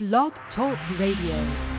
Blog Talk Radio.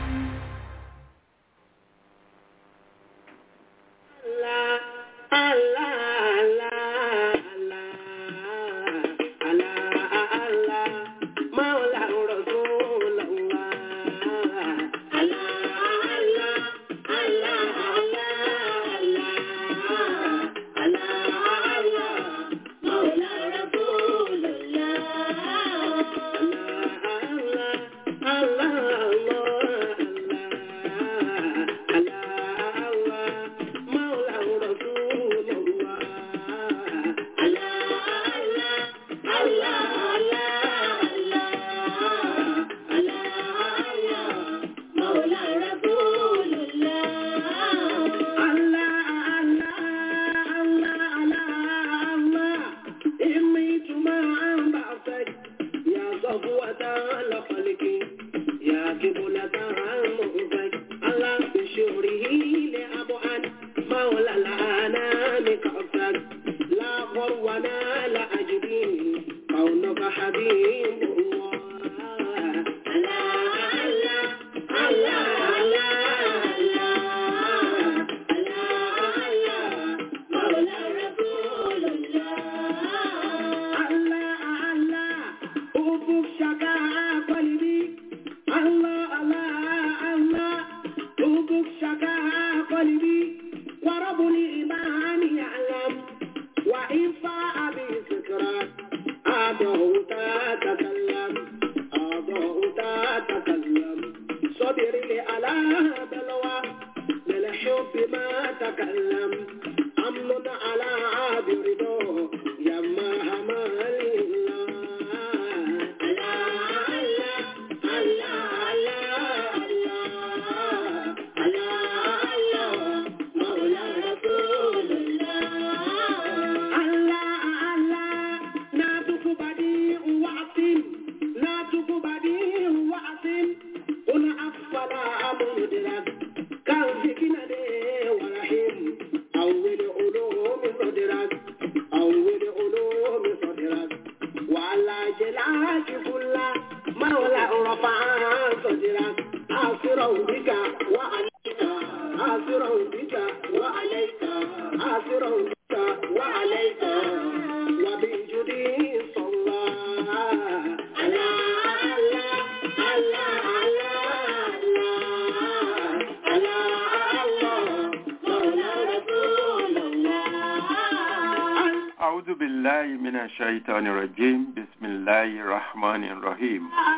أعوذ بالله من الشيطان الرجيم بسم الله الرحمن الرحيم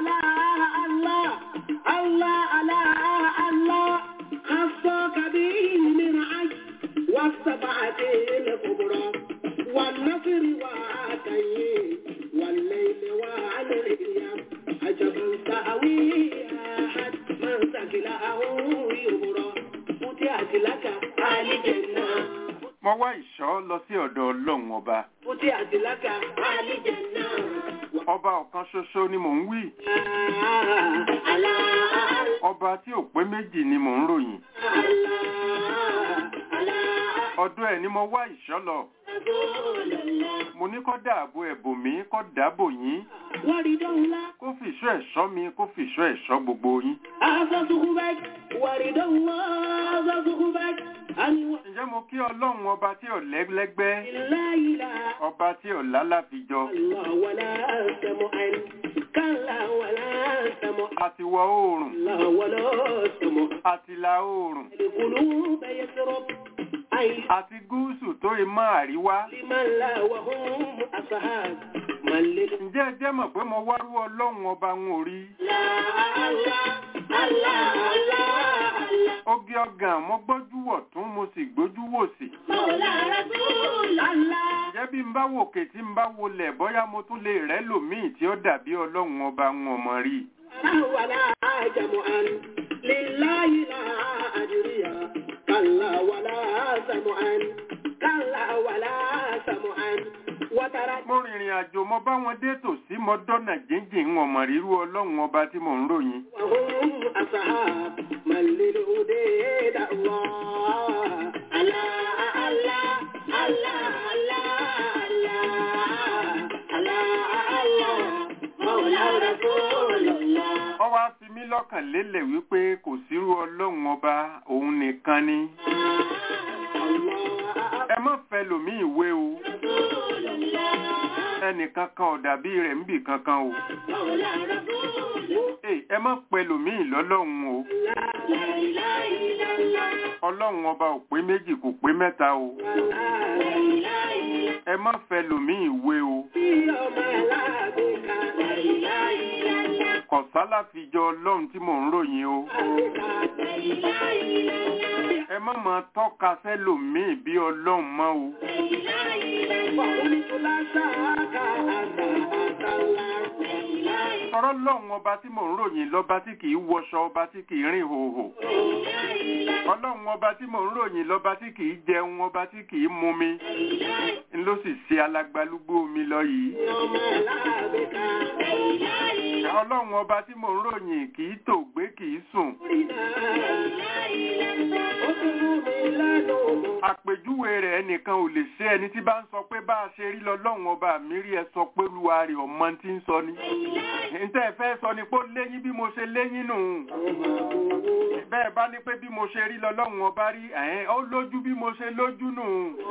والنصر وعاتيه والليل وعليه عجبا سأوي أحد من سكله يبرى فتحت لك آل جنة mo wá ìṣọ́ lọ sí ọ̀dọ̀ ọlọ́run ọba فتحت لك آل جنة ọba ọ̀kan ṣoṣo ni mò ń wí ọba tí ò pé méjì ni mò ń ròyìn ọ̀dọ̀ ẹ̀ ni mo wá ìṣọ́ lọ mo ní kó dáàbò ẹ̀bò mi kó dáàbò yín ورد الله kó fi ìṣọ́ ẹ̀ṣọ́ mi kó fi ìṣọ́ ẹ̀ṣọ́ gbogbo yín هذا صحبك ورد الله هذا صحبك أن ǹjẹ́ mo kí ọlọ́run ọba tí ò lẹ́gbẹ́ لا إله ọba tí ò lálàfijọ الله ولا سمعا كلا ولا سمع àti wọ oòrùn الله ولا سمع àti ìlà oòrùn القلوب يسرب أي àti gúúsù tó ì mọ́ àríwá لمن لا وهم أصحاب من لله ǹjẹ́ ẹ jẹ́ mọ̀ pé mo wárú ọlọ́run ọba ń orí الله الله الله oge ọgàn mo gbójú wọ̀ tún mo sì gbójú wò sí مولى رسول الله ǹjẹ́ bí n bá wòkè tí n bá wọlẹ̀ bóyá mo tún lè rẹ́ lòmíì tí ó dàbí ọlọ́run ọba ń ọmọ rí ولا جمعا لله لا أجريا كلا ولا سمعا كلا ولا سمعا وترى mo rìnrìn àjò mo bá wọn dé tòsí mo dọ́nà jíjìn ń ọmọ rírú ọlọ́run ọba tí mò ń ròyìn وهم أصحاب من للهدى الله الله الله الله الله الله الله مولى رسول الله ó wá fi mí lọ́kàn lélẹ̀ wípé kò sírú ọlọ́run ọba òun nìkan ni ẹ má fẹ́ lòmíì wé o ẹnìkan kan ò dàbí rẹ̀ níbì kankan o Èè, ẹ má pẹ́ lòmíì lọ́lọ́run o ọlọ́run ọba ò pé méjì kò pé mẹ́ta o ẹ má fẹ́ lòmíì wé o kọ̀sálà fi jọ ọlọ́run tí mò ń ròyìn o ẹ má máa tọ́ka sẹ́lòmíì bí ọlọ́run mọ́ o sọ̀rọ̀ lọ́run ọba tí mò ń ròyìn lọ́ba tí kìí wọṣọ ọba tí kìí rìn hòhò ọlọ́run ọba tí mò ń ròyìn lọ́ba tí kìí jẹun ọba tí kìí mumi ń ló sì ṣe alágbálúgbó omi lọ yìí ọlọ́run ọba tí mò ń ròyìn kìí tòògbé kìí sùn àpèjúwe rẹ̀ ẹnìkan ò lè ṣe ẹni tí bá ń sọ pé bá a ṣe rí lọ́lọ́run ọba mi rí ẹ sọ pé olúwa rẹ̀ ọmọ tí ń sọ ni ǹtẹ́ ẹ fẹ́ sọ ni pé ó léyìn bí mo ṣe léyìn nù bẹ́ẹ̀ bá ní pé bí mo ṣe rí lọ́lọ́run ọba rí ẹ̀hẹ́n ó lójú bí mo ṣe lójú nù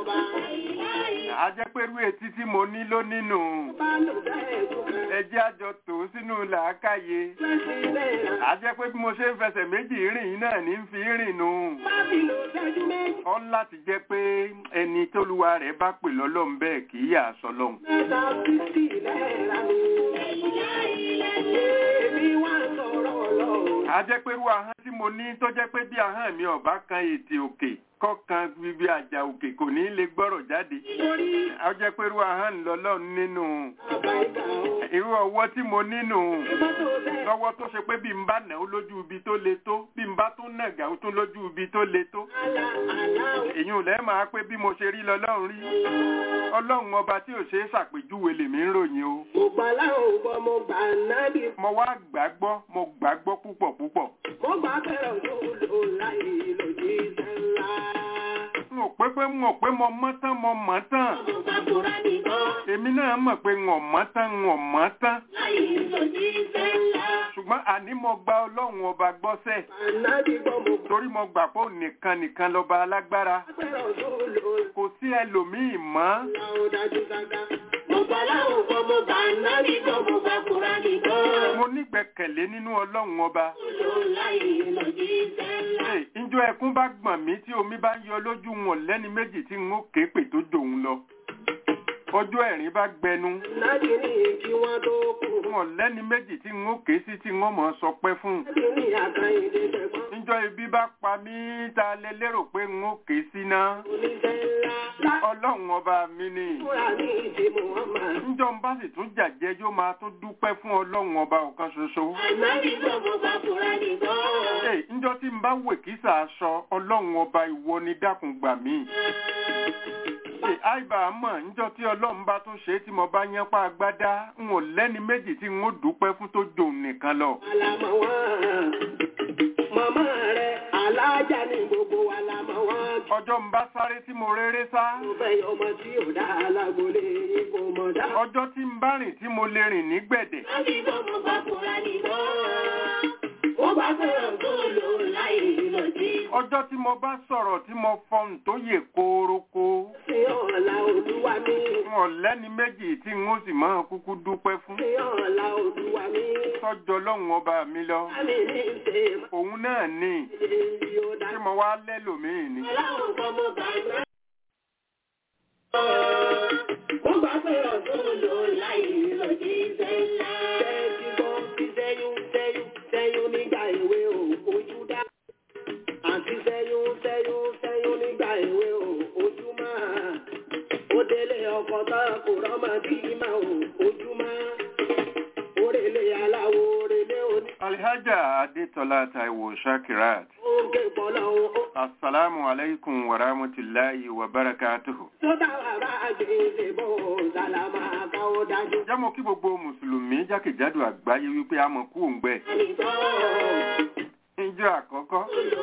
a jẹ́ pé irú etí tí mo ní ló nínú ẹ jẹ́ àjọ tò ó sínú làákàyè a jẹ́ pé bí mo ṣe ń fẹsẹ̀ méjì rìn náà ní fi rìn nù ọ láti jẹ́ pé ẹni tólúwa rẹ̀ bá pè lọ́lọ́run bẹ́ẹ̀ kì í yà sọ lọ́hùn. a jẹ́ pé irú ahọ́n tí mo ní tó jẹ́ pé bí ahọ́n mi ọ̀bá kan ètè òkè kọ́kan bíbí àjà òkè kò ní lè gbọ́rọ̀ jáde a jẹ́ pé irú ahọ́n ń lọ lọ́run nínú irú ọwọ́ tí mo nínú lọ́wọ́ tó ṣe pé bí n bá nà ó lójú ibi tó le tó bí n bá tún nàgà ó tún lójú ibi tó le tó èyí ò lẹ́ẹ̀ máa pé bí mo ṣe rí lọ́lọ́run rí ọlọ́run ọba tí ò ṣe é ṣàpèjúwe lèmi ń ròyìn o Mo gbà láwọn gbọ́, mo gbà nábì. mo wá gbàgbọ́ mo gbàgbọ́ púpọ̀ púpọ̀ Mo gbà fẹ́ràn tó lò láì lòdì sẹ́ńlá. n ò pé pé n ò pé mo mọ́ tán mo mọ̀ tán Mo gbà kúrá nìkan èmi náà mọ̀ pé n ò mọ̀ tán n ò mọ̀ tán láì lòdì sẹ́ńlá. ṣùgbọ́n àní mo gba ọlọ́run ọba gbọ́sẹ̀ Ànábì gbọ́, mo gbà torí mo gbà pé òun nìkan nìkan lọ́ba alágbára fẹ́ràn tó lò kò sí ẹlòmíì mọ́ láwọn dájú gágá. Mo gbà láwọn gbọ́, mo gbà nábì gbọ́, mo gbà kúrá nìkan. mo nígbẹ́kẹ̀lé nínú ọlọ́run ọba Lò láì lòdì sẹ́ńlá. Hey, njọ ẹkún bá gbọ̀n mí tí omi bá ń yọ lójú wọn lẹ́ni méjì tí n ó ké pè tó jòun lọ ọjọ́ ẹ̀rín bá gbẹnu Nábì ní kí wọ́n tó kú. wọn lẹ́ni méjì tí n ó ké sí tí n ó mọ̀ sọ pé fún Nábì ní àkàyèdè tẹ̀gbọ́n. njọ ibi bá pa mí ta lè lérò pé n ó ké sí náà Oníṣẹ́ ńlá. Lá ọlọ́run ọba mi ni fúnra ní ìdí Muhammad. njọ ń bá sì tún jàjẹ́ yóò máa tún dúpẹ́ fún ọlọ́run ọba ọ̀kan ṣoṣo Ànábì gbọ́, mo gbà kúrá nìkan. Hey, njọ tí n bá wè kísà aṣọ ọlọ́run ọba ìwọ ni dákun gbà mí Hey, àìbá mọ̀ njọ tí ọlọ́run bá tún ṣe é tí mo bá yẹn pa agbádá n ò lẹ́ni méjì tí n ó dúpẹ́ fún tó jòun nìkan lọ. Àlàmọ̀ wọn. Màmá rẹ̀ alájà ní gbogbo wa lámọ̀ wọn. ọjọ́ ń bá sáré tí mo réré sá Mo fẹ́ yọ ọmọ tí ò dá alágbólé yín kò mọ̀ dá. ọjọ́ tí ń bá rìn tí mo lè rìn ní gbẹ̀dẹ̀ Láti gbọ́ mo bá kúra nìkan. Mo bá fẹ́ràn tó lò láì lòdì. ọjọ́ tí mo bá sọ̀rọ̀ tí mo fọhùn tó yè kórókó Sí ọ̀la olúwa mi. n ò lẹ́ni méjì tí n ó sì máa kúkú dúpẹ́ fún Sí ọ̀la olúwa mi. tọ́jọ́ lọ́hùn ọba mi lọ Láti ní ṣe òun náà ní èyí ó dá. tí mo wá lẹ́lòmíì ni. Aláwọ̀ kan mo bá náà. Mo bá fẹ́ràn tó lò láì lòdì sẹ́ńlá. Tẹ́tí gbọ́ sí sẹ́yún sẹ́yún sẹ́yún nígbà èwe ò ojú dá. Àti sẹ́yún sẹ́yún sẹ́yún nígbà èwe ò ojú máa. Ó délé ọkọ̀ tán kò rọ́mọ bí máa ò ojú máa. Orèlé aláwo orèlé oní. alhaja adetola taiwo shakirat Oge bọ́lá o. asalaamu alaykum wa rahmatulahi wa barakatuhu. Tó bá wà bá gbèsè bò sàlámà káwọ́ dájú. jámọ́ kí gbogbo mùsùlùmí jákèjádò àgbáyé wípé a mọ̀ kú òǹgbẹ. Nìkan. níjọ́ àkọ́kọ́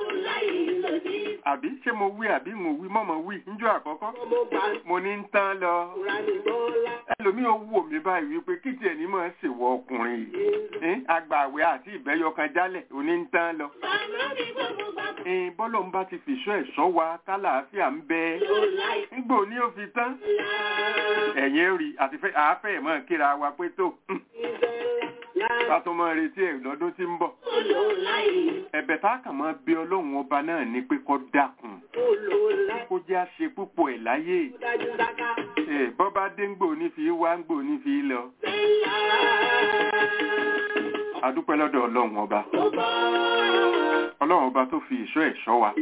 àbí ṣé mo wí àbí mo wí mọ́mọ́ wí níjọ́ àkọ́kọ́ mo ní ń tán lọ ẹlòmíì ó wò mí báyìí wípé kí tiẹ̀ ní máa ṣèwọ ọkùnrin yìí àgbàwẹ̀ àti ìbẹ́yọkan jálẹ̀ òní ń tán lọ bọ́lọ̀ ń bá ti fìṣọ́ ẹ̀ṣọ́ wa tálàáfíà ń bẹ nígbò ní ó fi tán ẹ̀yìn rí àti àáfẹ́ mọ́ kíra wa pé tó ká tó mọ́ retí ẹ̀ lọ́dún tí ń bọ̀ ẹ̀bẹ̀ tá a kàn mọ́ bí ọlọ́run ọba náà ní pé kó dákun kó jẹ́ àṣe púpọ̀ ẹ̀ láyé bọ́bá dé ń gbò ní fi wá ń gbò ní fi lọ adúpẹ́ lọ́dọ̀ ọlọ́run ọba ọlọ́run ọba tó fi ìṣọ́ ẹ̀ṣọ́ wa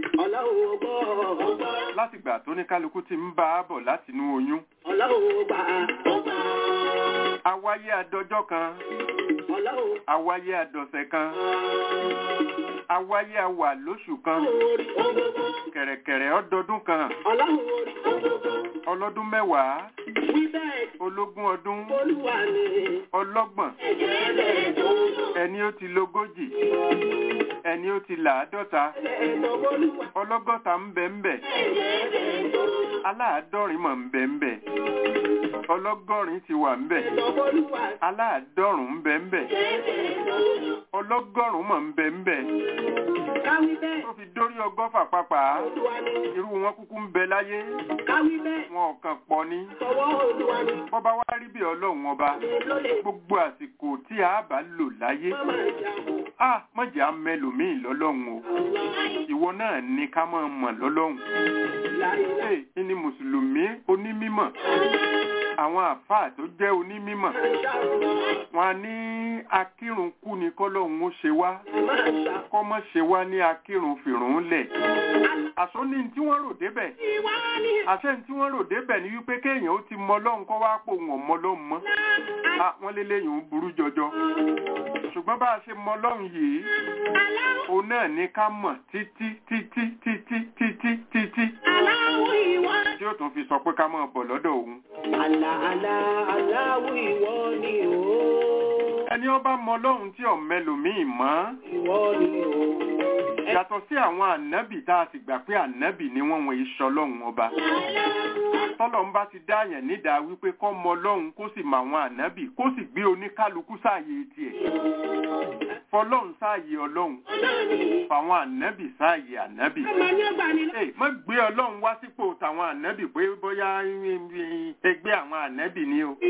láti gbà tó ní kálukú ti ń bá a bọ̀ látinú oyún awáyé adọjọ́ kan awáyé adọ̀sẹ̀ kan awáyé awà lóṣù kan kẹ̀rẹ̀kẹ̀rẹ̀ ọdọọdún kan ọlọ́dún mẹ́wàá ológún ọdún ọlọ́gbọ̀n ẹni ó ti lógójì ẹni ó ti làádọ́ta ọlọ́gọ́ta ń bẹ ń bẹ aláàádọ́rin mọ̀ ń bẹ ń bẹ ọlọ́gọ́rin ti wà ń bẹ aláàádọ́rùn ń bẹ ń bẹ ọlọ́gọ́rùn mọ̀ ń bẹ ń bẹ tó fi dórí ọgọ́fà pàpà irú wọn kúkú ń bẹ láyé wọn ò kàn pọ̀ ní bọ́ba wá rí bí ọlọ́run ọba gbogbo àsìkò tí a bá lò láyé a mọ̀jà mẹlòmíì lọ́lọ́run o ìwọ náà ní ká máa mọ̀ lọ́lọ́run ẹ ní mùsùlùmí onímímọ̀ àwọn àfáà tó jẹ́ onímímọ̀ wọn ní akírun kú ni kọ́lọ́hún ó ṣe wá kọ́mọ́ ṣe wá ní akírun fìrún lẹ̀ àṣọ ní tí wọ́n rò débẹ̀ àṣẹ tí wọ́n rò débẹ̀ ni wípé kéèyàn ó ti mọ lọ́hùn kọ́ wá pò wọ́n mọ lọ́hùn mọ́ wọ́n lé lẹ́yìn ó burú jọjọ ṣùgbọ́n bá a ṣe mọ lọ́hùn yìí òun náà ní ká mọ̀ títí títí títí títí títí tí ó tún fi sọ pé ká máa bọ̀ lọ́dọ̀ òun. Àlà àlà aláwọ̀ ìwọ ni o. ẹni ó bá mọ lọ́hùn tí ọ̀mẹlòmíì mọ́ Ìwọ ni o. yàtọ̀ sí àwọn ànábì tá a sì gbà pé ànábì ni wọ́n wọ̀nyí sọ lọ́hùn ọba tọ́lọ̀ ń bá ti dáyàn nídàá wípé kọ́ mọ lọ́hùn kó sì mọ àwọn ànábì kó sì gbé oníkálukú sáàyè tiẹ̀ fọlọ́hùn sáàyè ọlọ́hùn fàwọn ànábì sáàyè ànábì Ọmọ ní ọgbà ni lọ. Ẹ má gbé ọlọ́run wá sípò tàwọn ànábì pé bóyá ẹgbẹ́ àwọn ànábì ni o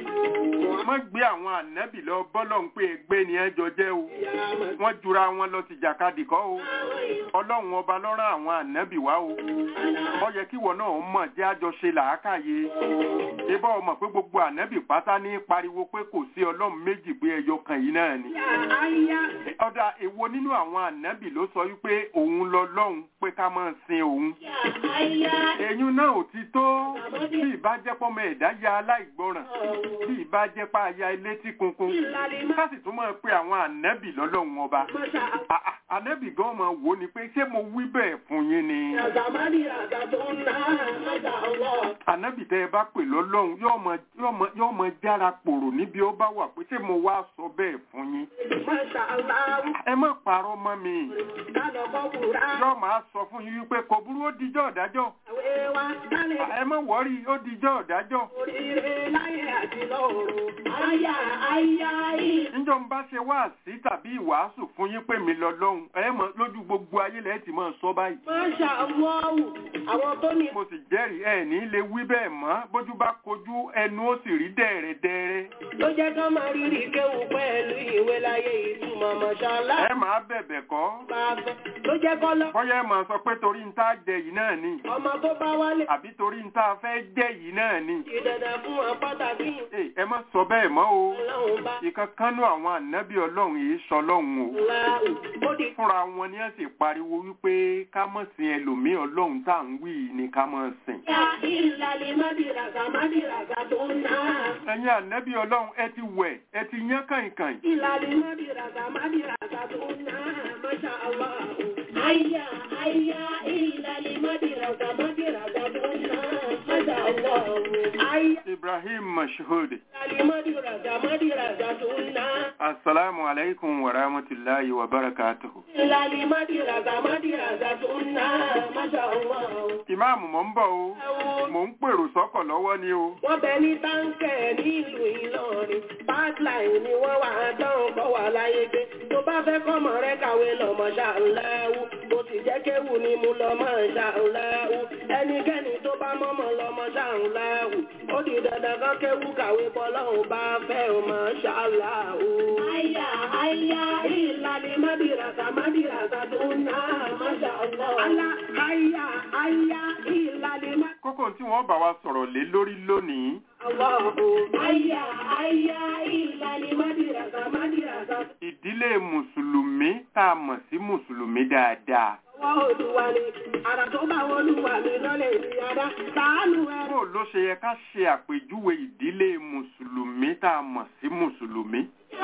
má gbé àwọn ànábì lọ bọ́lọ́run pé ẹgbẹ́ ni ẹjọ jẹ́ o wọ́n jura wọn lọ ti jàkadì kọ́ o ọlọ́run ọba lọ́rán àwọn ànábì wá o ó yẹ kíwọ náà mọ̀ jẹ́ àjọṣe làákàyè ibà ọmọ pé gbogbo ànábì pátá ní pariwo pé kò sí ọlọ́run méjì pé ẹyọ kan yìí náà ni Àyà. ọ̀dà èwo nínú àwọn ànábì ló sọ wípé òun lọ lọ́hùn pé ká máa sin òun Àyà. èyún náà ò ti tó bí ìbá jẹ́ pọ́mọ ẹ̀dá ya aláìgbọràn bí ìbá jẹ́ pa aya ilé tí kunkun Ìlàlẹ̀ máa. ká sì tún máa pe àwọn ànábì lọ́lọ́run ọba Mọ́ṣá. Ah, ah, ànábì gan máa wò ó ni pé ṣé mo wí bẹ́ẹ̀ fún yín ni Àzàmánì àgbà tó ń ná. Mọ́ṣá ọlọ́. ànábì tẹ́ ẹ bá pè lọ́lọ́run yóò mọ yóò mọ yóò mọ jára pòrò níbi ó bá wà pé ṣé mo wá sọ bẹ́ẹ̀ fún yín Mọ́ṣá aláwọ̀. ẹ má parọ́ mọ́ mi Kálọ̀ kọ́ kúrá. yóò máa sọ fún yín wípé kò burú ó dijọ́ ọ̀dájọ́ Àwẹ̀ wa kálẹ̀. ẹ má wọ́rí ó dijọ́ ọ̀dájọ́ Oríire láyé àti lọ́run. Àyà àyà yìí. níjọ́ ń bá ṣe wá sí tàbí ìwàásù fún yín pé mi lọ lọ́hùn ẹ mọ̀ lójú gbogbo ayé lẹ́ẹ̀ tí mọ̀ sọ báyìí Mọ́ṣá ọlọ́wù. Àwọn tó ní mo sì jẹ́rìí ẹ ní lè wí bẹ́ẹ̀ mọ́ bójú bá kojú ẹnu ó sì rí dẹ̀rẹ̀dẹ̀rẹ̀ ló jẹ́ kán máa rírì kéwù pẹ̀lú ìwé láyé ìtumọ̀ mọ̀ṣálá. ẹ máa bẹ̀bẹ̀ kọ́ Bá fẹ́ ló jẹ́ kọ́ lọ. bọ́yá ẹ máa sọ pé torí ń tá a jẹ yìí náà ni Ọmọ tó bá wálé. àbí torí ń tá a fẹ́ jẹ yìí náà ni Ìdẹ̀dẹ̀ fún wọn pàtàkì. Ẹ, ẹ má sọ bẹ́ẹ̀ mọ́ o Ọlọ́run bá ìkankanú àwọn ànábì ọlọ́run yìí sọ lọ́hùn o láàrú. Ó di fúnra wọn ni ẹ sì pariwo wípé ká mọ̀ sin ẹlòmíì ọlọ́run tá à ń wí yìí ni ká mọ̀ sìn. ya ìlàlẹ̀ mádìràgà mádìràgà tó ń ná. ẹ̀yin ànábì ọlọ́run ẹ ti wẹ̀ ẹ ti yán kàìnkàìn. Ìlàlẹ̀ mádìràgà mádìràgà tó ń ná. Masha Allah. Àyà àyà ìlàlẹ̀ mádìràgà mádìràgà tó ń ná. Masha Allah. Àyà. Ibrahim Mashhud. Alimadiraza madiraza sunna. Assalamu alaikum wa rahmatullahi wa barakatuhu. Alimadiraza madiraza sunna. Masha Allah. Ìmáàmù mò ń bọ̀ o. Mò ń pèrò sọ́kọ̀ lọ́wọ́ ni o. Wọ́n bẹ ní táǹkẹ̀ nílùú Ìlọrin. Pipeline ni wọ́n wà á dán kọ́ wà láyé gbé. Tó bá fẹ́ kọ́mọ rẹ kàwé lọ́mọ ṣàǹláwù. Bó ti jẹ́ kéwù ni mo lọ máa ṣàǹláwù. Ẹnikẹ́ni tó bá mọ́mọ́ lọ́mọ ṣàǹláwù. Ó di dandan kan kéwù kàwé bọ́lọ́hùn bá fẹ́ o máa ṣàǹláwù. Àyà àyà ìlàlẹ̀ mádìràsà mádìràsà tó ń ná máṣá Allah. Àlà àyà àyà ìlàlẹ̀ mádìràsà. Kókó tí wọ́n bá wa sọ̀rọ̀ lé lórí lónìí. Àyà àyà ìlàlẹ̀ mádìràsà mádìràsà. Ìdílé Mùsùlùmí tá a mọ̀ sí Mùsùlùmí dáadáa. Wọ́n olúwa ni, àrà tó bá olúwa mi lọ́lẹ̀ ní adá, ṣàánú ẹrù. Bó ló ṣe yẹ ká ṣe àpèjúwe ìdílé Mùsùlùmí tá a mọ̀ sí Mùsùlùmí?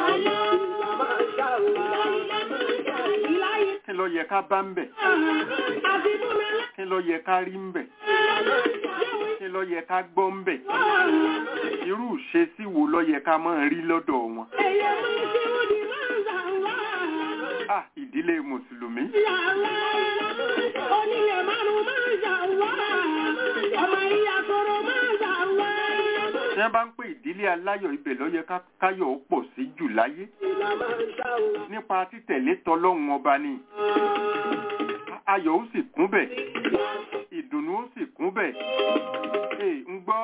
Kí ló yẹ ká bá ń bẹ̀? Kí ló yẹ ká rí ń bẹ̀? Kí ló yẹ ká gbọ́ ń bẹ̀? Irú ìṣesí wo ló yẹ ká máa rí lọ́dọ̀ wọn? Ah, ìdílé Mùsùlùmí. Onílẹ̀ márùn-ún máa ń ṣà wá, ọmọ ìyá tọrọ máa ń ṣà wá. Tí wọ́n bá ń pè ìdílé aláyọ̀ ibẹ̀ ló yẹ ká káyọ̀ ó pọ̀ sí jù láyé. Ìlà máa ń ṣà wá. Nípa títẹ̀lé tọlọ́run ọba ni. Ayọ̀ ó sì kún bẹ̀. Ìdùnnú ó sì kún bẹ̀. Ee, ń gbọ́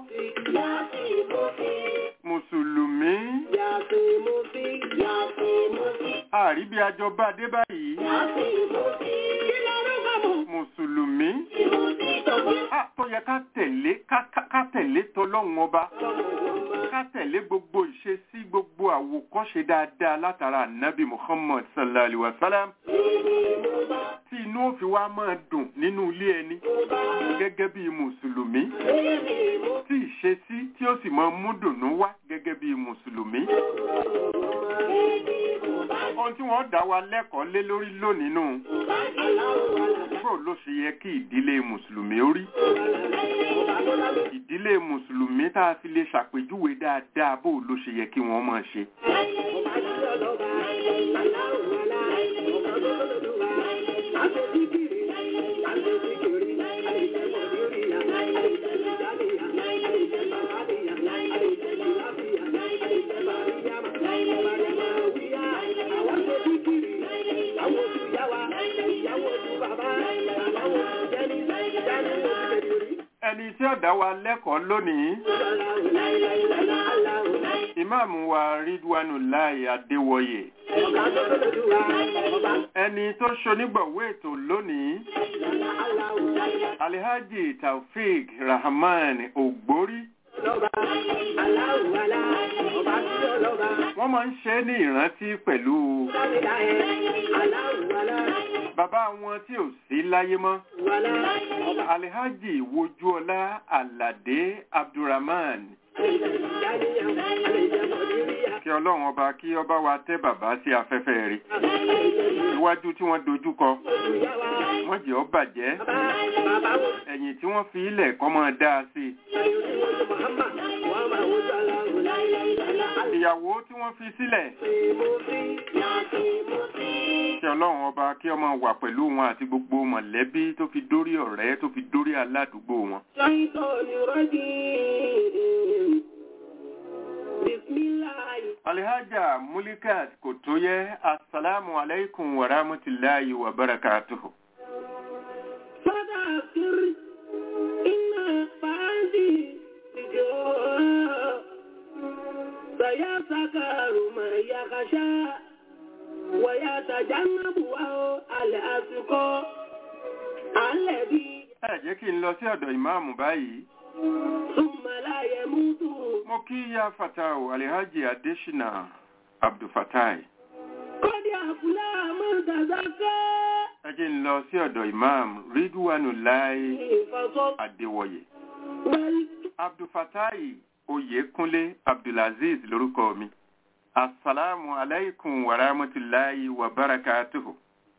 Mùsùlùmí. Àrí bí ajọ bá dé báyìí. Mùsùlùmí. Ah, tó yẹ ká tẹ̀lé ká ká- ká tẹ̀lé tọlọ́run ọba. Ká tẹ̀lé gbogbo ìṣesí gbogbo àwòkọ́ṣe dáadáa látara Nabi Muhammad sallallahu alaihi wa sallam. Tí inú ó fi wá máa dùn nínú ilé ẹni gẹ́gẹ́ bí Mùsùlùmí. Tí ìṣesí tí ó sì máa mú dùnú wá gẹ́gẹ́ bí Mùsùlùmí. Ohun tí wọ́n dá wa lẹ́kọ̀ọ́ lé lórí lónìí nù. Bó ló ṣe yẹ kí ìdílé Mùsùlùmí ó rí? Ìdílé Mùsùlùmí tá a fi lè ṣàpèjúwe dáadáa bó ló ṣe yẹ kí wọ́n máa ṣe. Ẹni tí ó dá wa lẹ́kọ̀ọ́ lónìí, ìmáàmù wa Ridwanullahi Adéwọyè. Ẹni tó ṣonígbọ̀wé ètò lónìí, Alhaji Taofik Rahman Ògbórí. Wọ́n máa ń ṣe é ní ìrántí pẹ̀lú bàbá wọn tí ò sí láyé mọ́. Alhaji Wojúọlá Aládé Abdulrahman. Kí ọlọ́run ọba kí ọba wa tẹ́ bàbá sí afẹ́fẹ́ rẹ̀. Iwájú tí wọ́n dojúkọ, wọ́n jẹ́ ó bàjẹ́. Ẹ̀yìn tí wọ́n fi ilẹ̀ kọ́ máa dáa sí i. Ìyàwó tí wọ́n fi sílẹ̀. Kí ọlọ́run ọba kí ọmọ wà pẹ̀lú wọn àti gbogbo mọ̀lẹ́bí tó fi dórí ọ̀rẹ́ tó fi dórí aládùúgbò wọn. Alhaja Mulikat Kotoye, Assalamu alaikum wa rahmatullahi wa barakatuhu. فذكر إن فادي الجوع سيذكر من يخشى ويتجنبها الأشقى الذي Ẹ jẹ́ kí n lọ sí ọ̀dọ̀ ìmáàmù báyìí. ثم لا يموت Mo kí ya Fatahu Alhaji Adeshina Abdulfatai. قد أفلح من تزكى Ẹ jẹ́ n lọ sí ọ̀dọ̀ ìmáàmù Ridwanullahi فصل Adéwọyè. بل Abdulfatai Oyèkúnlé Abdulaziz lórúkọ mi. Assalamu alaikum wa rahmatullahi wa barakatuhu.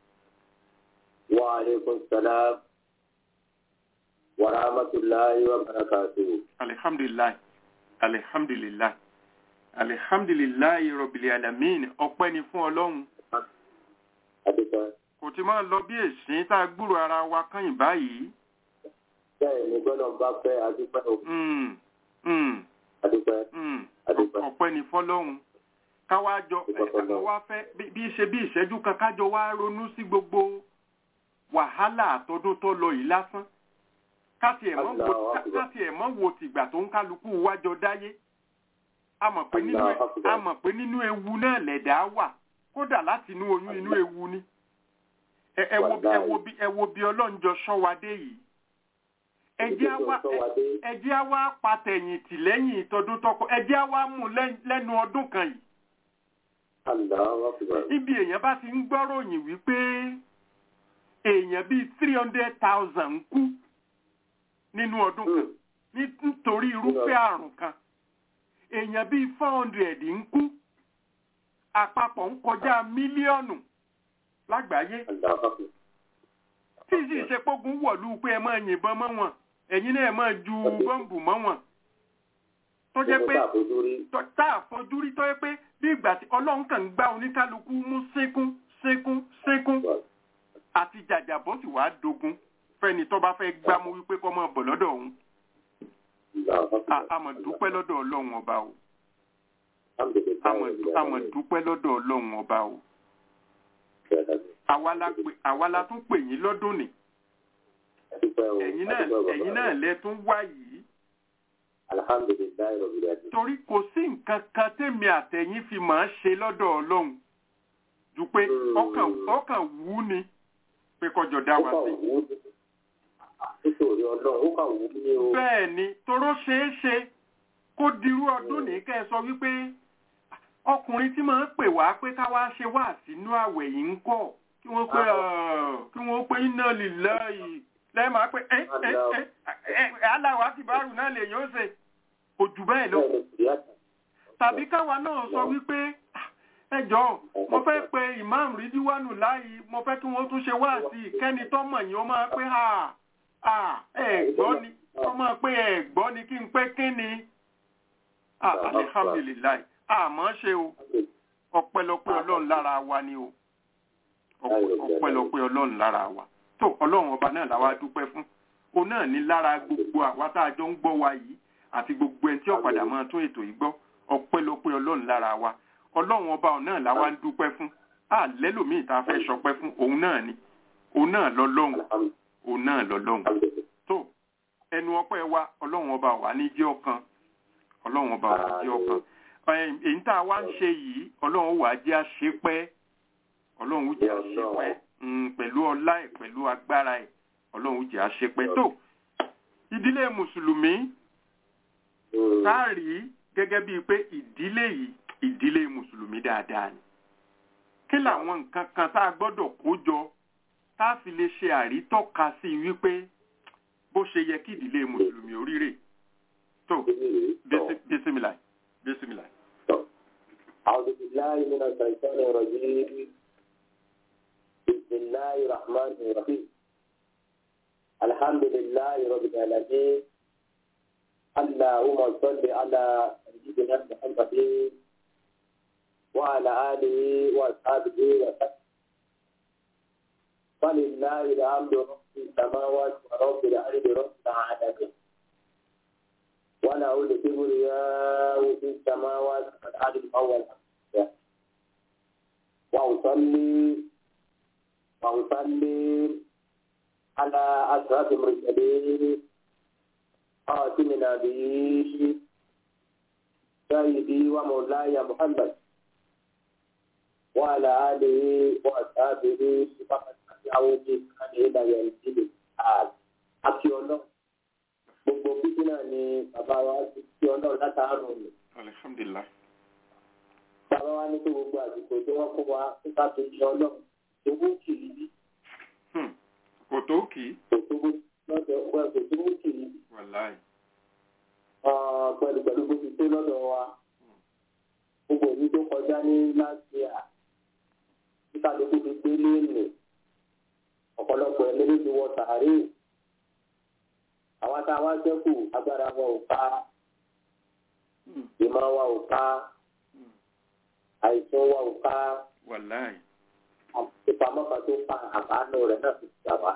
وعليكم السلام ورحمة الله وبركاته Alhamdulillah. alihamdulilayi alihamdulilayi rọ̀bìlì alamin ọpẹ́ ni fún ọlọ́run adúpẹ́. kò ti máa lọ bí èsìn tá a gbúrò ara wa kányìn báyìí bẹ́ẹ̀ ni gbọ́dọ̀ bá fẹ́ adúpẹ́ o Mm, mm, adúpẹ́ mm. adúpẹ́. ọpẹ́ ni fọ́lọ́run káwá jọ Ọpẹ́ fọ́lọ́run. mo wá fẹ́ bí bí ṣe bí ìṣẹ́jú kan kájọ wá ronú sí gbogbo wàhálà àtọdún tó lọ yìí lásán káti ẹ̀ mọ́ wo Allahu Akbar. káti ẹ̀ mọ́ wo tìgbà tó ń kálukú wájọ dáyé a mọ̀ pé nínú Allahu Akbar. a mọ̀ pé nínú ewu náà lẹ̀dá wà kódà láti inú oyún inú ewu ni ẹ ẹ wo bí ẹ wo bí ẹ wo bí ọlọ́njọ ṣọ́wadé yìí ẹ jẹ́ á wá ẹ- ẹ jẹ́ á wá patẹ̀yìn tì lẹ́yìn ìtọ́dún tọkọ ẹ jẹ́ á wá mú lẹ́- lẹ́nu ọdún kan yìí Allahu Akbar. ibi èèyàn bá ti ń gbọ́ròyìn wípé èèyàn bíi three hundred thousand ń kú nínú ọdún kan Hmm. ní- nítorí irúfẹ́ àrùn kan èèyàn bíi four hundred ń kú àpapọ̀ ń kọjá mílíọ̀nù lágbàáyé Allahu Akbar. tí sì ṣe pógun wọ̀lú pé ẹ máa yìnbọn mọ́ wọn ẹ̀yin náà ẹ máa ju bọ́ǹbù mọ́ wọn tó jẹ́ pé Mo bá fojú rí. tó- tá a fojú rí tó yẹ pé bí ìgbà tí ọlọ́run kàn ń gbá oníkálukú mú sínkún sínkún sínkún àti jàjàbọ́ sì wá dogun fẹ́ni tó bá fẹ́ gbámú wípé kọ́ máa bọ̀ lọ́dọ̀ òun Allahu Akbar. A- a mọ̀ dúpẹ́ lọ́dọ̀ ọlọ́run ọba o Alhamdulillah. a mọ̀- a mọ̀ dúpẹ́ lọ́dọ̀ ọlọ́run ọba o àwa la pè- àwa la tún pè yín lọ́dún ni Adúpẹ́ o. ẹ̀yin náà Adúpẹ́ o, bàbá. ẹ̀yin náà lẹ tún wá yìí Alhamdulillah rabbil alamin. torí kò sí nǹkan kan tèmi àtẹ̀yìn fi máa ṣe lọ́dọ̀ ọlọ́run ju pé Hmm. ọkàn ọkàn wú ni pé kọjọ dá Ó wa kà sí. wú ní. Nítorí ọlọ́run, ó kà wú ní o. bẹ́ẹ̀ ni toró ṣeé ṣe kó dirú ọdún ní kẹ́ ẹ sọ wípé ọkùnrin tí máa ń pè wá pé ká wá ṣe wá sínú àwẹ̀ yìí ń kọ́ kí wọ́n pé ọ̀, kí wọ́n pé iná lílá yìí lẹ́ẹ̀ máa pé ẹ́ ẹ́ ẹ́ ẹ́ aláwọ̀ àti bárù náà lè yóò ṣe kò jù bẹ́ẹ̀ lọ Bẹ́ẹ̀ ni kìíyàtọ̀. tàbí káwa náà sọ wípé "Ah, ẹ jọ̀ọ́ mo fẹ́ pe imam ridiwanu láàyè mo fẹ́ kí wọ́n tún ṣe wá sí i kẹ́ni tó mọ̀ yín ó máa pé ha ha ẹ gbọ́ ni ó máa pé ẹ gbọ́ ni kí n pé kí ni ah alihamdulilayi àmọ́ ṣe o ọpẹ́lọpẹ́ ọlọ́run lára wa ni o Ọpẹ́- ọpẹ́lọpẹ́ ọlọ́run lára wa tó ọlọ́run ọba náà làwa dúpẹ́ fún o náà ní lára gbogbo àwa tá a jọ ń gbọ́ wa yìí àti gbogbo ẹni tí ó padà máa tún ètò yìí gbọ́ ọpẹ́lọpẹ́ ọlọ́run lára wa ọlọ́run ọba náà làwa ń dúpẹ́ fún a lẹ́lòmíì tá a fẹ́ sọpẹ́ fún òun náà ni òun náà lọ́lọ́run Alhamdulillah. òun náà lọ́lọ́run tó ẹnu ọpẹ́ wa ọlọ́run ọba wà ní jẹ́ ọ̀kan ọlọ́run ọba wà ní jẹ́ ọ̀kan Ẹ, èyí tá a wá ń ṣe yìí ọlọ́run wà á jẹ́ àṣepẹ́ ọlọ́run ó jẹ́ àṣepẹ́ Mm, pẹ̀lú ọlá ẹ̀ pẹ̀lú agbára ẹ̀ ọlọ́run ó jẹ́ àṣepẹ́ tó ìdílé mùsùlùmí Hmm. tá a rí gẹ́gẹ́ bíi pé ìdílé yìí ìdílé mùsùlùmí dáadáa ni kí làwọn nǹkan kan tá a gbọ́dọ̀ kó jọ tá a fi lè ṣe àrítọ́ka sí i wípé bó ṣe yẹ kí ìdílé mùsùlùmí oríire tó bísí- bísímìlà bísímìlà. أعوذ بالله من الشيطان الرجيم بسم الله الرحمن الرحيم الحمد لله رب العالمين اللهم صل على سيدنا محمد وعلى آله وأصحابه وسلم ولله الحمد رب السماوات ورب الأرض رب العالمين وله الكبرياء في السماوات والأرض الأول وأصلي وأصلي على أشرف المرسلين خاتم النبيين سيدي ومولاي محمد وعلى آله وأصحابه ومن تبعه بإحسان إلى يوم الدين àti ọlọ́run gbogbo bíbí náà ni bàbá wa ti fi ọlọ́run látàárọ̀ rẹ̀ alhamdulilah bàbá wa ní pé gbogbo àsìkò tí wọ́n fún wa nípa tó ṣe ọlọ́run owó kì í bí Hmm. kò tó kì í kò tó bó lọ́dọ̀ ọgbà kò tó bó kì í wàláì pẹ̀lú pẹ̀lú bó ti tó lọ́dọ̀ wa gbogbo èyí tó kọjá ní láti à nípa tó ti gbé léèlè ọ̀pọ̀lọpọ̀ ẹni ló ti wọ sàárè àwọn tá a wá sẹ́kù agbára wọn ò ká ìmọ̀ wa ò ká àìsàn wa ò ká wàláì ìpamọ́ kan tó pa àbánú rẹ̀ náà fi gbà wá.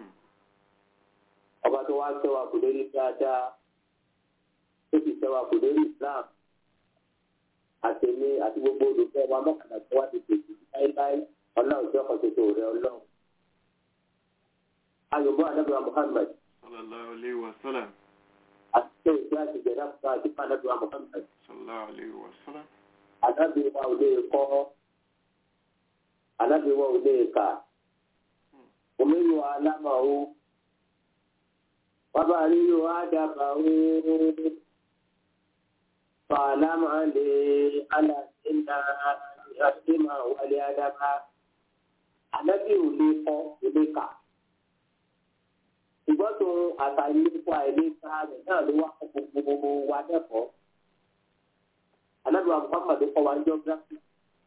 ọba tó wá sẹ́wà kò lórí dáadáa tó sì sẹ́wà kò lórí Islam àtẹ̀lé àti gbogbo olùfẹ́ wa mọ́kànlá tó wá ti tètè láíláí ọlọ́run jẹ́ ọkàn tuntun rẹ̀ ọlọ́run. ayọ̀bọ̀ anábìrà Muhammad sallallahu alayhi wa sallam àti ṣé ìgbé àti ìjẹ̀dá fún àdìpá anábìrà Muhammad. sallallahu alayhi wa sallam anábìrà ò lè kọ́ anábìrà ò lè kà omiyu alámàwò bàbá ríro àdàbàwò fàlámà lè alàsínà àṣìmà wàlẹ̀ àdàbà anábì ò lè kọ́ ò lè kà ṣùgbọ́n tó àtàlẹ́kọ̀ àìlèkà rẹ̀ náà ló wá kọ́ gbogbo wa lẹ́kọ̀ọ́ anábì wa Muhammad kọ́ wa ní geography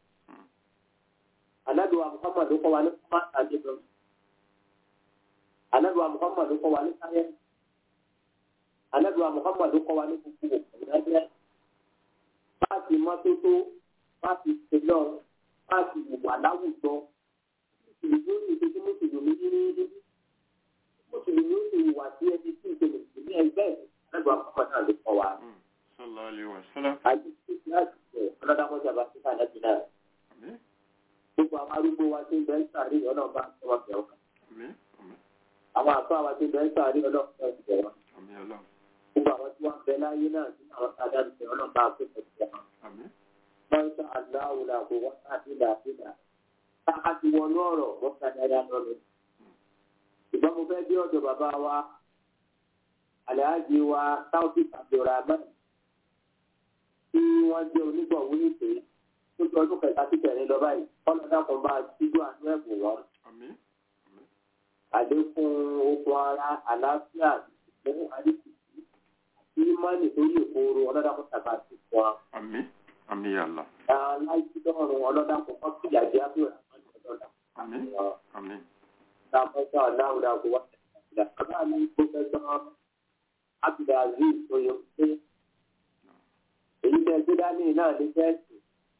anábì wa Muhammad kọ́ wa ní commerce and economics anabiwa muhammadu kọ́ wa ní sáyẹnsì anabiwa muhammadu kọ́ wa ní gbogbo ìrẹsẹ fáàtì mọ́tótó fáàtì tẹlọ fáàtì ìwà láwùjọ mùsùlùmí ó sì ṣe kí mùsùlùmí ní mùsùlùmí ó sì wà sí ẹni tí ìṣe mùsùlùmí ẹgbẹ́ anabiwa muhammadu náà ló kọ́ wa. sallallahu alayhi wa sallam àti títí láti ṣe ọlọ́dàkọ́jà bá síta lẹ́bi náà àmín gbogbo àwọn arúgbó wa tí ń bẹ ń sàárè ọlọ́ọ̀bá tí wọ́n fẹ́ wọn àmín àmín àwọn àfọ àwọn tí ń bẹ ń sàárè ọlọ́ọ̀bá tí wọ́n fẹ́ wọn. àmín ọlọ́run gbogbo àwọn tí wọ́n bẹ láyé náà nínú àwọn tí adájọ́ ìṣẹ́ ọlọ́run bá pè pẹ̀lú wọn. àmín wọ́n ń sọ aláwo la kó wọ́n ká sí làásìlà. káká ti wọnú ọ̀rọ̀ wọ́n ká dáadáa lọ mi. ìgbọ́n mo fẹ́ dé ọ̀dọ̀ bàbá wa aláàjì wa sáúdì abdulrahman tí wọ́n jẹ́ onígbọ̀wé ìpè tó ti ọdún kẹta sí kẹrin lọ báyìí ọlọ́dà kan bá síjú àánú ẹ̀bùn wọn. àmín àlékún okun ara àlàáfíà ìfún àdìsí àti ìmọ̀lì tó yè kóró ọlọ́dà kan tàbá sí fún wa. àmín àmín ya Allah aláìsídọ́rùn ọlọ́dà kan kọ́ sí ìyàjẹ́ àbúrò àwọn ọlọ́dà. àmín àmín Dàmọ́sá aláwùdà kò wá ìlà bàbá mi kó fẹ́ sọ Abdulaziz oyè pé èyí tẹ́ gbé dání náà ní fẹ́ẹ̀sì.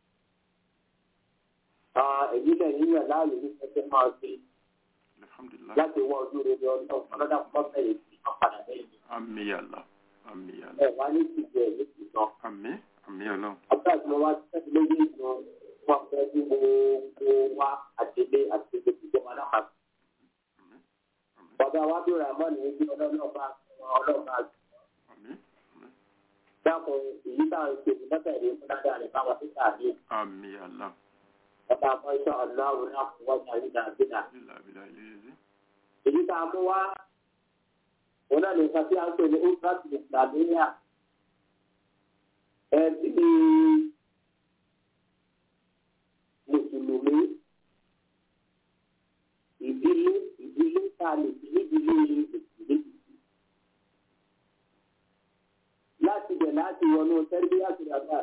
Èyí tẹ̀ yíyàn láàyè ní fẹ́fẹ́ máa ṣe alhamdulillah láti wọ ojú rere ọlọ́run ọlọ́dà kan bẹ̀rẹ̀ sí ọ̀padà lẹ́yìn. àmín ya Allah àmín ya Allah Ẹ wá ní ìtìjẹ́ ní ìtìjọ́. àmín àmín ọlọ́run Àbúrò àti mo wá tẹ́sí lórí ìtàn wọn fẹ́ bí gbogbo wa àtẹlé àti gbogbo ìjọba náà máa àmín àmín bàbá wa bí ramon ní bí ọlọ́ọ̀bá ọlọ́ọ̀bá àmín àmín dákun èyí tá à ń ṣe ìmọ̀tẹ̀lé fún dáadáa rẹ̀ báwọn tó tàbí àmín ya Allah ọba àmọ́ṣọ́ ọ̀làwọ̀ náà fún wọn tàbí dàbídà. ilà abilà ilé yẹn èyí tá a mú wá òun náà nìkan tí a ń pè ní ultras islamiyya ẹbí mùsùlùmí ìdílé ìdílé tá a lè fi nídìílé mùsùlùmí. láti bẹ̀ láti wọnú tẹ́lifíà tó dàgbà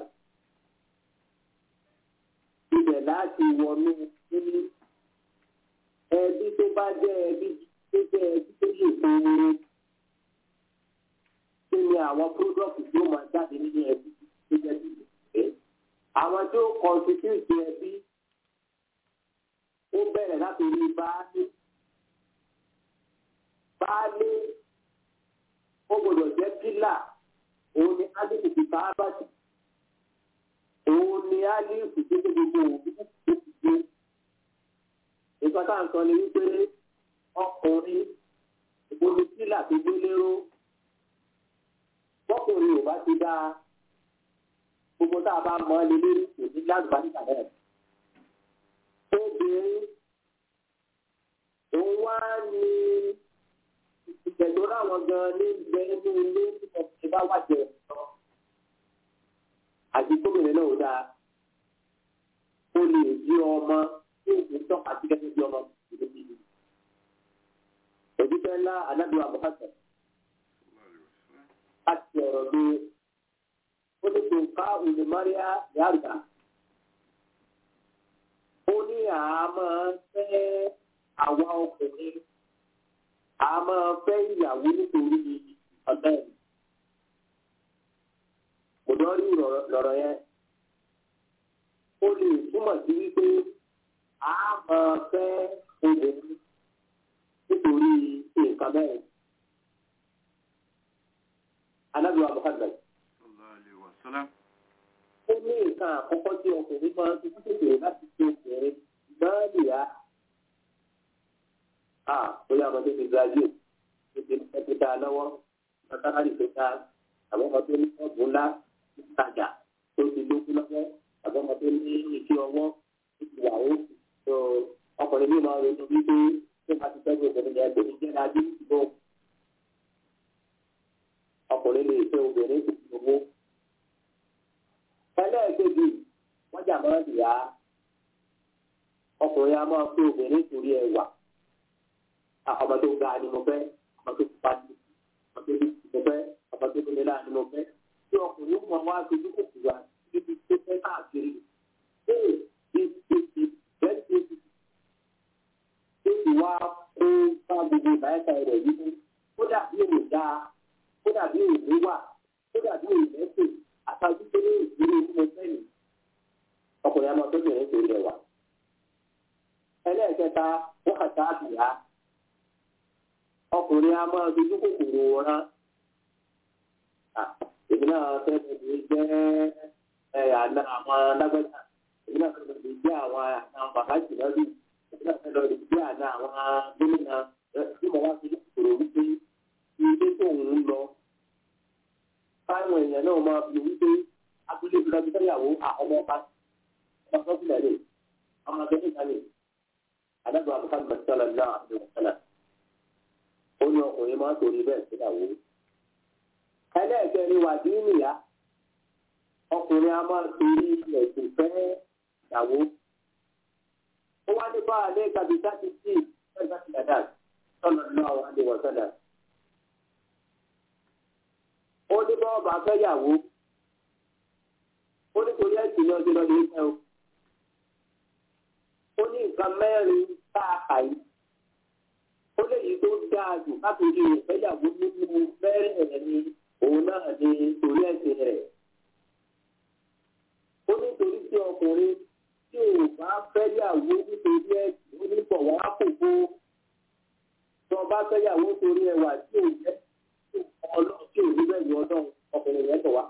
ibẹ̀ láti wọnú nínú ẹbí tó bá jẹ́ ẹbí tó jẹ́ ẹbí tó lè fowóró kí ni àwọn product tí ó máa jáde nínú ẹbí tó jẹ́ bí ìgbẹ́. àwọn tó constitute ẹbí ó bẹ̀rẹ̀ láti rí baálé baálé ó gbọdọ̀ jẹ́ pílà òun ni alifu fi káábàtì òun ni alifu tó tó gbogbo òbí tó ti gbé nǹkan tá à ń sọ ni wípé ọkùnrin ìbomi pílà tó gbé lérò bọ́kùnrin ò bá ti dáa gbogbo tá a bá mọ ẹ lé lórí kò ní lágbàdìgbà náà obìnrin òun wá ní ìtẹ̀tọ́ láwọn gan ní ìgbẹ́ inú ilé nípa ti bá wájẹ lọ àti gómìnà náà ò dáa ó lè jí ọmọ tí òkú tọ́ka sí gẹ́gẹ́ bí ọmọ ìlú bíbí. òjíṣẹ́ ńlá anábìwá bùkátà láti ọ̀rọ̀ gbé ó ní kò ká òní máríà yàrá ó ní àmọ́ fẹ́ àwa ọkùnrin àmọ́ fẹ́ ìyàwó nítorí ọ̀dọ́ ẹ̀. kò àlámọ́rí lọ̀rọ̀ yẹn ó lè túmọ̀ sí wípé a máa fẹ́ obìnrin nítorí nǹkan bẹ́ẹ̀. anábìwá Muhammad sallallahu alaihi wasallam. ó ní nǹkan àkọ́kọ́ tí ọkùnrin máa ń fi tètè láti ṣe obìnrin náà nìyá. a bóyá ọmọdé ti graduate tó ti ní ẹgbẹ́ dáa lọ́wọ́ mọ́tàlárì tó dáa àwọn ọmọdé ní ọ̀bùn ńlá ìtajà tó ti lókun lọ́wọ́ àwọn ọmọdé ní ìṣe ọwọ́ ìyàwó tó ọkùnrin bí máa ronú wípé tó bá ti tẹ́jú obìnrin yẹn kò ní jẹ́ dájú ìbò ọkùnrin lè fẹ́ obìnrin kò sí owó. ẹlẹ́ẹ̀kejì wọ́n jà máa ń yá ọkùnrin a máa fẹ́ obìnrin torí ẹwà ọmọ tó ga ni mo fẹ́ ọmọ tó pupa ni ọmọ tó bí mo fẹ́ ọmọ tó tóbi náà ni mo fẹ́ tí ọkùnrin mọ̀ wá sojú kòkòrò àti ibi tó fẹ́ káàkiri ee ìsìsì bẹ́ẹ̀ ti ti tó ti wá kó bá gbogbo ìbáyẹ̀ká rẹ̀ yìí kó dàbí òun dáa kó dàbí òun wà kó dàbí òun lẹ́sìn àtàwọn ìdílé ìdílé tí mo fẹ́ nì ọkùnrin àmọ́ tó bẹ̀rẹ̀ torí ẹ̀wà ẹlẹ́ẹ̀kẹta wọ́n kàtà àbíyá ọkùnrin a máa dojú kòkòrò rán èmi náà fẹ́ mi jẹ́ àná àwọn lágbẹ́jà èmi náà fẹ́ mi jẹ́ àwọn àwọn bàbá jìnnàbí èmi náà fẹ́ lọ rí jẹ́ àná àwọn gómìnà tí mo wá sí kòkòrò wípé ilé tó ń lọ káwọn èèyàn náà máa fi wípé abúlé bí lọ́dún fẹ́yàwó ọmọ ọba ọmọ tó fi lẹ́lẹ̀ ọmọ tó fi lẹ́lẹ̀ adájọ́ àbúkà mẹ́tẹ́lá náà àti wọ́sẹ́lá ó ní ọkùnrin máa ń torí bẹ́ẹ̀ síyàwó. ẹlẹ́ẹ̀kẹ́ ni wà dín nìyá ọkùnrin a máa ń torí ẹ̀sìn fẹ́ ìyàwó. ó wá ní báwa ní kàbíkà ti sí ẹgbẹ́ ti dàda sọ́nà náà wà ní wọ̀sánà. ó ní báwa bá fẹ́ yàwó. ó ní torí ẹ̀sìn ní ọjọ́ lọ́dún ìfẹ́ o. ó ní nǹkan mẹ́rin tá a kà yìí ó léyìí tó dáa jù káàkiri ìfẹ́yàwó nínú mẹ́rẹ̀ẹ̀rin ni òun náà ní torí ẹ̀sìn rẹ̀. ó nítorí tí ọkùnrin tí ò bá fẹ́yàwó nítorí ẹ̀sìn ó ní bọ̀ wá kókó tí wọ́n bá fẹ́yàwó torí ẹwà tí ò jẹ́ ọlọ́run tí ò ní bẹ́ẹ̀ yọ ọlọ́run ọkùnrin yẹn bọ̀ wá.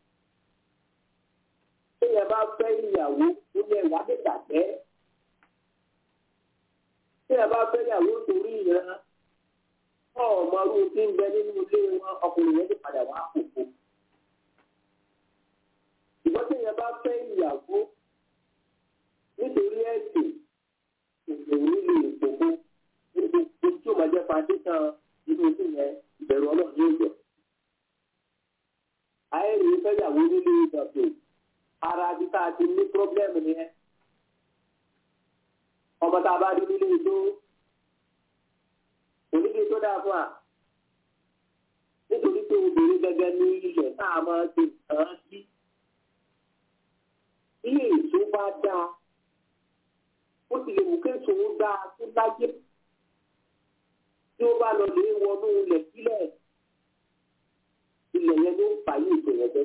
tí ẹ bá fẹ́ ìyàwó ó ní ẹwà lè dàgbẹ́ tí ẹ bá fẹ́ yàwó torí ìran ọmọ ọdún tí ń bẹ nínú ilé wọn ọkùnrin yẹn ti padà wá kókó. ìgbọ́n tí ẹ bá fẹ́ ìyàwó nítorí ẹ̀sìn ìṣòro lè kókó níbi tí ó máa jẹ́ foundation nínú ilé yẹn ìbẹ̀rù ọlọ́run ní ìjọ. àìrí fẹ́yàwó nílé ìdọ̀tò ara bí tá a ti ní pírọ́blẹ́mù nìyẹn ọmọ tá a bá rí nílé ijó onídìí tó dáa fún wa nítorí pé obìnrin gẹ́gẹ́ ní ilẹ̀ tá a máa ṣe nǹkan sí ilé èso bá dáa ó sì lè wù késo ó dáa tó láyé tí ó bá lọ lè wọnú ilẹ̀ sílẹ̀ ilẹ̀ yẹn ló ń fà yí ètò yẹn bẹ́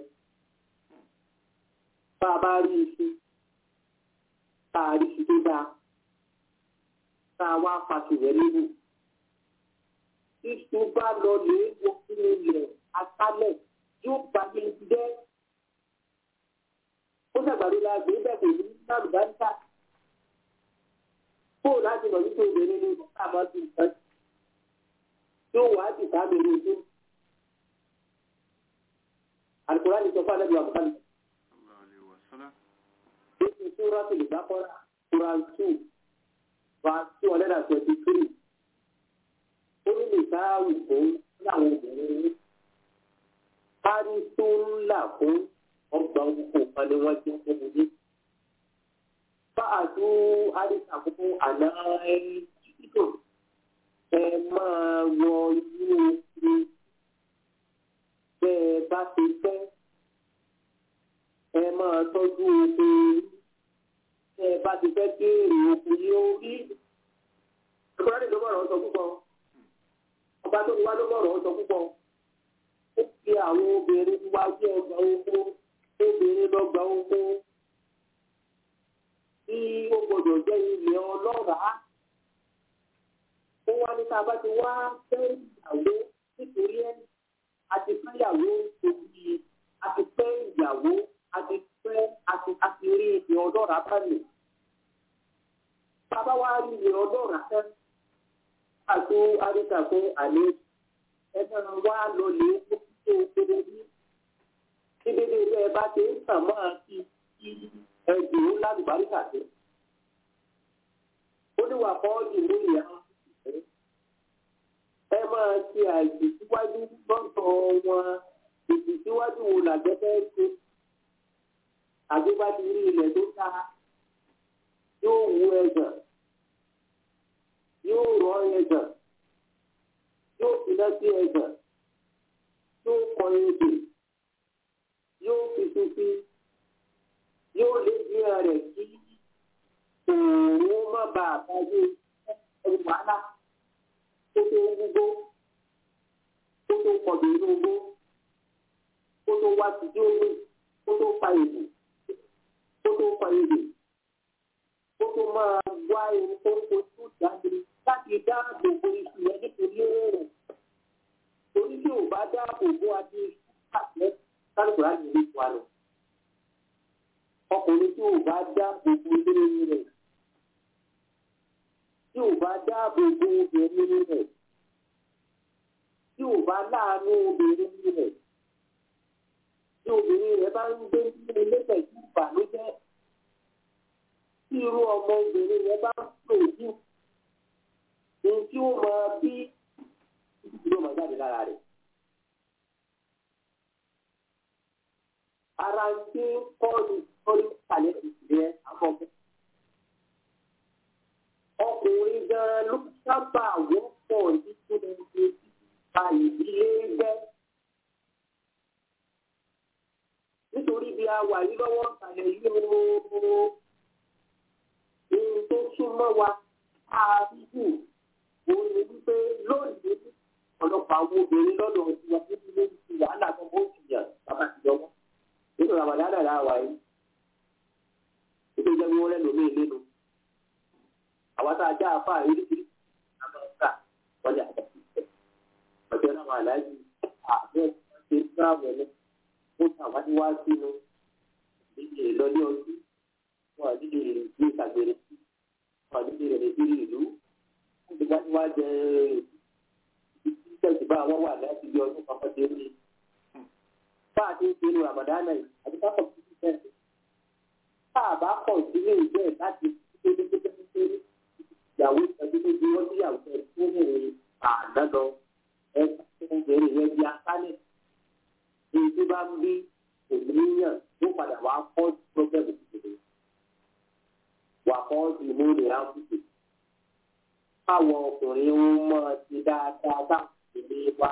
bá a bá rí iṣu tá a rí iṣu tó dáa tá a wá pàṣẹ rẹ nínú. Iṣu bá lọ lè wọ sínú ilẹ̀ aṣálẹ̀ yóò bá mi jẹ́. Ó ṣàgbàdo la gbé bẹ́ẹ̀ kò ní sáàmù dáńtà. Kóò láti lọ nítorí obìnrin ní bọ́tà máa ti nǹkan. Yóò wá sí sáàmì ní ojú. Àlùkòrá ni sọ fún Adébíyà Bùkálì. Ó ti súrá tó lè bá kọ́ra. Quran two verse two hundred and twenty-three. ó ní lè sáàrù fún láwọn obìnrin ní. kárí tó ń là fún ọgbà òkú kan ni wọ́n ti ń fún mi. fáàtú àdìsá fún àná ẹ̀ẹ́dìtò ẹ máa wọ inú omi bẹ́ ẹ bá ti fẹ́ ẹ máa tọ́jú oko tẹ́ ẹ bá ti fẹ́ kí èrè oko yóò rí. ìkọ́lá ló bọ̀rọ̀ sọ púpọ̀ ọba tó wá ló bọ̀rọ̀ sọ púpọ̀ ó fi àwọn obìnrin wá sí ọgbà oko obìnrin lọ́gbà oko tí ó gbọdọ̀ jẹ́ ilẹ̀ ọlọ́ràá ó wá ní ká bá ti wá fẹ́ ìyàwó nítorí ẹ̀ àti fẹ́ ìyàwó òbí àti fẹ́ ìyàwó àti fẹ́ àti àti rí ilẹ̀ ọlọ́ràá bá lò. Bàbá wa rí ilẹ̀ ọlọ́ràá fẹ́ àti àríkà fún àlẹ́ ẹgbẹ́ wa lọ lè kó tó kéré ní. Bí dédé ilé ẹ bá ti ń tàn máa fi ẹgbẹ̀rún lálùbáríkà sí. Ó ní wà kọ́ ìlú ìyá ẹ máa ṣe àìsí síwájú lọ́sọ̀ wọn èsì síwájú wo làgbẹ́fẹ́ ṣe àgbébájú rí ilẹ̀ tó ta yóò wú ẹ̀gàn yóò rọ ẹ̀gàn yóò finá sí ẹ̀gàn yóò kọ ebè yóò fi fífi yóò lé ìdíra rẹ̀ kí òun má bàa báyé ẹ̀rù wàhálà kó tó gbogbo kó tó kọ̀dọ̀ inú gbó kó tó wá sí díògbé kó tó fa èdè kó tó fa èdè kó tó máa wá ẹni tó ń fojú jáde láti dáàbò bo iṣu yẹn nítorí rẹ̀ torí tí ò bá dáàbò bo adé àtẹ kálukú láti ilé wa lọ ọkùnrin tí ò bá dáàbò bo ilé rẹ̀ tí ò bá dáàbò bo obìnrin rẹ̀ tí ò bá láàánú obìnrin rẹ̀ tí obìnrin rẹ̀ bá ń gbé nínú ilé pẹ̀lú ìbànújẹ́ tí irú ọmọ obìnrin rẹ̀ bá ń pè jù ní tí ó máa bí ìdúró máa jáde lára rẹ̀. ara ń gbé kọ́ọ̀lù kọ́ọ̀lù kàlẹ́ ìṣẹ̀lẹ̀ àkọ́kọ́ ọkùnrin gan ló sábà wọ́pọ̀ nínú ìpa ìdílé gbẹ́. nítorí bí a wà yí lọ́wọ́ ìsàlẹ̀ yìí ooo ohun tó súnmọ́ wa àádùn òun ni wípé lónìí ọ̀pọ̀lọpọ̀ àwọn obìnrin lọ́dọ̀ ìwà nínú ilé ti wàhálà tó bó ti yàn bàbá ti jọwọ́ nínú ramadana là wà yìí nítorí jẹ́ wọ́n lẹ́nu mí nínú àwọn tá a já afá ìrírí àmọ́ta wọ́n lè àjà sí ìfẹ́ ọjọ́ náà wà láàyè àbẹ́ ṣe ń sáàbọ̀ ní ó tàwa ní wá sínú nílé ìlọlé ọdún wọn nílé ìlú ìtàgbére wọn nílé rẹ̀ nílé ìlú wọn ti wá ní wá jẹ ìtẹ̀sí bá wọn wà láti bí ọdún kan fọ́dé ní. bá a ti ń pinnu àmàdánà yìí àti ká kọ̀ sí ìfẹ́ tá a bá kọ̀ sílé ìgbẹ́ láti ṣe é ṣe é ṣe é ìyàwó ìtọ́jú tó di wọ́n síyàwó ẹ̀ tó ní àdánù ẹ̀ tó ń bẹ̀rẹ̀ yẹn di asálẹ̀. èyí tó bá ń bí òmìnira ló padà wá kọ́ pọ́blẹ́mù tuntun. wà kọ́ ìmú rẹ̀ á kùtù. káwọn ọkùnrin ń mọ̀ sí dáadáa táwọn ìdílé wa.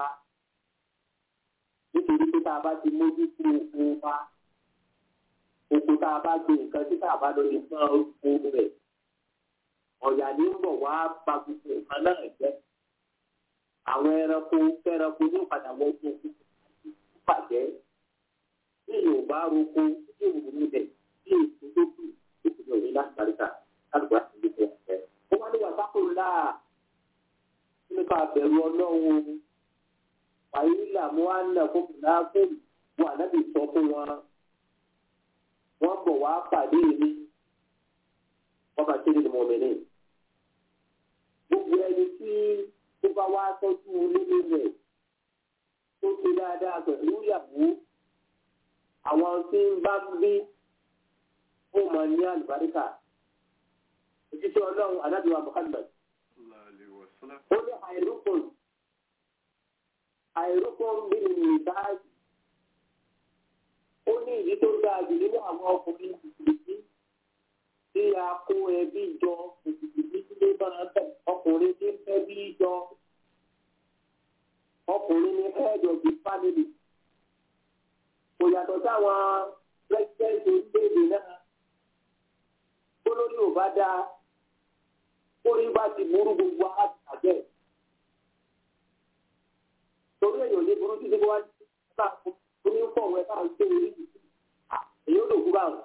nítorí pé tá a bá ti mójútó oko wa oko tá a bá gbé nǹkan tí tá a bá lọ lè fún oko rẹ̀ ọ̀yà ní ń bọ̀ wá pa gbogbo nǹkan náà jẹ́. Àwọn ẹranko fẹ́ranko ní padà wọ́n tó kú bàjẹ́. Bí yóò bá roko tí òun ní bẹ̀ bí èso tó kù tó kù ní òní láti paríta kálukú láti lè bẹ̀ ẹ̀. Ó wá ní wàsápò ńlá nípa àbẹ̀rù ọlọ́run. Wàyí làmú wá nà fún láàbùn wọn ànábì sọ fún wọn. Wọ́n bọ̀ wá pàdé mi. Wọ́n bá ṣe ní mọ̀mìnì gbogbo ẹni tí ó bá wá tọ́jú nínú rẹ̀ tó ṣe dáadáa pẹ̀lú ìyàwó àwọn tí ń bá ń bí ó máa ní àlùbáríkà òṣìṣẹ́ ọlọ́run anábìwá Muhammad ó ní àìrúkùn àìrúkùn nínú ìbáàjì ó ní ìdí tó dáa jù nínú àwọn ọkùnrin ìdílé tí a kó ẹbí jọ ìdílé máa bẹ̀ ọkùnrin tí ń fẹ́ bí jọ ọkùnrin ní head of the family kò yàtọ̀ sáwọn president orílẹ̀-èdè náà tó lórí ò bá dáa orí bá ti burú gbogbo àgbẹ̀ torí èèyàn ní burú títí wá bá onífọ̀wé bá ń gbé orí yìí èyí ó lò kú báwọn.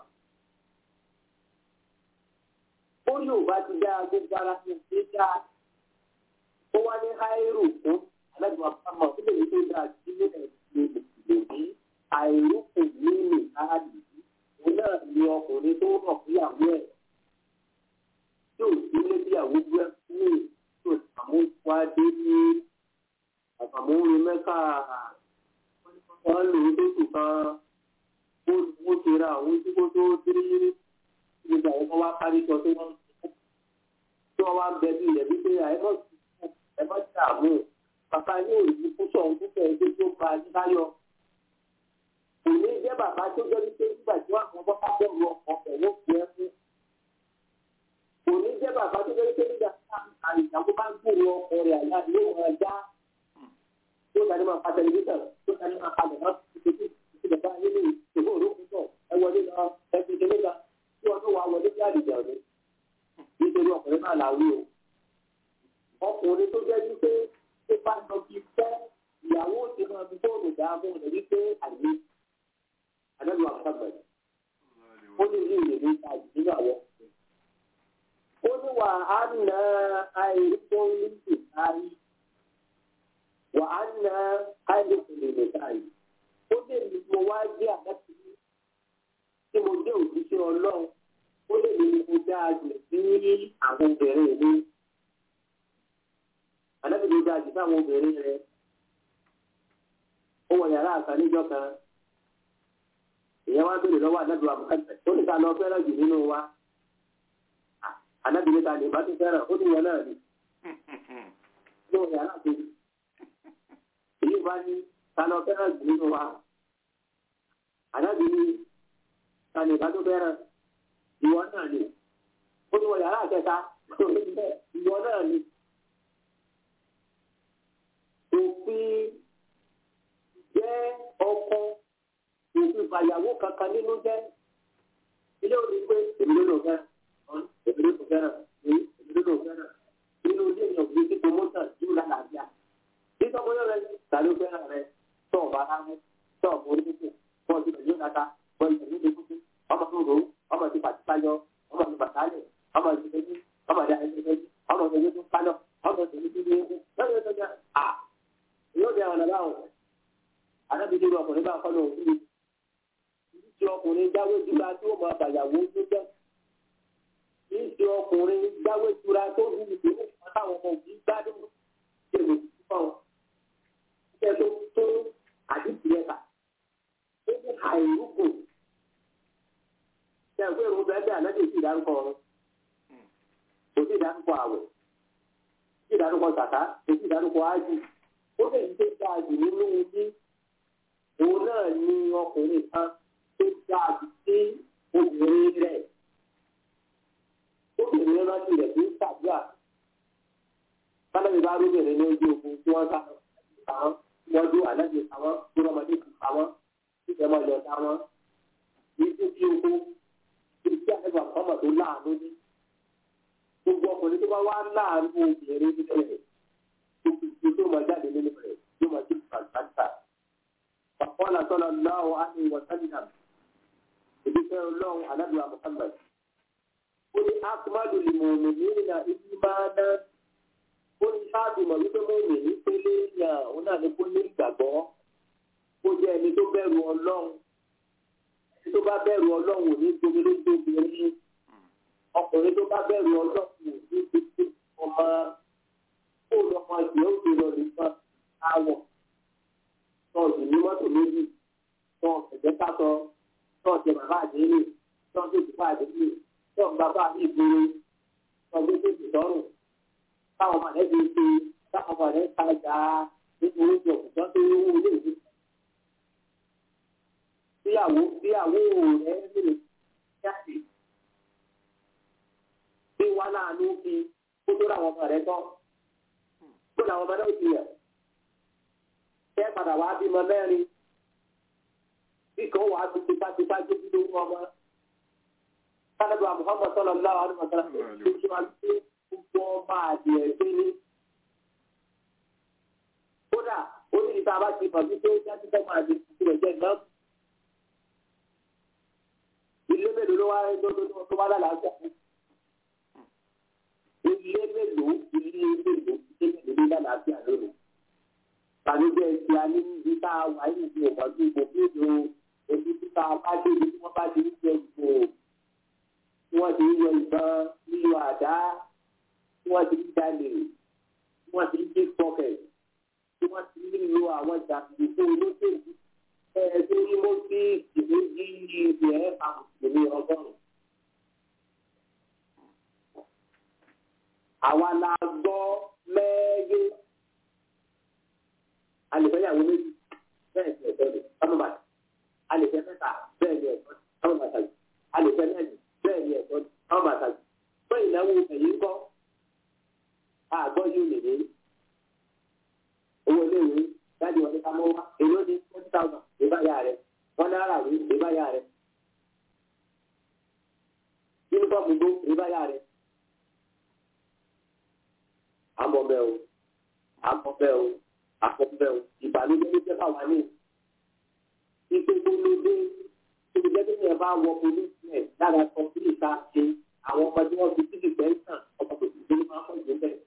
ó ní ò bá ti dá gbogbo ara ní ìdí dá ó wá ní háírù fún alágbèbá pàmò ó lè ní tó dáa sí nílẹ̀ lòdì àìrúkù nínú káàdì òun náà ní ọkùnrin tó rọ̀ fúyàwó ẹ̀ tí ò sí ilé bíyàwó gbé fún tí ò sàmúwádé ní àtàmúrin mẹ́ka wọ́n lò ó lóṣù kan ó ti ra àwọn tí kò tó dé gbogbo àwọn kan wá kárí sọ tí wọ́n tí wọ́n wá bẹ bí ilẹ̀ wípé àìmọ̀ ẹ̀mọ́ ti àmú bàbá yóò yí púpọ̀ púpọ̀ ẹgbẹ́ tó ba níláyọ̀ kò ní jẹ́ bàbá tó jẹ́ wípé nígbà tí wọ́n àwọn bọ́ká bẹ̀rù ọkọ̀ ẹ̀wọ́ fi ẹ́ fún kò ní jẹ́ bàbá tó jẹ́ wípé nígbà tí àìsàn bá ń gbòòrò ọkọ̀ rẹ̀ àyà yóò máa já tó dání máa pa tẹlifíṣàn tó dání máa pa lẹ̀ náà títí títí bàbá nínú ìṣòro òrókùn náà ẹ wọlé lọ ẹ fi ṣe nígbà tí wọn tó wà wọlé sí àdìjẹ òní nítorí ọkùnrin náà là wí o ọkùnrin tó jẹ́ wípé tó bá lọ bí fẹ́ ìyàwó ti máa fi fóònù dá fún un lórí pé àìní àdébù àkàgbẹ̀ ó ní ilé ìwé ní ìta nínú àwọn ọkùnrin ó ní wà á nà àìríkó ní ìtàrí wà á nà àìríkó ní ìtàrí ó lè ní mo wá jẹ́ àdáṣe tí mo jẹ́ òṣìṣẹ́ ọlọ́run ó lè ní mo dáa jù sí àwọn obìnrin mi. Àdábì ló dáa jù sí àwọn obìnrin rẹ̀. Ó wọ yàrá àkàn níjọ́ kan. Ìyẹn wá béèrè lọ́wọ́ àdábì wa bùkátà. Ó ní ká lọ fẹ́ràn jù nínú wa. Àdábì ló ta ní ìbá tó fẹ́ràn. Ó ní ìyẹn náà ni. Ló wọ yàrá àkejì. Èyí bá ní ká lọ fẹ́ràn jù nínú wa. Àdábì ní tani ìbá tó fẹ́ràn ìwọ náà ni ó ní wọ yàrá àkẹta ìwọ náà ni òfin jẹ́ ọkọ òfin fàyàwó kankan nínú jẹ́ ilé òní pé èmi ló lò fẹ́ràn èmi ló lò fẹ́ràn èmi ló lò fẹ́ràn nínú ilé ìyàn òfin tí promotion yóò lálàáfíà nítorí ọmọ yóò rẹ tàbí fẹ́ràn rẹ tọ́ọ̀ bá rárá tọ́ọ̀ borí kúkú bọ́ọ̀ ti bẹ̀rẹ̀ yóò dáta bọ́ọ̀ ti bẹ̀rẹ̀ yóò kúkú ọmọ tó rò ó ọmọ ti pàtí pàjọ ọmọ ti pàtàlẹ ọmọ ti tẹjú ọmọ ti àyè tẹjú ọmọ ti tẹjú pálọ ọmọ ti tẹjú ní ewu lọ́dọ̀ tó jẹ́ à yóò di àwọn ọ̀nà báwọn anábìdí ru ọkùnrin bá kọ́ lóhùn síbi tí ọkùnrin jáwé jura tí ó mọ àbàyàwó tó jẹ́ kì í ṣe ọkùnrin jáwé jura tó ní ìdílé táwọn ọmọ òbí gbádùn ṣe lè fi fún ọ ṣe tó tó àdìsí ẹ̀ka ó ní àìrúkù ṣe ìwé ìrùn bẹ́ẹ̀ bẹ́ẹ̀ ànájì sí ìdárúkọ ọ̀run kò sí ìdárúkọ àwẹ̀ sí ìdárúkọ sàká kò sí ìdárúkọ ájì ó lè ní tó dáa jù nínú ilé òun náà ní ọkùnrin kan tó dáa jù sí obìnrin rẹ̀ obìnrin rántí rẹ̀ tó ń ṣàdúrà sábẹ́ni bá rúbìnrin ní ojú ogun tí wọ́n sá àwọn wọ́n dún ànájì àwọn tó rọmọdé kù àwọn tí ìfẹ́ mọ́ ìjọta wọn ní tó kí ogun ìdí àgbà ọmọ tó láàánú ní gbogbo ọkùnrin tó bá wá láàánú obìnrin nínú rẹ̀ gbogbo tó máa jáde nínú rẹ̀ yóò máa jẹ́ pàtàkì. Bàbá sọ́nà láwọ̀ á ní ìwọ̀n sálìnà. Èdè fẹ́ ọlọ́run alábìwá Muhammad. Ó ní Akmadu lè mọ̀ mí ní ìlà ibi máa ná. Ó ní sáàbì mọ̀ wípé mo rìn ní pélé ìyá òun náà ní kó ní ìgbàgbọ́. Ó jẹ́ ẹni tó bẹ̀rù ọlọ́run tó bá bẹ̀rù ọlọ́run ò ní gbomi lójú obìnrin ọkùnrin tó bá bẹ̀rù ọlọ́run ò ní gbogbo ọmọ kó lọ́mọ ìgbẹ́ òde lọ nìkan àwọ̀ tọ́ọ̀sì ní mọ́tò méjì tọ́ọ̀ ẹ̀jẹ̀ kásọ tọ́ọ̀sì bàbá àdéhùn tọ́ọ̀sì bàbá àdéhùn tọ́ọ̀ bàbá ìgboro tọ́ọ̀sì tètè lọ́rùn táwọn ọmọdé ti ṣe táwọn ọmọdé ta ìjà nínú oúnjẹ òkùnkàn tó owó ilé ìwé bíyàwó bíyàwó rẹ lè jáde bí wọn náà ló fi kó tó ra àwọn ọmọ rẹ tán kó làwọn ọmọ náà ti yẹ kẹ padà wá bímọ mẹ́rin bí kan wàá fi tipátipá gbé bí lóhùn ọmọ sábàbí Muhammad sallallahu alaihi wasallam tó ṣe wá sí gbogbo ọmọ àdìẹ gbé ní. kódà ó ní ìta bá ti mọ̀ wípé jáde fẹ́ máa di ìpínlẹ̀ jẹ́ náà. ilé mélòó ló wá tó wá lálàáfíà ilé mélòó ilé mélòó ilé mélòó ló lálàáfíà lónìí ìbànújẹ́ ti a ní ibi tá a wà ní ìlú ọ̀pọ̀lọpọ̀ ìbò fíìmù èyí tí tá a bá dé ibi tí wọ́n bá ti ń jẹ ìbò tí wọ́n ti ń yọ ìbọn lílo àdá tí wọ́n ti ń jalè tí wọ́n ti ń dé pọ́kẹ̀ tí wọ́n ti ń lo àwọn jàǹdùkú olóṣèlú ẹ̀ẹ́dẹ́ ní mo fi ìwé yí ibi ẹ̀ àmùsùlùmí ọgọ́rùn-ún. àwa la gbọ́ mẹ́ẹ́gẹ́ alìfẹ́yàwó méjì bẹ́ẹ̀ ni ẹ̀tọ́ ni sábàbàtà alìfẹ́ mẹ́ta bẹ́ẹ̀ ni ẹ̀tọ́ ni sábàbàtà yìí alìfẹ́ mẹ́rin bẹ́ẹ̀ ni ẹ̀tọ́ ni sábàbàtà yìí fún ìnáwó ẹ̀yìn kọ́ àgbọ̀ yóò lè ní owó iléèwé dájú wọn ní ká mọ́ wá èló ní twenty thousand ìbáyà rẹ̀ wọ́n náírà rí ìbáyà rẹ̀ yúnífọ̀mù gbó ìbáyà rẹ̀ àmọ́ bẹ́ẹ̀ o àmọ́ bẹ́ẹ̀ o àkọ́bẹ̀ o ìbànújẹ́ ló jẹ́ fáwa ní ipe tó ló dé tó jẹ́ pé ní ẹ bá wọ policemen lára sọ sí ìta ṣe àwọn ọmọ tí wọ́n fi síbi pẹ́ńtàn ọmọ tó ti gbé máa ń pọ̀ jù bẹ́ẹ̀.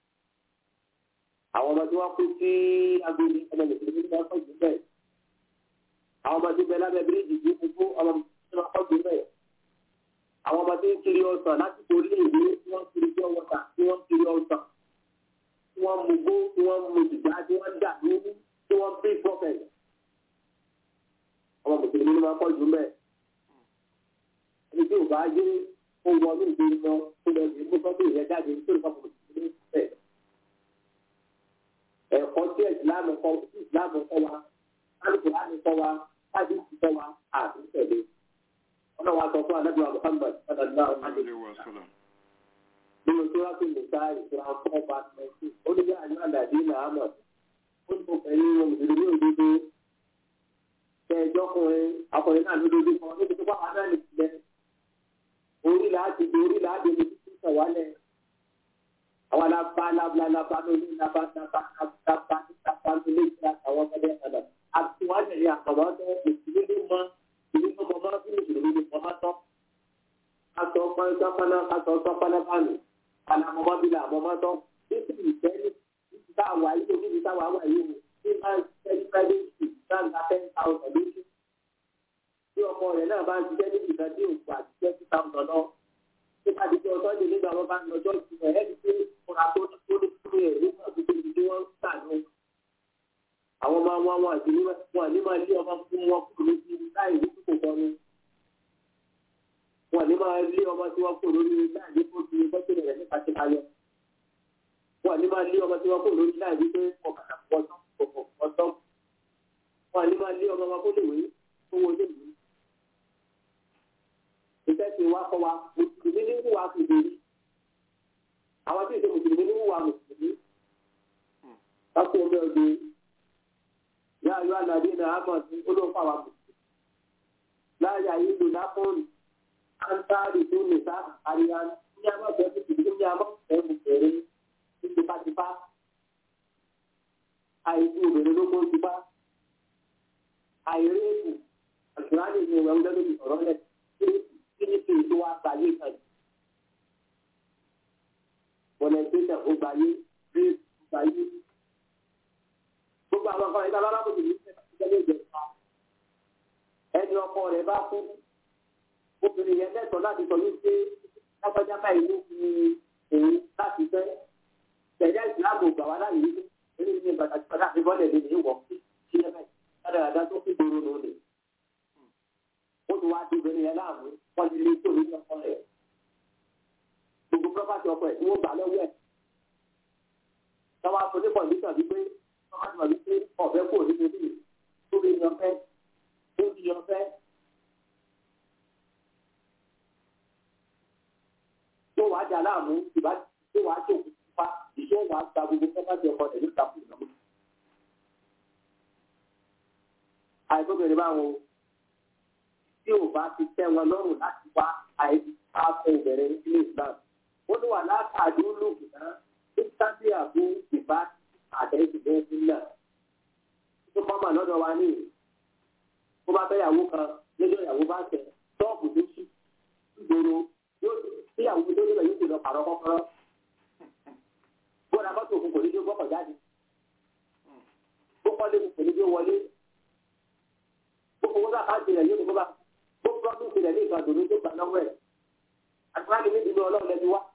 àwọn ọmọ tí wọ́n kú sí agbègbè ọmọ tó ti gbé máa ń pọ̀ jù bẹ́ẹ̀. àwọn ọmọ tí bẹ lábẹ́ bíríìjì tí kú fún ọmọ tó máa ń pọ̀ jù bẹ́ẹ̀. àwọn ọmọ tí ń kiri ọsàn lásìkò ilé ìwé tí wọ́n kiri jọ́ wọ́tà tí wọ́n kiri ọsàn tí wọ́n mú gbó tí wọ́n mú ìgbà tí wọ́n dà lórí tí wọ́n bí prophet. ọmọ mùsùlùmí ló máa ń pọ̀ jù mẹ́. ẹni tí ò bá yé ó wọ ní ìgbé lọ tó lọ sí mú sọ́dún ìyẹn jáde tó lè fọ́ mùsùlùmí bẹ̀. ẹ̀kọ́ tí ìsìlámù kọ́ ìsìlámù kọ́ wa alùpùpù láti kọ́ wa láti ti kọ́ wa àti tẹ̀lé. wọ́n náà wá sọ fún anábìyàn Muhammad sallallahu alaihi wa sallam nínú tí wọ́n fi lè ta ìṣura fún ọba twenty ó ní bí àyàn àdàdé nàámọ̀ ó ní mo fẹ́ ní ohun ìdílé ní òdodo tẹ ẹjọ́ kùnrin akọrin náà lódodo kan níbi tó bá wà náà nìkílẹ̀ orí láti di orí láti di títí sọ̀wálẹ̀ àwọn alábá alábá alábá lórí alábá alábá alábá alábá lórí ìgbà àwọn ọmọdé ọ̀dà àti wọ́n tẹ̀lé àkàwọ́ tó ìdílé mọ́ ìdílé mọ́ mọ́ bí ìdílé mọ́ tọ́ kátó pọ́npọ́nà kátó tọ́pọ́nà bánu alamọmọ bi la mọmọ tọ títí ìfẹni títí tá a wà yìí o títí tá a wà wà yìí o tí máa ń tẹ́lí private school náà ń gba ten thousand lóṣù tí ọmọ rẹ̀ náà bá ń ṣiṣẹ́ ní ìgbà tí òkú àti twenty thousand lọ tí bá ti jẹ́ ọtọ́ ìdílé nígbà wọn bá ń lọ́jọ́ ìṣúná ẹ̀ ẹ́ ti kóra tó ní tó ní tó ní ẹ̀rí náà tó tóbi tí wọ́n ń tà ní. àwọn máa wá wọn àti wọn ní máa lé ọmọ fún wọn kúrò lójú láì ní kókò kan ní wọn ní máa lé ọmọ tí wọn kò lórí láàyè tó ti gbọ́dọ̀ rẹ̀ nípa ti ayọ̀ wọn ní máa lé ọmọ tí wọn kò lórí láàyè tó ọ̀kadà pọ̀tọ́ pọ̀tọ́ wọn ní máa lé ọmọ wọn kó lè wé owó lè wé. ìfẹ́ ti wá kọ́ wa mùsùlùmí ní wùwà kìdìrí àwọn tí ìṣe mùsùlùmí ní wùwà mùsùlùmí. kákó omi ọdún yá ayọ́ àlàdé náà á mọ̀ sí olóńfà wa mùsùlùmí. láàyè ayé lò lápọ́ọ̀lù an tsari su ne sa ariya ya ma da su cikin ya ma da mu kere su tipa tipa ai ku bere lo ko tipa ai reku alkurani ne wanda da ni ọ̀rọ̀ le kini ti to wa ba ye kan volunteer o ba ye re ba ye gbogbo àwọn kan ìta lára bó ti ní ìṣẹ́lẹ̀ ìjẹ̀ta ẹni ọkọ rẹ̀ bá kú obìnrin yẹn lẹ́tọ̀ọ́ láti sọ wípé lágbájá báyìí ló fi òun láti fẹ́ tẹ̀lé ìsìláàmù gbà wá láyé wípé eré ní pàtàkì pàtàkì bọ́lẹ̀ lè ní wọ̀ sí ẹ̀ báyìí dáadáa tó fi gbòòrò lónìí. ó ti wá sí obìnrin yẹn láàmú wọ́n ti lé sí òun ní ọkọ rẹ̀. gbogbo pọ́pátì ọkọ ẹ̀ tí wọ́n gbà lọ́wọ́ ẹ̀. táwa sọ ní kọ̀ǹdíṣàn wípé pọ́pátì wà wípé ọ̀fẹ́ kò ní níbi tó lè yan fẹ́ tó ti yan fẹ́ tó wàá jà láàmú ìbá tó wàá tó pa ìṣó wàá gba gbogbo pọ́pátì ọkọ rẹ̀ níta fún ìnáwó. àìsóbìnrin báwo tí ò bá ti tẹ́ wọn lọ́rùn láti wá àìsàkó ìbẹ̀rẹ̀ nílé Islam ó ní wà látàdé olóògùn náà ní sábẹ́ àbú ìbá àtẹ̀síbẹ̀ sílẹ̀ tó kọ́ mà lọ́dọ̀ wa ní kó bá fẹ́ yàwó kan lójó ìyàwó bá tẹ̀ ṣọ́ọ̀bù tó ṣí ìgboro yóò tíyàwó tó débẹ̀ yóò ti lọ pàrọ̀ kọ́kọ́rọ́ bóra mọ́tò òkun kò ní jó gbọ́kọ̀ jáde bó kọ́lé kò ní jó wọlé bó owó náà ká tilẹ̀ yóò ní kó bá bó gbọ́dún tilẹ̀ ní ìgbà tòun tó gbà lọ́wọ́ ẹ̀ àtúrà ní níbi ọlọ́run lẹ́bi wá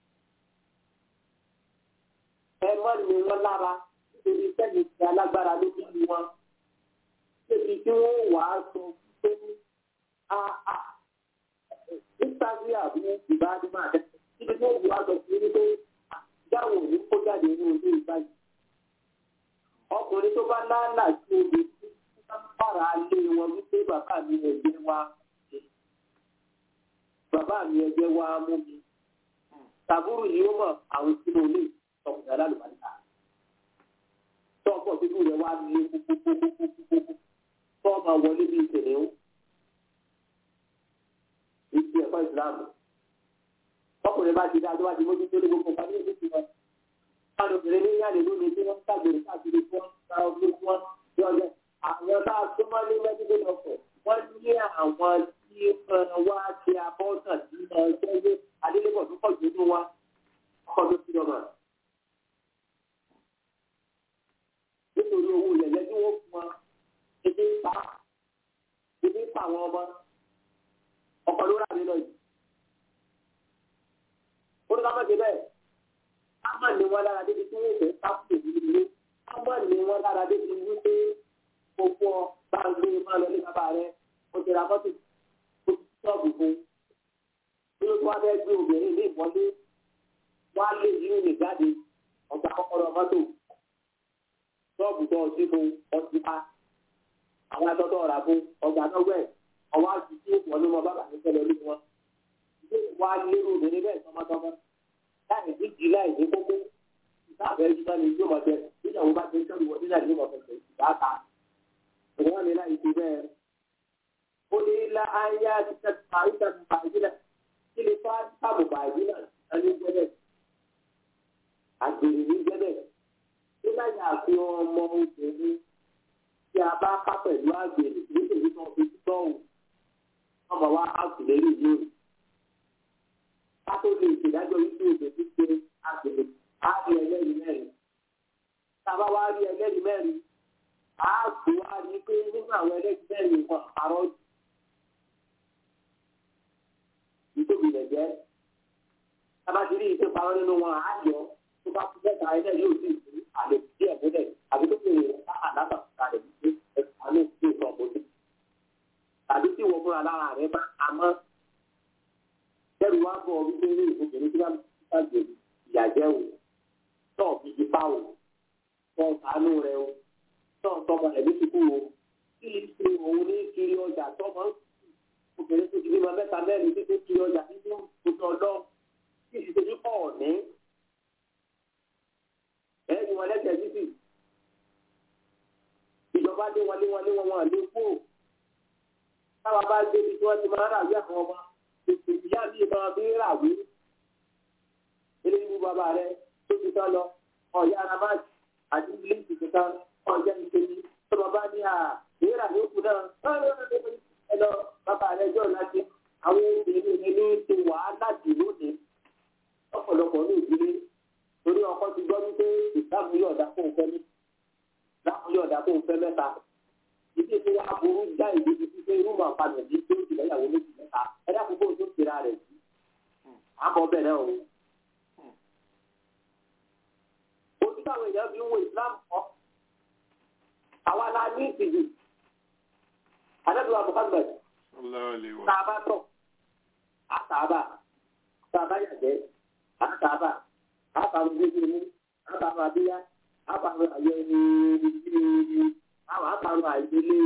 ẹ mọ́ ni wọ́n lára nítorí sẹ́yìn ti alágbára ló bí wọn débi tí wọ́n wà á sọ pé nítorí àbí ìbáraẹni máa tẹ níbi tí wọ́n wà á sọ pé ní pé dáwọ̀ ní kó jáde ní ojú ìgbà yìí ọkùnrin tó bá láàlà sí obì tí wọ́n bára lé wọn wípé bàbá mi ẹ̀jẹ̀ wa bàbá mi ẹ̀jẹ̀ wa mú mi tàbúrò yìí ó mọ̀ àwọn sínú ilé ọkùnrin alálùbáríkà tọ́pọ̀ títú rẹ̀ wá lé kúkúkúkúkúkú tọ́ ma wọlé bí ìṣẹ̀lẹ̀ ó ìṣe ẹ̀kọ́ ìsìlámù ọkùnrin bá ti dá tó bá ti mójú tó lé gbogbo nǹkan ní ìlú ti wọn káàdì obìnrin ní yàrá lónìí tí wọ́n ń tàgbèrè káàkiri fún wọn ká ọdún fún wọn ní ọjọ́ àwọn bá a tó máa ní mẹ́tíkì lọ́pọ̀ wọ́n ní àwọn tí wá ti abọ́sàn sí ẹgbẹ́ adélébọ̀ tó pọ̀ jù nínú wa ọkọ̀ tó ti lọ́mọ. nítorí owó ilẹ̀ tí wọ́n fún wa ebi ń pa ebi ń pa àwọn ọmọ ọkọ̀ ló rà mí lọ yìí. ó ní ká má ṣe bẹ́ẹ̀ ká má ní wọn lára débi tí wọ́n fẹ́ ká kú èyí nílé ká má ní wọn lára débi wípé gbogbo bá ń gbé má lọ ní bàbá rẹ ó ti ra mọ́tò ó ti sọ́ọ̀bù fún bí ó wá fẹ́ gbé obìnrin ní ìmọ̀lé wọ́n á lé yìí ní jáde ọ̀gá kọ́kọ́rọ́ mọ́tò ṣọ́ọ̀bù tó ọtí fún ọtí pa àwọn atọ́tọ́ ọ̀rà fún ọgbà nọ́wẹ́ ọwọ́ àti tí wọ́n ní wọn bá bàtí fẹ́ lọ lé wọn. ilé wa lérò obìnrin bẹ́ẹ̀ tọmọtọmọ láì ní jì láì ní kókó ìsáàbẹ̀ ẹjú náà ni yóò máa bẹ nígbà wo bá ti sọ́ọ̀bù wọn nígbà tí wọ́n fẹsẹ̀ ìdáta. ìwọ́n ní láì ti bẹ́ẹ̀. ó ní ilá ayé àti àìsàn bàjínà kí ni fáàbù bàjínà ẹni jẹ́bẹ̀ àgbèrè ní jẹ́bẹ̀ nígbà yà fi ọmọ obìnrin tí a bá ká pẹ̀lú àgbèrè nítorí tó fi tọ́wù ọmọ wa àtìlẹ́yìn yóò ká tó lè ṣèdájọ́ wípé òbí ti ṣe àgbèrè á rí ẹlẹ́rìí mẹ́rin tá a bá wá rí ẹlẹ́rìí mẹ́rin á tó wá rí pé nínú àwọn ẹlẹ́rìí mẹ́rin kan àrọ́ ìtóbi rẹ̀ jẹ́ tá a bá ti rí ìṣe parọ́ nínú wọn á yọ tó bá kú mẹ́ta ẹlẹ́rìí yóò sì sí àlè díẹ̀ múlẹ̀ àbí tó fi àdáta kalẹ̀ wípé àmì tí ò sọ bójú. tàbí tí wọ́n múra lára rẹ̀ bá àmọ́ kẹ́rù wá bọ̀ wípé ní obìnrin tí wọ́n bá gbé ìyàjẹ́ o tọ́ fi di pa o tọ́ sànú rẹ o tọ́ tọmọ rẹ̀ ní kíkú o kí ni ṣe òun ní kiri ọjà tọmọ obìnrin tó ti bímọ mẹ́ta mẹ́rin títí kiri ọjà nínú oṣù ọlọ́ kí ìṣèjì ní pọ̀ ní ẹ̀ẹ́dì wọn lẹ́sẹ̀ títì ìjọba dé wọlé wọlé wọn wọn lé kú táwa bá débi tí wọ́n ti máa ń ràwé àwọn ọmọ ètò ìyá mi máa fi ràwé eré ìwú bàbá rẹ tó ti tán lọ ọ̀yá ara máa àti ilé ìtìtì kan ọ̀jẹ́ ìkejì tó bàbá ní à ìrà ní òkú náà ẹ lọ bàbá rẹ jọ láti àwọn obìnrin ní ti wàhálà jù lónìí ọ̀pọ̀lọpọ̀ ní ìdílé torí ọkọ ti gbọ́ wípé ìsáàmù yóò dá fún òfẹ́ mi ìsáàmù yóò dá fún òfẹ́ mẹ́ta ìdí tí wàá burú já ìdí ti fi pé irú màá padà ní tó ti lẹ́yàwó méjì mẹ́ta ẹ dákun bó tó tira rẹ̀ sí àbọ̀ bẹ̀rẹ̀ o. ojú táwọn èèyàn fi ń wo Islam kọ́ àwa la ní ìtìjú adébíwá Muhammad tàbá tọ̀ àtàbà tàbá yàgbẹ́ àtàbà àbàwọn gbèsè mú àbàwọn abíyá àbàwọn àyẹ ní àwọn àbàwọn àìdílé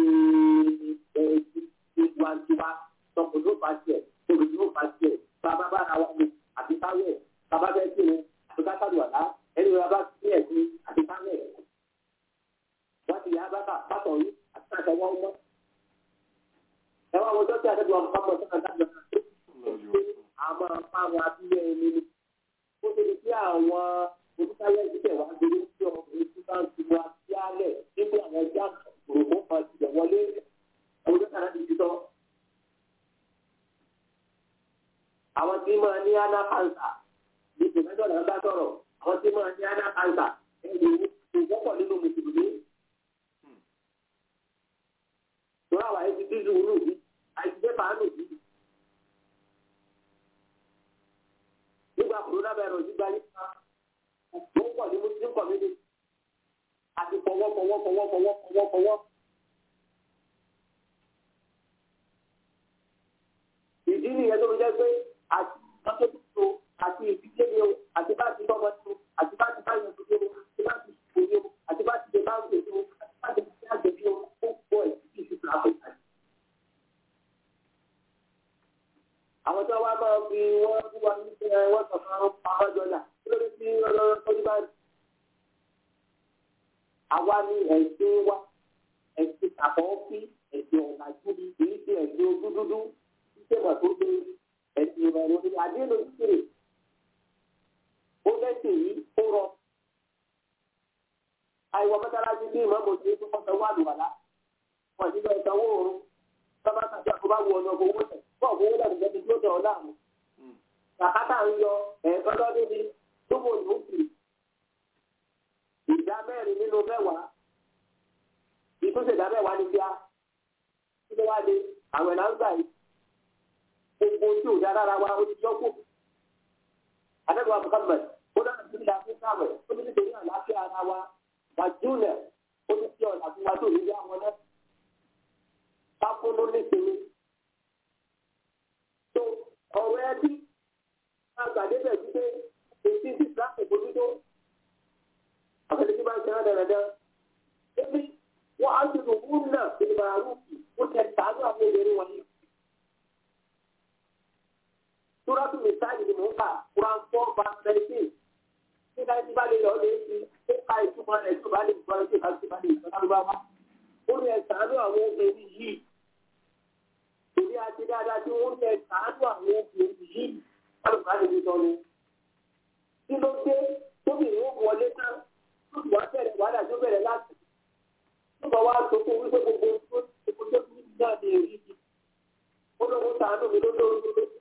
ìwàntiwa tọkùn ló fà tiẹ̀ tóbi ló fà tiẹ̀ bàbá bá ra wọn àti táwẹ̀ bàbá bẹ́ẹ̀ tí o àti kákàdù àlá ẹni wọn bá sí ẹ̀sìn àti táwẹ̀ wọ́n ti yá bàtà bàtọ̀ yìí àti káṣọ wọn mọ́. ẹ wá wọn dọ́kítà àdébùwà mọ́kànlá sọ́kàn dájọ́ àmọ́ àwọn abíyẹ ẹni ni ó ṣe lè fi àwọn olùkáyọ̀ ìdílé wa gbèrú sí ọkùnrin tí bá ń ti wá sí alẹ̀ nígbà àwọn ẹja òròmọ́ kan ti bẹ̀ wọlé olùkàrà ti ti tọ́. àwọn tí máa ní ana cancer ní tòmẹ́tọ̀ náà bá sọ̀rọ̀ àwọn tí máa ní ana cancer ẹ̀yìn ìwọ́pọ̀ nínú mùsùlùmí. Tòun àwọn àyè ti dídùn ún lòdì, àìsí pépà ń lòdì. Nígbà kòrónà bẹ̀rẹ̀ òjì gba nípa wọ́n pọ̀ ní muslim community àti fọwọ́ fọwọ́ fọwọ́ fọwọ́ fọwọ́ fọwọ́. Ìdí nìyẹn tó fi jẹ́ pé àti mọ́tòtò àti ìdílé ni o àti bá ti bọ́mọ tó àti bá ti bá yẹn tó tó àti bá ti ṣòye o àti bá ti ṣe bá ń ṣe tó àti bá ti ṣe àgbẹ̀bí o ó pọ̀ ẹ̀ sí ìṣúná àpòtà. Àwọn tí wọ́n wá máa fi wọ́n fún wa ní ẹ wọ́n sọ fún àwọn pàmò jọjà kí ló dé sí ọlọ́run tó ní báyìí. Àwa ní ẹ̀sìn wa ẹ̀sìn àkọ́kí ẹ̀sìn ọ̀làjú ni kì í ṣe ẹ̀sìn ojú dúdú sísèmọ̀ tó gbé ẹ̀sìn ìrọ̀rùn ní àdéhùn ìṣirè ó lẹ́sìn yìí ó rọ. àìwọ̀ mọ́tàlájú bí ìmọ̀ mọ̀ sí tó kọ́sọ̀ wà lùwàlá wọn nígbà ìsanwó oorun sábà tàbí àkóbá wọ ọ̀nà owó tẹ̀ fún ọ̀gbọ́n owó dàbí lẹ́bi tó tẹ̀ ọ́ láàmú. kàkátà ń yọ ẹ̀ẹ̀kan lọ́dún ni túbò ló ń kiri. ìdá mẹ́rin nínú mẹ́wàá ìtúnṣe ìdá mẹ́wàá ni bíá kí ló wá dé àwẹ̀ náà ń gbà yìí gbogbo tí ò dára ra wa ó ti yọ kó. Adébọ̀wá Muhammad ó dára sí ìlà fún káwẹ̀ ó ti nítorí àlàáfíà ara wa wàjúùlẹ̀ ó ti fi ọ̀nà fún wa tó nílé àwọn náà. Pápónú nísìnyí. Tó ọ̀rọ̀ ẹbí àgbàdébẹ̀ sí pé èsì tí ìsìláàmù bójútó. Àfẹ́lẹ́ tí bá ń ṣe rán dandan. Ebi wọ́n á ti lò wúrú náà ìdìbò àrùkì ó tẹ̀ tàánú àwọn obìnrin wọ̀nyí. Súrọ́tù Mìsáàlì ni mò ń kà, Quran four verse thirteen. Nígbà tí bá lè lọ lè fi ó ka ìtumọ̀ rẹ̀ tó bá lè gbọ́ ẹ̀ tó bá ti bá lè sọ lárúbáwá. Ó ní ẹ̀ sàánú àwọn obìnrin yìí. Èmi àti dáadáa tí wọ́n ní ẹ̀ sàánú àwọn obìnrin yìí. Alùpùpù àti ìtọ́ ni. Kí ló dé tóbìnrin ó wọlé tán? Tó ti wá bẹ̀rẹ̀ wàhálà tó bẹ̀rẹ̀ láti. Tó bá wá sọ fún wípé gbogbo tó gbogbo tó kú náà ní èyí. Ó lóun sàánú mi lójó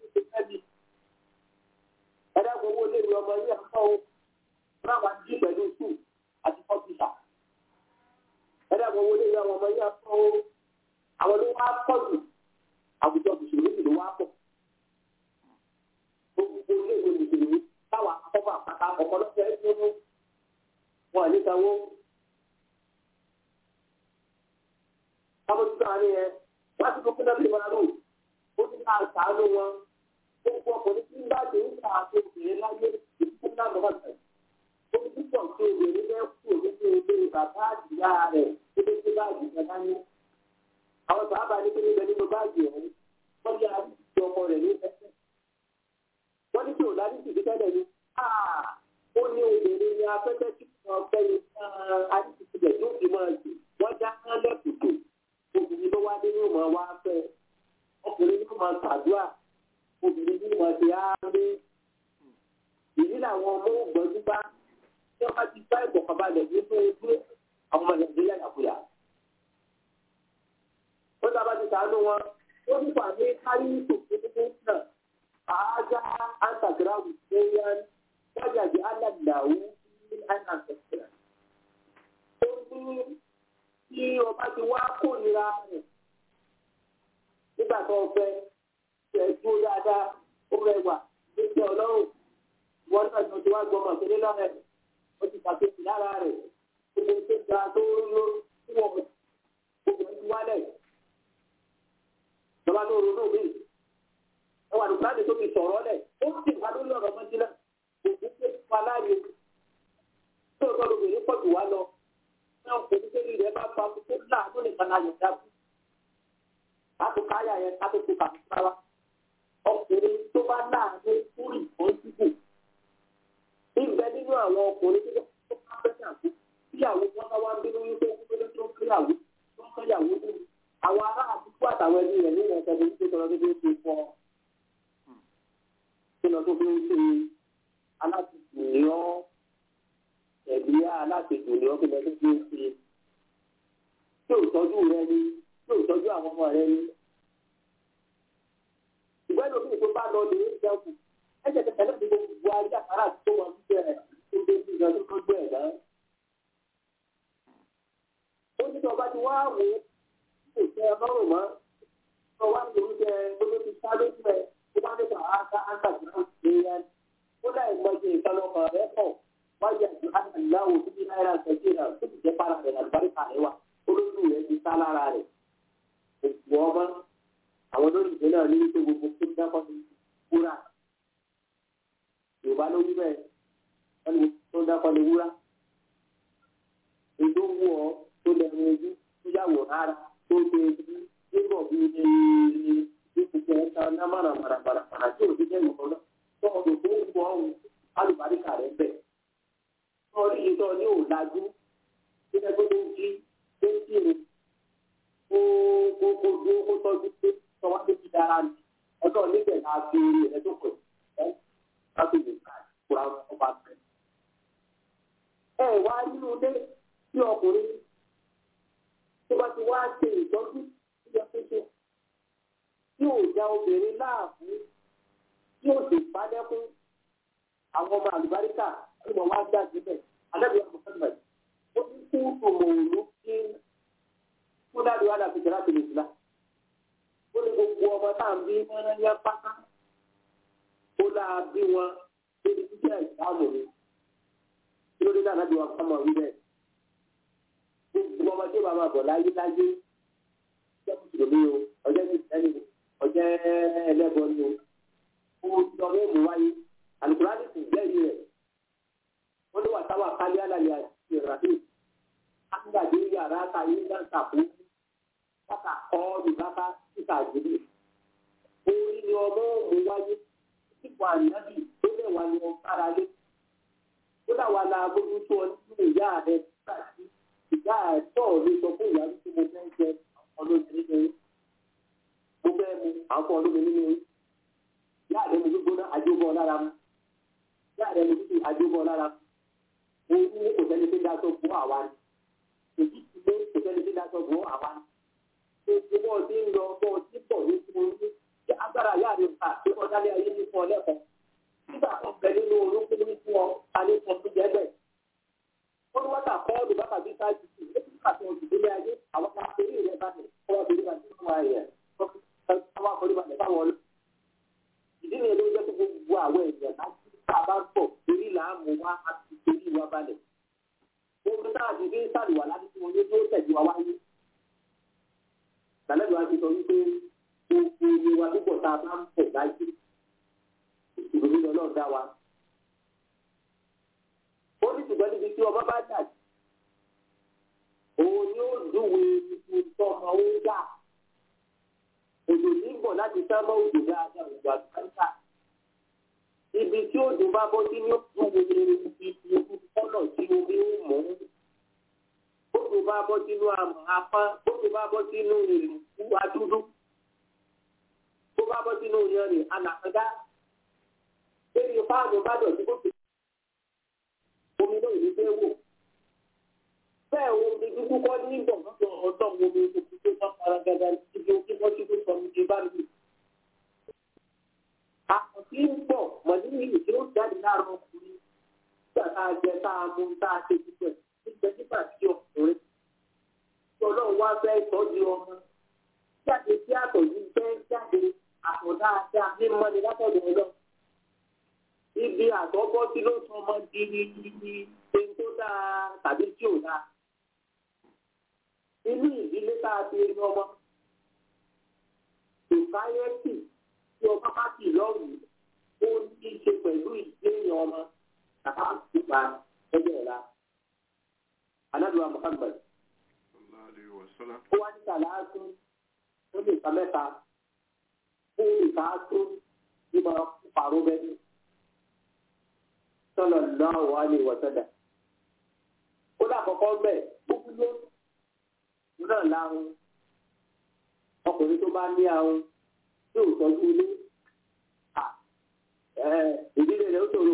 ẹ̀dá gbogbo lè rí ọmọ yìí àpá o ráwa jí pẹ̀lú sùn àti kọ́pútà. ẹ̀dá gbogbo lè rí ọmọ yìí àpá o àwọn ló wá pọ̀ jù àwùjọ mùsùlùmí ló wá pọ̀. gbogbo ilé ìwé mùsùlùmí táwa akọ́kọ́ àpáta ọ̀pọ̀lọpọ̀ ẹ̀ tó mú wọn ní sanwó. kábọ̀tì náà ni ẹ wọ́n ti kó kí náà fi máa lò ó ti ká àṣàánú wọn gbogbo ọkùnrin tí ń bá ti ń ta àti obìnrin láyé ìdílé náà lọ́wọ́ tẹ̀. ó ti púpọ̀ tí obìnrin bẹ́ẹ̀ kú nínú ilé bàbá àdìyá rẹ̀ tó lé sí báàgì kan dání. àwọn bàbá ní kí ní bẹ nínú báàgì ọ̀hún wọ́n ní àdìsí ọkọ rẹ̀ ní ẹsẹ̀. wọ́n ní kí ò ládìsí ti tẹ́lẹ̀ ni. ó ní obìnrin ní afẹ́fẹ́ tí wọ́n fẹ́ ní àdìsí tilẹ̀ tó fi máa jù wọ́n já kán lẹ́kùtù obìnrin ló wá nínú ìmọ̀ wá fẹ́ ọkùnrin ló máa ṣàdúrà obìnrin bí wọn ti á rí èyí làwọn ọmọ ògbọ́njú bá tí wọ́n bá ti bá ìgbọ̀kànbalẹ̀ nínú ojú àwọn ọmọ nàìjíríà yàkúyà. ó dábàá ti sàánú wọn ó ní wà ní kárí tòkòtò náà àájá àǹtàgíráwù ṣẹ́yán wájàdì alàdàwù ní àǹtàgíráwù. ó ní kí ọba ti wá kórìíra rẹ̀ nígbà tó fẹ́ ẹ dúró dáadáa ó rẹwà lójú ọlọ́run wọn náà ní ojú wa gbọ́ ọmọ ìpínlẹ̀ lọ́rẹ̀ ó ti ṣàkóso lára rẹ̀ gbogbo tó ga tó ló tí wọ́n gbogbo ẹni wálẹ̀ lọ́ba tó ronú mi ẹ wà lùkúrá ní tó fi sọ̀rọ̀ lẹ̀ ó sì wá lórí ọ̀rọ̀ mọ́tí náà òkú pé wà láàyè tó o tọ́lu bèrè pọ̀ jù wá lọ náà kò ní kéde rẹ̀ bá pa tó láàánú nìkan náà yọ̀ dáàbò láti káyà yẹn ká tó tó kàmí sára ọkùnrin tó bá láàánú fúrì kan síbò níbẹ̀ nínú àwọn ọkùnrin tó bá fẹ́ ṣàkó tíyàwó wọn bá wá ń bínú wípé kúkúrú tó ń kíyàwó tó ń kíyàwó tó àwọn ará àdúgbò àtàwọn ẹbí rẹ̀ nínú ẹ̀sẹ̀ tó ń ṣe tọ́lọ́ tó fi ń ṣe fọ́ kí lọ tó fi ń ṣe alátìkù ní ọ́ ẹ̀bí alátìkù ní ọ́ kí lọ tó fi ń ṣe tí ò tọ́jú rẹ ni tí ò tọ́jú àwọn ọmọ rẹ ni ṣùgbọ́n ẹni òbí tó bá lọ lè ń jẹun kù ẹ̀jẹ̀ tẹ̀tẹ̀ náà ní gbogbo ayé àkàrà tó wọn fi bẹ̀rẹ̀ tó dé sí ìgbà tó gbé ẹ̀ náà. ó ní ọba ti wá wò ó kò tẹ ẹ lọ́rùn mọ́ ọ wá ní oúnjẹ olóbi sáré fún ẹ tó bá dé kàn áńkà áńkà tó náà ṣe é yẹn ó láì mọ ṣe ìtọ́lọ́kọ̀ rẹ pọ̀ wáyé àti àtàláwò tó ní náírà ṣẹ́jú náà tó ti jẹ́ para rẹ̀ àlùbáríkà rẹ̀ wà olójú rẹ̀ ti sá lára rẹ̀ òkú ọmọ àwọn olóyìnbó náà ní wípé gbogbo tó ń dákọ́ ní wúrà yorùbá ló wí bẹ́ẹ̀ wọ́n ní tó ń dákọ́ ní wúrà ètò wù ọ́ tó lẹ́nu ojú tó yàwò rárá tó ṣe ojú nígbà bí ní ìpìtẹ́ ẹ̀ka ná màràmàràmàrà tí ò ti jẹ́ ìwọ̀n náà tó ọdún tó ń wọ ọ̀hún alùbáríkà rẹ̀ bẹ̀. wọ́n rí ìtọ́ ní òòlájú tó yẹ kó tó ń jí tó ń kírun kó kó kó dúró kó tọ́jú pé tọ́wá tó ti dára ní ọjọ́ níbẹ̀ náà fi orí rẹ̀ tó pọ̀ ẹ́ láti lè ká ìkura ọba bẹ̀. ẹ wá nínú ilé tí ọkùnrin tó bá ti wá ṣe ìtọ́jú ìjọ pété tí ò já obìnrin láàbù tí ò sì bá dẹ́kun àwọn ọmọ àlùbáríkà tí wọ́n wá dá síbẹ̀ alábìyàn Muhammad ó ní kú òmòòlù kí kúndàdì wà láti jẹ́rà tó lè sílá. ó ní gbogbo ọmọ tá à ń bí wọn ní apáta ó láa bí wọn débi jíjẹ́ ìdáàmú ni kí ló dé dáná bí wọn kọ́ mọ̀ wí bẹ́ẹ̀. gbogbo ọmọ tí ó bá máa bọ̀ láyé láyé jẹ́ mùsùlùmí o ọjọ́ ìsẹ́ni ọjọ́ ẹlẹ́bọ ni o ó lọ mú mú wáyé alukurani sì jẹ́rìí rẹ̀ wọ́n ní wà táwa kálí àlàyé àti ìrànlẹ́ àgbàdo yàrá kàyé náà tàbí bàtà kọ́ọ̀lù bàtà títà jìbì orí ni ọmọ òun wáyé ipò ànábì tó lè wà ní ọ̀kára lé ó dà wà láà bójú tó ọ nínú ìyá rẹ nígbà tí ìyá rẹ tọ̀ lé sọ fún ìyá wípé mo fẹ́ jẹ ọlọ́dún nínú mo fẹ́ mu àwọn ọlọ́dún nínú ìyá rẹ mo gbígbóná àjọbọ lára mu ìyá rẹ mo gbígbó àjọbọ lára mu òun ní kò sẹ́ni tó dá tó fún àwa ni èyí ti lé kò sẹ́ni tó dá tó fún àwa ni gbogbo bọ́ọ̀ tí ń lọ bọ́ọ̀ tí pọ̀ ní fún un ní agbára ìyá rẹ fà tí wọ́n dálé ayé ní fún ọ lẹ́kọ̀ọ́ nígbà tó bẹ nínú orúkú ní fún ọ alẹ́ fún ọdún jẹ́ bẹ́ẹ̀ wọ́n ní wọ́n tà kọ́ọ̀lù bàtà bí sáàjì sí nígbà tó ń dìde ayé àwọn kan torí rẹ̀ bá ní ọwọ́ torí bá ní ọwọ́ ayẹ ọwọ́ torí bá ní báwọn ọlọ́ ìdí nìyẹn ló jẹ́ kó gbogbo àwọn èèyàn láti ká bá ń pọ̀ torí là á mú wá àti torí wa balẹ̀ gbogbo náà ti fi ń sàlùwà láti fún wọn ní tó tẹ̀jú wa wáyé tàlẹ́bí wa ti sọ wípé gbogbo iye wa púpọ̀ tá a bá ń pọ̀ láyé ìròyìn lọ náà dá wa. ó ní ṣùgbọ́n níbi tí ọba bá dà sí òun ni ó dùwé ibi tó ọmọ ó dà òjò ní bọ̀ láti sábà òjò dáadáa òjò àgbáńtà ibi tí òjò bá bọ́ sí ní ó dùwé ibi ibi kọ́nà tí omi ń mọ̀ ọ́n bóso bá bọ́ sínú àmọ̀ apá bóso bá bọ́ sínú ìlú adúdú bó bá bọ́ sínú yanrìn anàkàndá lórí fáànù bá dọ̀tí bó ti omi náà ní fẹ́ wò bẹ́ẹ̀ omi dúdú kọ́ ní ìbọ̀ lọ́dọ̀ ọ̀dọ́ omi òkú tó bá fara gada ibi òkú bọ́ sí tó sọ ní ti bá mi. àkọsí ń bọ̀ mọ̀lẹ́yìn tí ó jáde láàárọ̀ ọkùnrin nígbà tá a jẹ tá a mú tá a ṣe púpẹ̀ nígbà nígbà tí ọkùnrin tí ọlọ́run wá fẹ́ tọ́jú ọmọ jáde sí àtọ̀jú fẹ́ jáde àtọ̀dá àti àmímọ́ni látọ̀dọ̀ ọlọ́run ibi àtọ́kọ́ tí ló sọ ọmọ di ẹni tó dáa tàbí tí ò dáa. inú ìdílé tá a ti rí ọmọ sòsáyẹ́tì tí ọmọ bá ti lọ́rùn ó ní í ṣe pẹ̀lú ìgbéyàn ọmọ tàbá nípa ẹgbẹ́ ọ̀la. anábìwá Muhammad ó wá ní sàlàásù ó lè ka mẹ́ta ó lè ká tó nígbà pàrọ̀ bẹ́ẹ̀ sallallahu alaihi wa sallam. ó lákọ̀ọ́kọ́ bẹ́ẹ̀ gbogbo ló náà láhùn ọkùnrin tó bá ní ahùn tí ò tọ́jú ilé ìdílé rẹ̀ ó ṣòro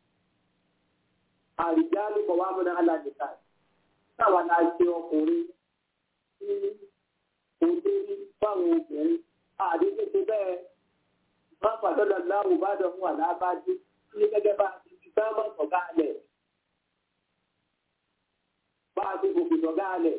àrìjá ló kọ̀ wá múná alájẹta táwa náà ṣe ọkùnrin tí òde ní fáwọn obìnrin àdéhùn tó bẹ́ẹ̀ wọ́n pàṣẹ lọ́la wò bá dọ̀ fún àlábàdé ní gẹ́gẹ́ bá a ti fi sáwọn sọ̀gá alẹ̀ bá a ti gòkè sọ̀gá alẹ̀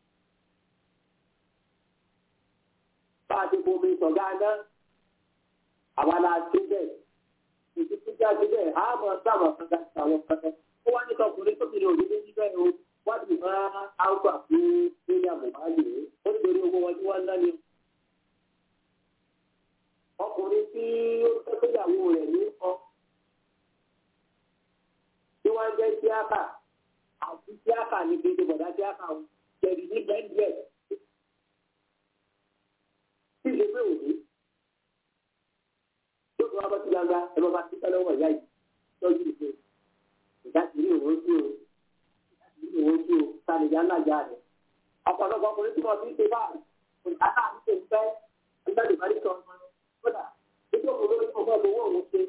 bá a ti bomi sọ̀gá náà àwa la ṣe bẹ́ẹ̀ ìdíkú jáde bẹ́ẹ̀ á mọ̀ sáwọn kankan àwọn kankan ó wá ní tọkùnrin tó fi ní òní méjì bẹ́ẹ̀ o wọ́n ti máa áwùgbà fún lórí àmọ̀báyé ó ní lórí owó wọn tí wọ́n ń ná ni. ọkùnrin tí ó tọ́jú ìyàwó rẹ̀ ní ọ tí wọ́n ń jẹ́ tíákà àti tíákà ní kéde bọ̀dá tíákà o tẹ̀lé ní bẹ́ẹ̀ tí ìṣe pé òní tó fi wá bá ti gbangba ẹ bá bá ti tẹ́lẹ̀ wọ̀ ìyá yìí tọ́jú ìṣe ìdásílẹ̀ òun sí o ìdásílẹ̀ òun sí o sàlẹ̀yà ńlájà rẹ̀ ọ̀pọ̀lọpọ̀ ọkùnrin tí wọ́n fi ń ṣe báyìí òǹtàkà àti ṣe ń fẹ́ ẹgbẹ́ ìbárí sọ ọmọ kódà nítorí òun lórí ọmọ owó òun ṣe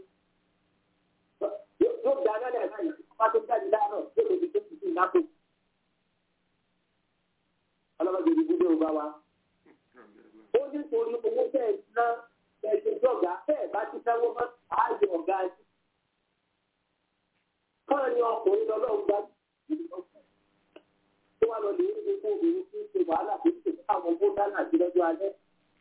yóò gba alẹ́ náà yìí wọ́n tó jáde láàárọ̀ yóò lè fi tó ti sìn lápò ọlọ́mọdé ìdìbò dé òun bá wa ó ní torí owó tẹ̀ ẹ̀ ná ẹ̀ṣẹ̀ jọ̀gá bẹ́ẹ̀ bá ti náwó mọ́ ààyè ọ̀gá ẹ̀ṣẹ̀ káà ní ọkùnrin lọ́lọ́run gbá tó wà lọ lè rí gbogbo obìnrin tí ń ṣe wàhálà tó ń ṣe fún àwọn owó dáná sí lọ́jọ́ alẹ́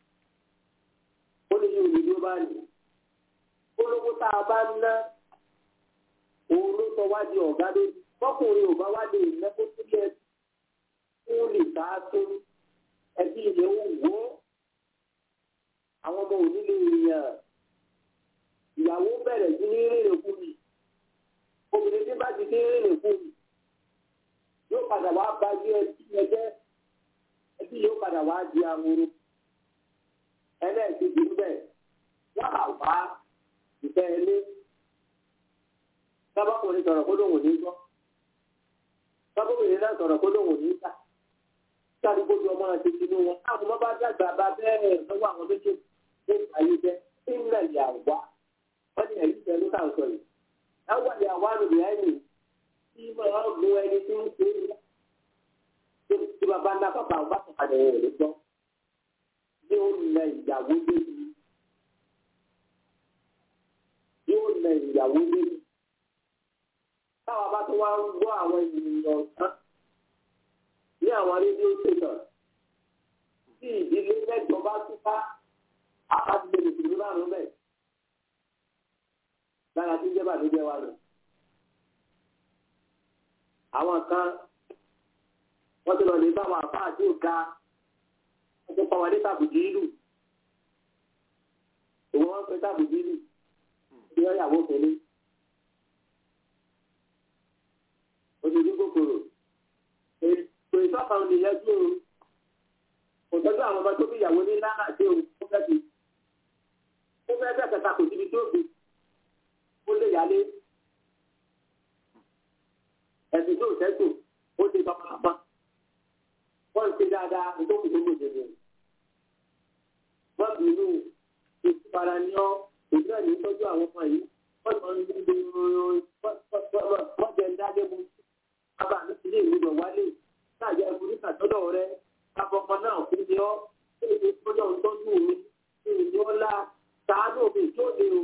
ó lè yí òní ló bá nì olówó tá a bá ń ná òun ló sọ wá di ọ̀gá lójú fọkùnrin ò bá wá lè ná kó sílẹ̀ fún lè bá a tó ẹbí ilẹ̀ ó wò ó àwọn ọmọ òní lè yàn ìyàwó bẹ̀rẹ̀ sí ní rìnrìn fún mi obìnrin tí bá ti dé rìnrìn fún mi yóò padà wá bá yé ẹbí ẹjẹ ẹbí yóò padà wá di ahoro ẹlẹ́ẹ̀kejì ń bẹ̀ wọ́n á wá ìfẹ́ ilé sábàkùnrin sọ̀rọ̀ kó lóun ò ní gbọ́ sábàkùnrin náà sọ̀rọ̀ kó lóun ò ní gbà sáré gbójú ọmọ àti tinú wọn àwọn ọmọ bá dàgbà bá bẹ́ẹ̀ lọ́wọ́ àwọn méjèèjì ní ayé jẹ́ ìnlẹ̀ ìyàwó wọ́n ní ẹ̀yìn tẹ̀lé káà sọ yìí láwọn ìyàwó àrùn ẹ̀yìn tí máa ń mú ẹni tí ń ṣe é tí bàbá ńlá bàbá ọba kan padà rẹ̀ ló gbọ́ yóò nà ìyàwó débi yóò nà ìyàwó débi táwọn bá tó wá ń gbọ́ àwọn ènìyàn tán ní àwọn rédíò ṣètàn tí ìdílé mẹ́jọ bá túká àpàtìlẹ̀ mùsùlùmí bá rún bẹ́ẹ̀ lára tí ń jẹ́ bàdújẹ́ wa nù àwọn kan wọ́n ti lọ lè bá àwọn àfáà tí ó ga wọ́n ti pa wọn ní tàbùdí ìlú òun wọ́n pe tàbùdí ìlú tí wọ́n yàwó kéré oṣooṣù kòkòrò ètò ìtọ́kàn nìyẹn tí o kò tọ́jú àwọn ọmọ tó fi ìyàwó ní lánà tí o ó fẹ́ fi ó fẹ́ fẹ́ kẹta kò síbi tó fi ó lè yálé ẹ̀sìn tó tẹ́tò ó ti bá pápá wọ́n ti dáadáa nítorí tó gbèsè ní. wọ́n bí inú ìfipára ní ọ́ èyí náà ní tọ́jú àwọn ọmọ yìí wọ́n sọ ní gbogbo wọ́n jẹ́ dáadé mu bàbá mi ti lé ìwúdọ̀ wálé láàyè ẹ̀kú ní sàtọ́dọ̀ rẹ káfọ́mọ náà fún mi ọ́ èyí tó lọ́ ń tọ́jú mi èyí ni ó lá sàánù mi tó lé o.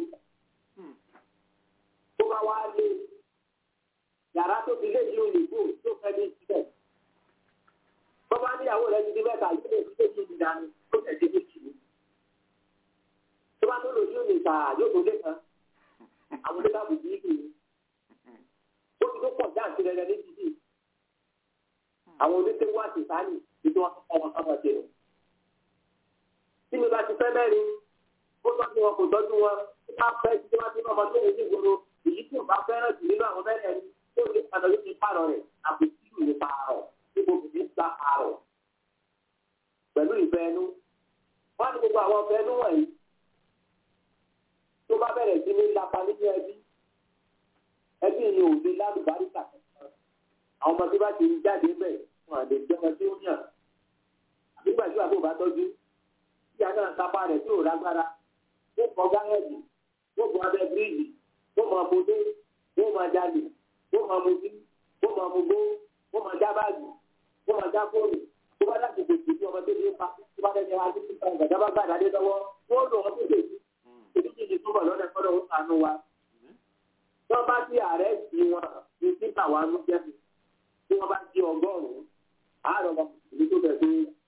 tó bá wá lé yàrá tó fi lé yìí òyìnbó tó fẹ́ ní síbẹ̀. Bọ́bá níyàwó rẹ̀ ti di mẹ́ta yìí lè fi léyìí ìdí dání tó tẹ̀sí méjì ni. Tó bá tó lò ní òní ìta yóò tó lé kan. Àwọn oníkà bù bí kì í. Ó ti tó pọ̀ jáǹtì rẹ̀ rẹ̀ ní títì. Àwọn oníṣẹ́ wá sí sáyìn ní tí wọ́n kọ́ wọn sábà ṣe rẹ̀. Tí mi bá ti fẹ́ mẹ́rin, ó tọ́jú wọn kò tọ́jú wọn. Tí wọ́n fẹ́ tí wọ́n ti ní ọmọ tó ń ṣe ìgboro, èyí tí ò bá fẹ́ràn jù nínú àwọn mẹ́rin ẹni tó lè padà yóò fi pààrọ̀ rẹ̀ àbùkù ìlú pààrọ̀ níbo kìí gba pààrọ̀ pẹ̀lú ìfẹ́ ẹnu. Wọ́n ní gbogbo àwọn ọ̀fẹ́ ẹnu wọ̀nyí tó bá bẹ̀rẹ̀ sí ní lápá nínú ẹbí. Ẹbí yìí ò lè lálùbáríkà kankan. Àwọn ọmọ tí bá ti jáde bẹ̀ wọn àlè jẹ́ ọmọ tí ó yàn. Nígbà tí àbúrò bá tọ́jú, ìyá náà kápá rẹ̀ tí ò lágbára. Ó kọ gáyẹ̀dì, ó kọ abẹ́ bíríìjì, ó mọ abodé, ó mọ jalè wọ́n máa mutí wọ́n máa mugbó wọ́n máa já báàgì wọ́n máa já fóònù tó bá láti tètè bí ọmọ tó ní pa tó bá lẹ́nu adé tó ta ìgbàdá bá gbàdá dé lọ́wọ́ wọ́n lò wọ́n tó tètè èdè tí ìdí túbọ̀ lọ́dẹ kọ́dọ̀ ó sànú wa. wọ́n bá sí ààrẹ sí wọn ní títà wa ló jẹ́ tí wọ́n bá jí ọgọ́rùn-ún àárọ̀ ọmọ ìlú tó bẹ̀ pé.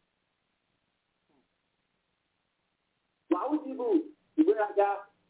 wàhù dìbò ìgbéraga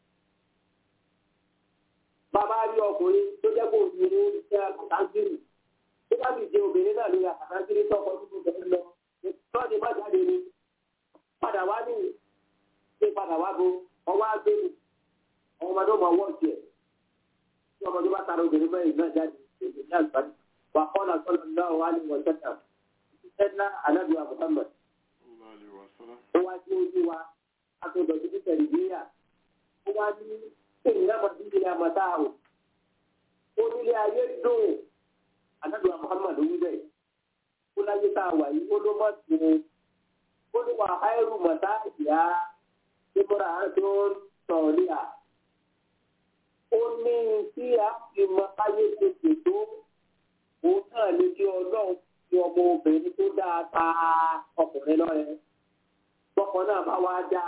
bàbá rí ọkùnrin tó jẹ́ kó ní ní iṣẹ́ àtàkìrì tó bá sì jẹ obìnrin náà lórí àtàkìrì tọkọ tó tó bẹ̀rẹ̀ lọ tọ́jú bá jáde ni padà wá ní ṣé padà wá bo ọwọ́ agbẹ́nu ọmọ ọmọdé ọmọ ọwọ́ tiẹ̀ tí ọmọdé bá tara obìnrin mẹ́rin náà jáde èdè ní àgbáyé wà kọ́nà sọ́nà náà wà ní wọ́n tẹ́tà tẹ́tà anábìwá Muhammad ó wá sí ojú wa akọ̀dọ̀ títí tẹ̀lé níyà ó wá ní èyí náà mọ̀ sí ilé àmọ́tá o ó nílé ayé dùn anábìwá Muhammad wí bẹ́ẹ̀ ó láyé tá a wà yìí ó ló mọ̀ sí ó ní wà áìrù mọ̀tá ìyá ìmúra tó ń sọ̀rí à. ó ní tí a fi mọ ayé tètè tó òun náà lè kí ọlọ́run fi ọmọ obìnrin tó dáa ta ọkùnrin lọ́rẹ. tọkọ náà bá wá dá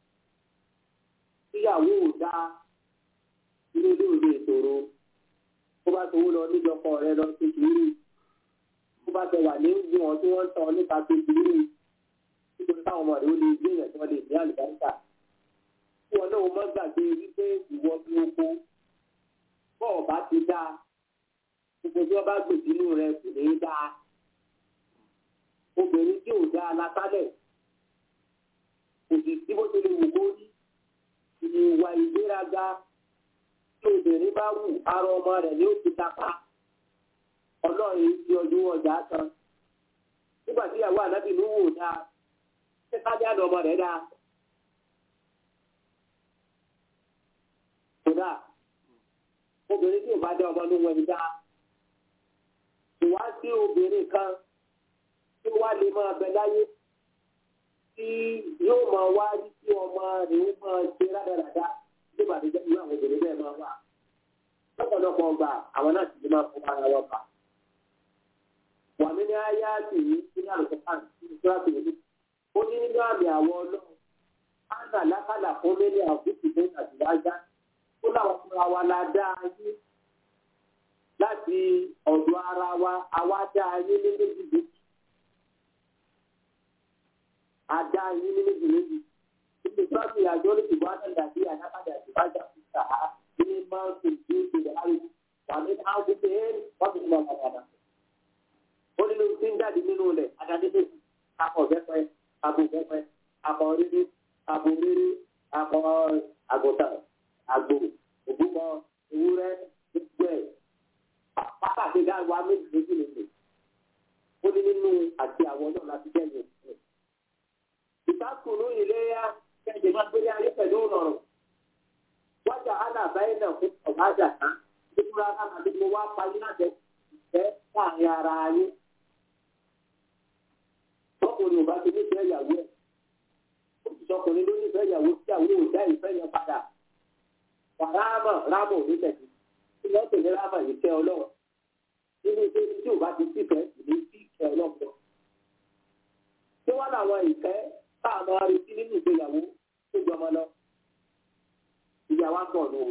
tíyàwó ò dá ilé ilé òde ìṣòro tó bá tó lọ níjọkọ rẹ lọ sí sùúrù tó bá tẹ wà ní ìwọ̀n tí wọ́n ń tọ́ nípa sí sùúrù nítorí táwọn ọmọ rẹ ó lè gbé èèyàn tí wọ́n lè ní àlùbáríkà tí wọn náà má gbàgbé wípé ìwọ ní oko bọ́ọ̀ bá ti dá gbogbo tí wọ́n bá gbè sínú rẹ kò ní í dá obìnrin tí ò dá látálẹ̀ kò sì sí bó ṣe lè wù kó rí ìwà ìgbéraga tí obìnrin bá wù ara ọmọ rẹ̀ ni ó ti dápa ọlọ́run ti ọdún ọjà kan nígbà tí ìyàwó ànábì ló wò dáa ṣé ká dé àná ọmọ rẹ̀ dáa. kódà obìnrin tí ò bá dá ọmọ ní wọn dá ìwá sí obìnrin kan tí wá lè máa bẹ láyé tí yóò máa wá rí sí ọmọ rẹ̀ ó máa ṣe rádaràda nígbà tó jẹ́ irú àwọn obìnrin bẹ́ẹ̀ máa wà lọ́pọ̀lọpọ̀ ọgbà àwọn náà sì máa fún ara wọn fà. wàmí ní ayé àti yìí ní àlùkò kan ní ìṣúra tó yẹ ó ní nínú àmì àwọn ọlọ́run ánà lákàlà fún mílíọ̀nù àbúkù tó ń àtìlájá ó láwọn fúnra wa la dá ayé láti ọ̀dọ̀ ara wa àwa dá ayé ní méjì méjì a dá ayé ní méjì méjì ibi tí wọ́n fi àjọ ní ìbò àtàndàbí àdápadà ìbájà fúnta ní máa ń fi ìdí ìṣẹ̀lẹ̀ àrí wà ní àwọn gbogbo ẹ̀ wọ́n fi mọ̀ ọ̀gàdà. ó nínú tí ń jáde nínú rẹ̀ adájọ́ méjì akọ̀ bẹ́pẹ́ abo bẹ́pẹ́ akọ̀ rírí abo rírí akọ̀ àgùntàn àgbò òbúkọ ewúrẹ́ gbogbo ẹ̀ pàtàkì dáwà méjì méjì méjì ó ní nínú àti àwọn náà láti jẹ́ ìyẹn. ìtàkùnú ìléyà kẹ́jẹ̀ máa gbé ayé pẹ̀lú ìrọ̀rùn wájà alábáyé náà fún ọ̀gájà kan nígbà náà àti mo wá parí láti ìfẹ́ láàrin ara ayé. tọkùnrin ò bá ti nífẹ̀ẹ́ ìyàwó ẹ̀ ó sì sọkùnrin ló nífẹ̀ẹ́ ìyàwó tí àwọn ò dá ìfẹ́ yẹn padà ráàmà ráàmà òní tẹ̀sí tí wọ́n tẹ̀lé ráàmà yìí kẹ́ ọlọ́run nínú ilé tí ò bá ti sífẹ́ ìlú sí ìkẹ́ ọlọ́run lọ. tí wọ́n làwọn ìfẹ́ tá a máa retí nínú ìgbéyàwó tó jọmọ lọ. ìyá wa ń bọ̀ nù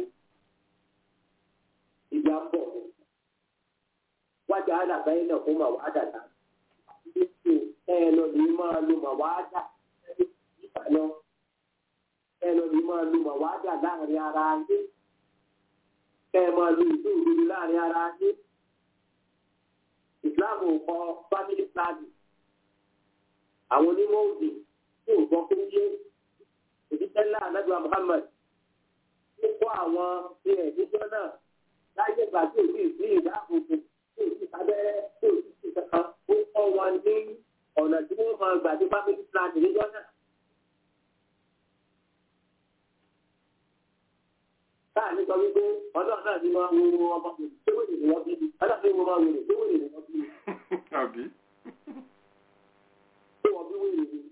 ìyá ń bọ̀ wájà àdàbáyé náà fún màwá àdàdà ẹ lọ lè máa lo màwá àdà nígbà náà ẹ lọ lè máa lo màwá àdà láàrin ara yé kẹ ẹ máa lo ìlú òdodo láàrin ara yé islam ò kọ family planning àwọn onímọ̀ òdì tí ò gbọ́ pé yé òdìtẹ́lá anábìá muhammad ó kọ́ àwọn ilẹ̀ níjọ́ náà láyé ìgbà tí ò sí ìsí ìdáàbòbò tí ò sí abẹ́rẹ́ tí ò sí ìsí kankan ó kọ́ wọn ní ọ̀nà tí wọ́n máa gbà dé family planning níjọ́ náà. káàní sọ wípé ọlọ́run náà ni wọ́n wo ọmọ mi tí wọ́n lè wọ́n bí mi ọlọ́run ni wọ́n máa wèrè tí wọ́n lè wọ́n bí mi. àbí. tí wọ́n bí wèrè mi.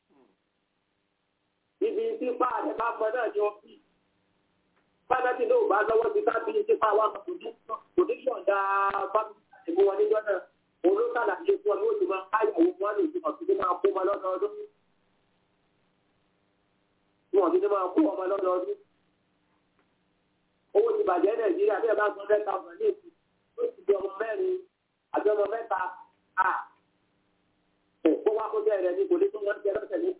ibi tí páàdé bá gbọ́ náà ni wọ́n bí. bàbá tí lóò bá lọ́wọ́ ti ká bí tí pa wá kò ní yọ̀ǹda fábílì àtẹ̀mú wọn níjọ́ náà olókàlà ṣe fún ọ ní oṣù máa káyàwó wọn ní oṣù ọ̀sìn tó máa kó ọmọ lọ́dọọdún. wọn ò ní máa kó ọmọ lọ́dọọdún owó ti bàjẹ́ nàìjíríà bí ẹ bá gbọ́ ten thousand ní ìsìn ó ti di ọmọ mẹ́rin àti ọmọ mẹ́ta à kó wá kó jẹ́ rẹ̀ ní kò ní tó wọ́n jẹ́ lọ́sẹ̀ ní.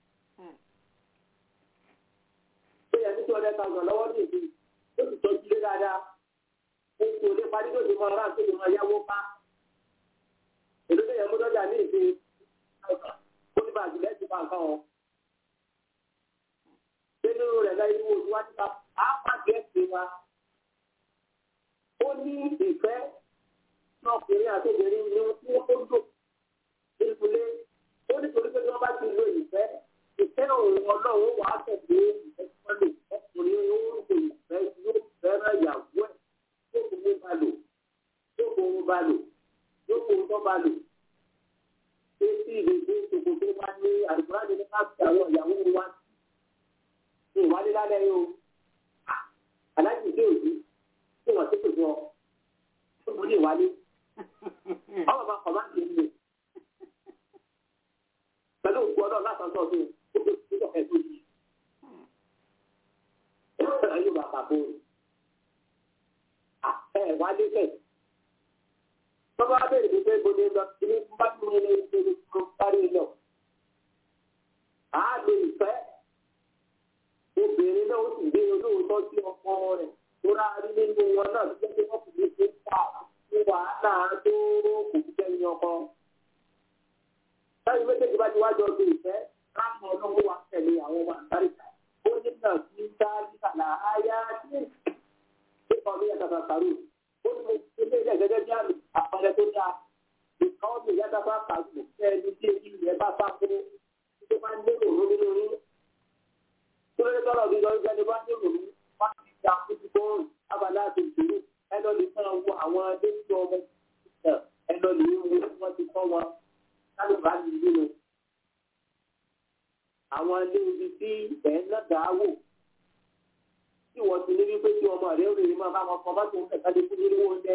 bí ẹ ní two hundred thousand lọ́wọ́ ní ìsìn ó sì tọ́jú lé dáadáa ó kò lè parí tó ti mọ ọ̀rá tó ti mọ yáwó pa èdè tó yẹ mú lọ́jà ní ìsìn ó ní bàjẹ́ lẹ́sìn bá nǹkan wọn nínú rẹ̀ láyé wo tí wọ́n ti ta àpàgẹ́sì wa. ó ní ìfẹ́ ọkùnrin àti obìnrin ní wọ́n tó lò nípìnlẹ̀ ó ní torí pé tí wọ́n bá ti lo ìfẹ́ ìfẹ́ òun ọlọ́run wà á tẹ̀lé ìfẹ́ tí wọ́n lò ọkùnrin ó ń lo ìfẹ́ yóò fẹ́ràn ìyàwó ẹ̀ yóò kó owó bá lò yóò kó owó bá lò yóò kó owó bá lò. ṣé tí ìrètí ìṣòkò tó bá ní àdúgbò láti ní ká fi àwọn ìyàwó wa ní ìwádìí lálẹ́ yìí o aláàjì ìdí òbí tí wọ́n ti pè fún ọ tó mo ní ìwádìí ọmọ bá kọ̀ máa ń tẹ̀lé pẹ̀lú òkú ọlọ́run láti ọ̀sán ọdún ó tó tó tó ẹ̀ tó yìí yóò bá bàbá òun ẹ wá lé fẹ̀ tọ́ba bẹ̀rẹ̀ pé pé gbọdọ̀ lọ ilé bá tún ní ilé ìgbèrè tó parí lọ àá lo ìfẹ́ obìnrin náà ó sì gbé olóòótọ́ sí ọkọ rẹ̀ tó rárí nínú wọn náà tó jẹ́ pé wọ́n kò lè ṣe pa fún wàhálà tó kò fi jẹ́ ọkọ. Táyì méjèèjì bá ti wá jọ ṣe ìfẹ́ láàmú ọlọ́run wa tẹ̀lé àwọn ọmọ àgbáríkà. Ó ní náà sí sáájú àlà áyá sí ìkọ́ ní ẹ̀ka kàkàrú. Ó ní mo ti lé ilé gẹ́gẹ́ bí àmì àpẹẹrẹ tó dáa. Ìkọ́ mi ìyá dábàá kàdùn fẹ́ ẹni tí èyí rẹ̀ bá bá fún tó bá ń lérò lórí lórí lórí tọ́lọ̀ bí lọ́rí jáde bá ní òun wá sí ìjà fúnjú bọ́ọ̀lù abàlá àti ìṣòro ẹlọ́ lè fẹ́ wo àwọn adéṣọ́ ọmọ ìṣẹ̀ ẹlọ́ lè wo wọ́n ti kọ́ wọn kálùbá ní nínú. àwọn ilé ibi tí ẹ̀ ń lọ́dà wò tí wọ́n ti ní wípé tí ọmọ rẹ̀ ó lè máa bá wọn kọ́ bá tó ń tẹ̀ka lé fún nínú oúnjẹ.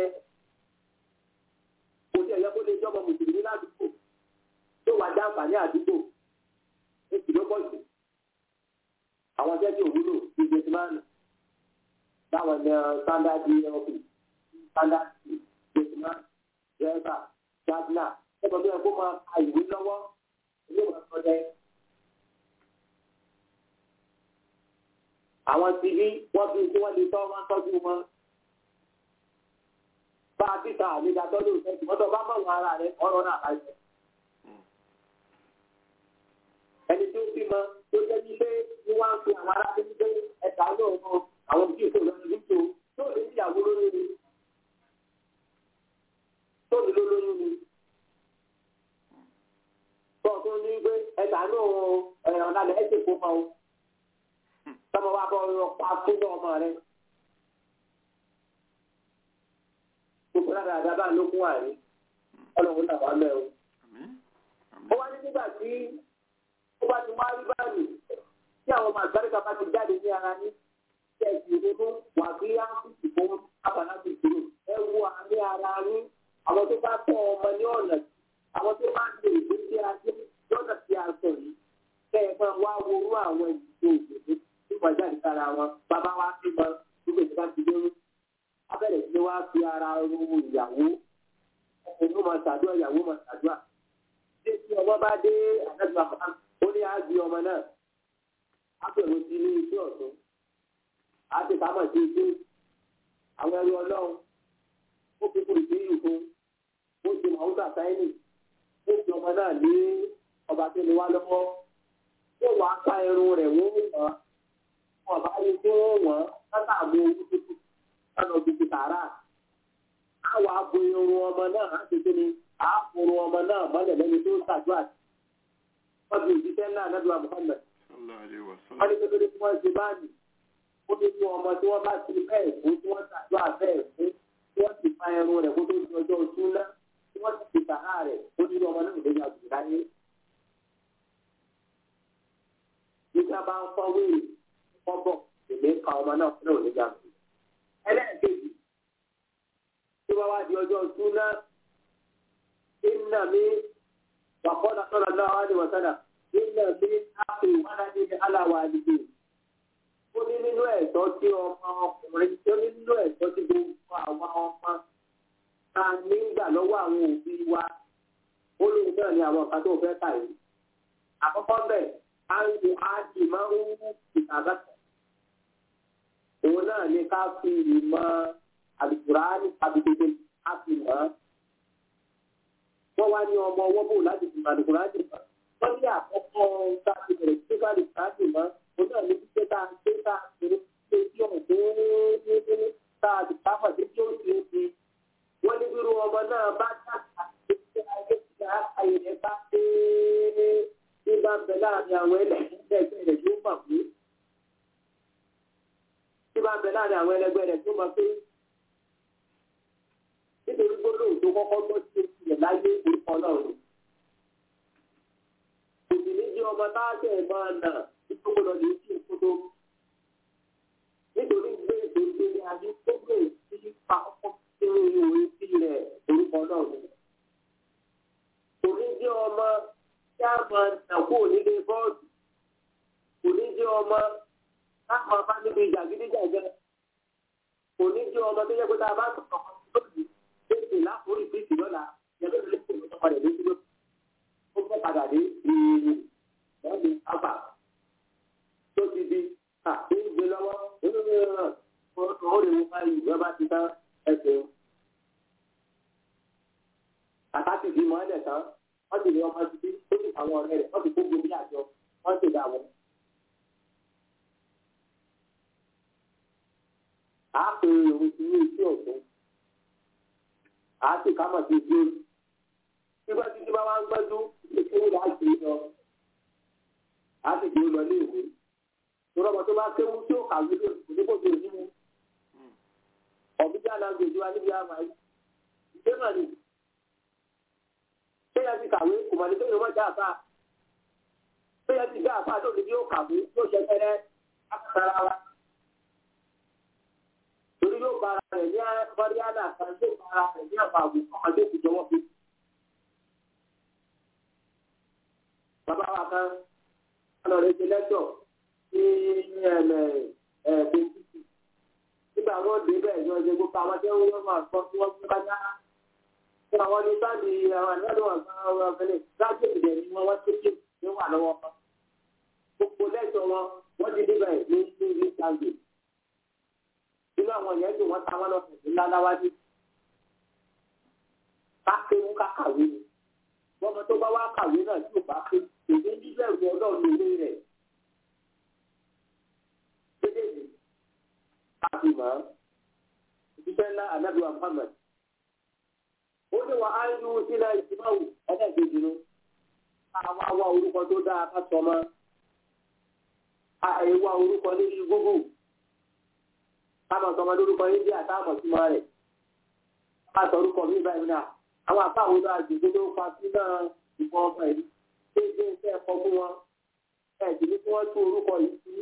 kò sí ẹ̀yẹ́ kó lè jọ́ ọmọ mùsùlùmí ládùúgbò tó wà já àǹfààní àdúgbò èsì ló pọ̀ jù àwọn jẹ́ kí òwúlò bíi gẹ̀tìmánì táwọn ní standard elp standard gẹ̀tìmánì dẹ́rẹ́bà gardner ẹgbẹ́ tó yẹ kó máa ka ìwé lọ́wọ́ ilé ìwé ọ̀dẹ. àwọn ti rí wọ́n fi tí wọ́n lè tọ́ wọn tọ́jú wọn. bá a bíta àlejò àtọ́jú ìfẹ́ tí wọ́n tọ́ bá mọ̀ wọn ara rẹ̀ ọ̀rọ̀ náà láìpẹ́. ẹni tó bímọ tó jẹ́ bí pé ní wọ́n á fi àwọn aráàlú ní pé ẹ̀ka náà mọ àwọn òbí ìfowópamọ́ lọ́dún níjó tó lè ní ìyàwó lóyún ni tó lè lóyún ni. tó o tún ní pé ẹ̀ka náà ẹ̀rọ náà lẹ́yìn tó kó mọ́ o. sọ́mọ wa bọ́ ọ pa fún ọmọ rẹ. gbogbo náà dáadáa bá lókun àrí ọlọ́run náà wà mẹ́ o. ó wá ní nígbà tí ó bá ti wá rí báyìí tí àwọn ọmọ àgbáríkà bá ti jáde ní ara ní tẹ̀sí ìrònú wà bí áfíìsì fún abàlábì ìṣòro ẹ wo àmì ara ní àwọn tó bá tọ́ ọmọ ní ọ̀nà àwọn tó bá ń lè gbé sí ajé lọ́nà tí a sọ yìí kẹ́ ẹ máa wá worú àwọn ìdíje òṣèlú tí wọ́n jáde sára wọn bàbá wa fi mọ gbogbo ìjọba ti dérú abẹ́rẹ́ sí wá fi ara ru ìyàwó ọkùnrin máa ṣàdúrà ìyàwó máa ṣàdúrà tí ọmọ bá dé àdájọ́ àmọ́ ó ní àgbì ọmọ náà á bẹ̀rù sí ní iṣẹ́ ọ̀tún á ti ká mọ̀ sí iṣẹ́ àwọn ẹrú ọlọ́run ó fi kúrò sí ìlú fún ó ti mọ̀ ọ́sà sáyẹ́nì ó fi ọmọ náà lé ọba tó ní wá lọ́wọ́ ó wàá ká irun rẹ̀ wọ́n wọ́n wọn bá yẹ kí wọ́n wọ́n látàgbọ́ owó tuntun lọ́nà bíi tààrà á wàá bo irun ọmọ náà á ti kí ni á fòrò ọmọ náà mọ́lẹ̀ lẹ́ni tó ń ṣàdúrà wọ́n fi òjíṣẹ́ ńlá anábìwá Muhammad. wọ́n ní kékeré tí wọ́n ṣe báàgì ó ní fún ọmọ tí wọ́n bá ti bẹ́ẹ̀ fún tí wọ́n ṣàdúrà bẹ́ẹ̀ fún tí wọ́n ti fa ẹrun rẹ̀ kó tó di ọjọ́ oṣù ńlá tí wọ́n ti fi sàrà rẹ̀ ó ní ọmọ náà lórí àgùntàn láyé. nígbà bá ń fọ́ wéèrè fọ́bọ̀ èmi ń ka ọmọ náà fún òní jàǹdù. ẹlẹ́ẹ̀kejì tí wọ́n wá di ọjọ́ oṣù ńlá ìnà mi وقال صلى الله عليه وسلم إن من حق ولد على والديه ó ní nínú ẹ̀tọ́ tí ọmọ ọkùnrin tó ní nínú ẹ̀tọ́ tí gbogbo àwọn ọmọ ta nígbà lọ́wọ́ àwọn òbí wa ó lóun náà ní àwọn nǹkan tó fẹ́ kà yìí. àkọ́kọ́ bẹ́ẹ̀ á ń lo áàdì máa ń wú ìtàgàtà. òun náà ní ká fi ìmọ̀ àlùkùránì àbíkété á fi mọ̀ ọ́. wọ́n wá ní ọmọ ọwọ́ bò láti fi àlùkùránì mọ̀. wọ́n ní àkọ́kọ́ tá a ti bẹ̀rẹ̀ sí ká àlùkùránì mọ̀ òun náà ní pípé tá a ṣe tá a ṣe ṣe tí ọ̀hún tó ní tá a ti ká mọ̀ sí tí ó ti ń fi. wọ́n ní bírú ọmọ náà bá dàgbà sí ayé ìgbà ayẹyẹ bá dé ní bá ń bẹ láàrin àwọn ẹlẹ́gbẹ́ rẹ̀ tó mọ̀ pé tí bá ń bẹ láàrin àwọn ẹlẹgbẹ́ rẹ̀ tó mọ̀ pé nítorí gbólóhùn tó kọ́kọ́ gbọ́ sí oṣù rẹ̀ láyé orúkọ náà ni. òsì ní jẹ́ ọmọ táàtẹ̀ máa nà nítorí lọ lè sí ìkótó. nítorí gbé ètò ìgbélé ayé tó gbé sí pa ọkọ̀ sínú ìwé sí rẹ̀ orúkọ náà ni. òní jẹ́ ọmọ tí a máa nà kó nílé bọ́ọ̀lù. òní jẹ́ ọmọ táwọn bá níbi ìjàgídíjàgẹ́. òní jẹ́ ọmọ tó yẹ kó tá a bá sọ̀rọ̀ lónìí léṣe láforí bíìsì lọ́la yẹlẹ́ ló léṣe ló tọ́padà léṣe ló ó fẹ́ padà dé ìrìn lọ́ọ̀dì àbà tó ti di à ń gbé lọ́wọ́ ó lè mú báyìí ìwé bá ti tán ẹsẹ̀ àtàkì bí mọ́ ẹ̀dẹ̀ tán wọ́n ti lè ọmọ títí ó sì àwọn ọ̀rẹ́ rẹ̀ wọ́n ti kó gbogbo àjọ wọ́n ti dà wọ́n. a pè é òun sí ní iṣẹ́ ọ̀tún a sì ká mọ̀ sí ìdí òní. Nígbà tí bá wá ń gbẹ́jú ìkéwù là á gbé lọ. A sì gbé lọ ní ìwé. Ìrọ̀ ọmọ tó bá kéwú tí ó kàwé lé onígbò tó ní mu. Ọ̀bí tí a náà gbèjú wa níbi àmà yìí. Ìgbé mà ní. Ṣé yẹn ti kàwé kò mọ̀ ní kéwòn mọ́ já àfà? Ṣé yẹn ti já àfà tó ní bí ó kàwé yóò ṣe fẹ́rẹ́ akátara wa? torí yóò bára rẹ̀ ní bọ́ríánà kan yóò bára rẹ̀ ní àwọn àgùn ọmọdé kò jọwọ́ fi. Bàbá wa kan lọ rẹ̀ ṣe lẹ́tọ̀ ní ẹ̀mẹ̀ ẹ̀ẹ́dẹ́gbẹ̀sì. Nígbà wọn dé bẹ́ẹ̀ ni wọ́n ṣe gbogbo àwọn tí wọ́n máa gbọ́ tí wọ́n fi bá yá. Fún àwọn ní sáàdì àwọn àdúrà wọn kan wọn fẹ́lẹ̀ láti ìdẹ̀ ni wọ́n wọ́n tẹ́kẹ̀ ní wà lọ́wọ́. Gbogbo lẹ́tọ̀ wọn wọ́n ti dé bẹ́ẹ̀ ní ní ní sáàdì nínú àwọn yẹn tó wọn ta wọn lọ fẹsẹ̀ ńláńláwájú kákéwú kákàwé ni bọ́mọ tó bá wá kàwé náà tí ò bá ké èdè bíbẹ̀rù ọlọ́run ilé rẹ̀ méjèèjì káfí mọ́ ìṣiṣẹ́ ńlá anábìwá Muhammad ó ní wọn á ń yú sílẹ̀ ìsìmáwò ẹ̀ẹ́dẹ́gbẹ̀jì nu àwọn àwa orúkọ tó dáa ká sọ mọ́ àìwá orúkọ níbi Google káàmọ̀ sọmọ lórúkọ yín bí àtàmọ̀ símọ́ rẹ̀ ká sọ orúkọ mi báyìí náà àwọn àfáwọn náà jùlọ tó fa sí náà ìfọ ọmọ yìí ṣé ṣé ṣe ẹ̀kọ́ fún wọn ẹ̀ sì ní kí wọ́n tún orúkọ yìí sí.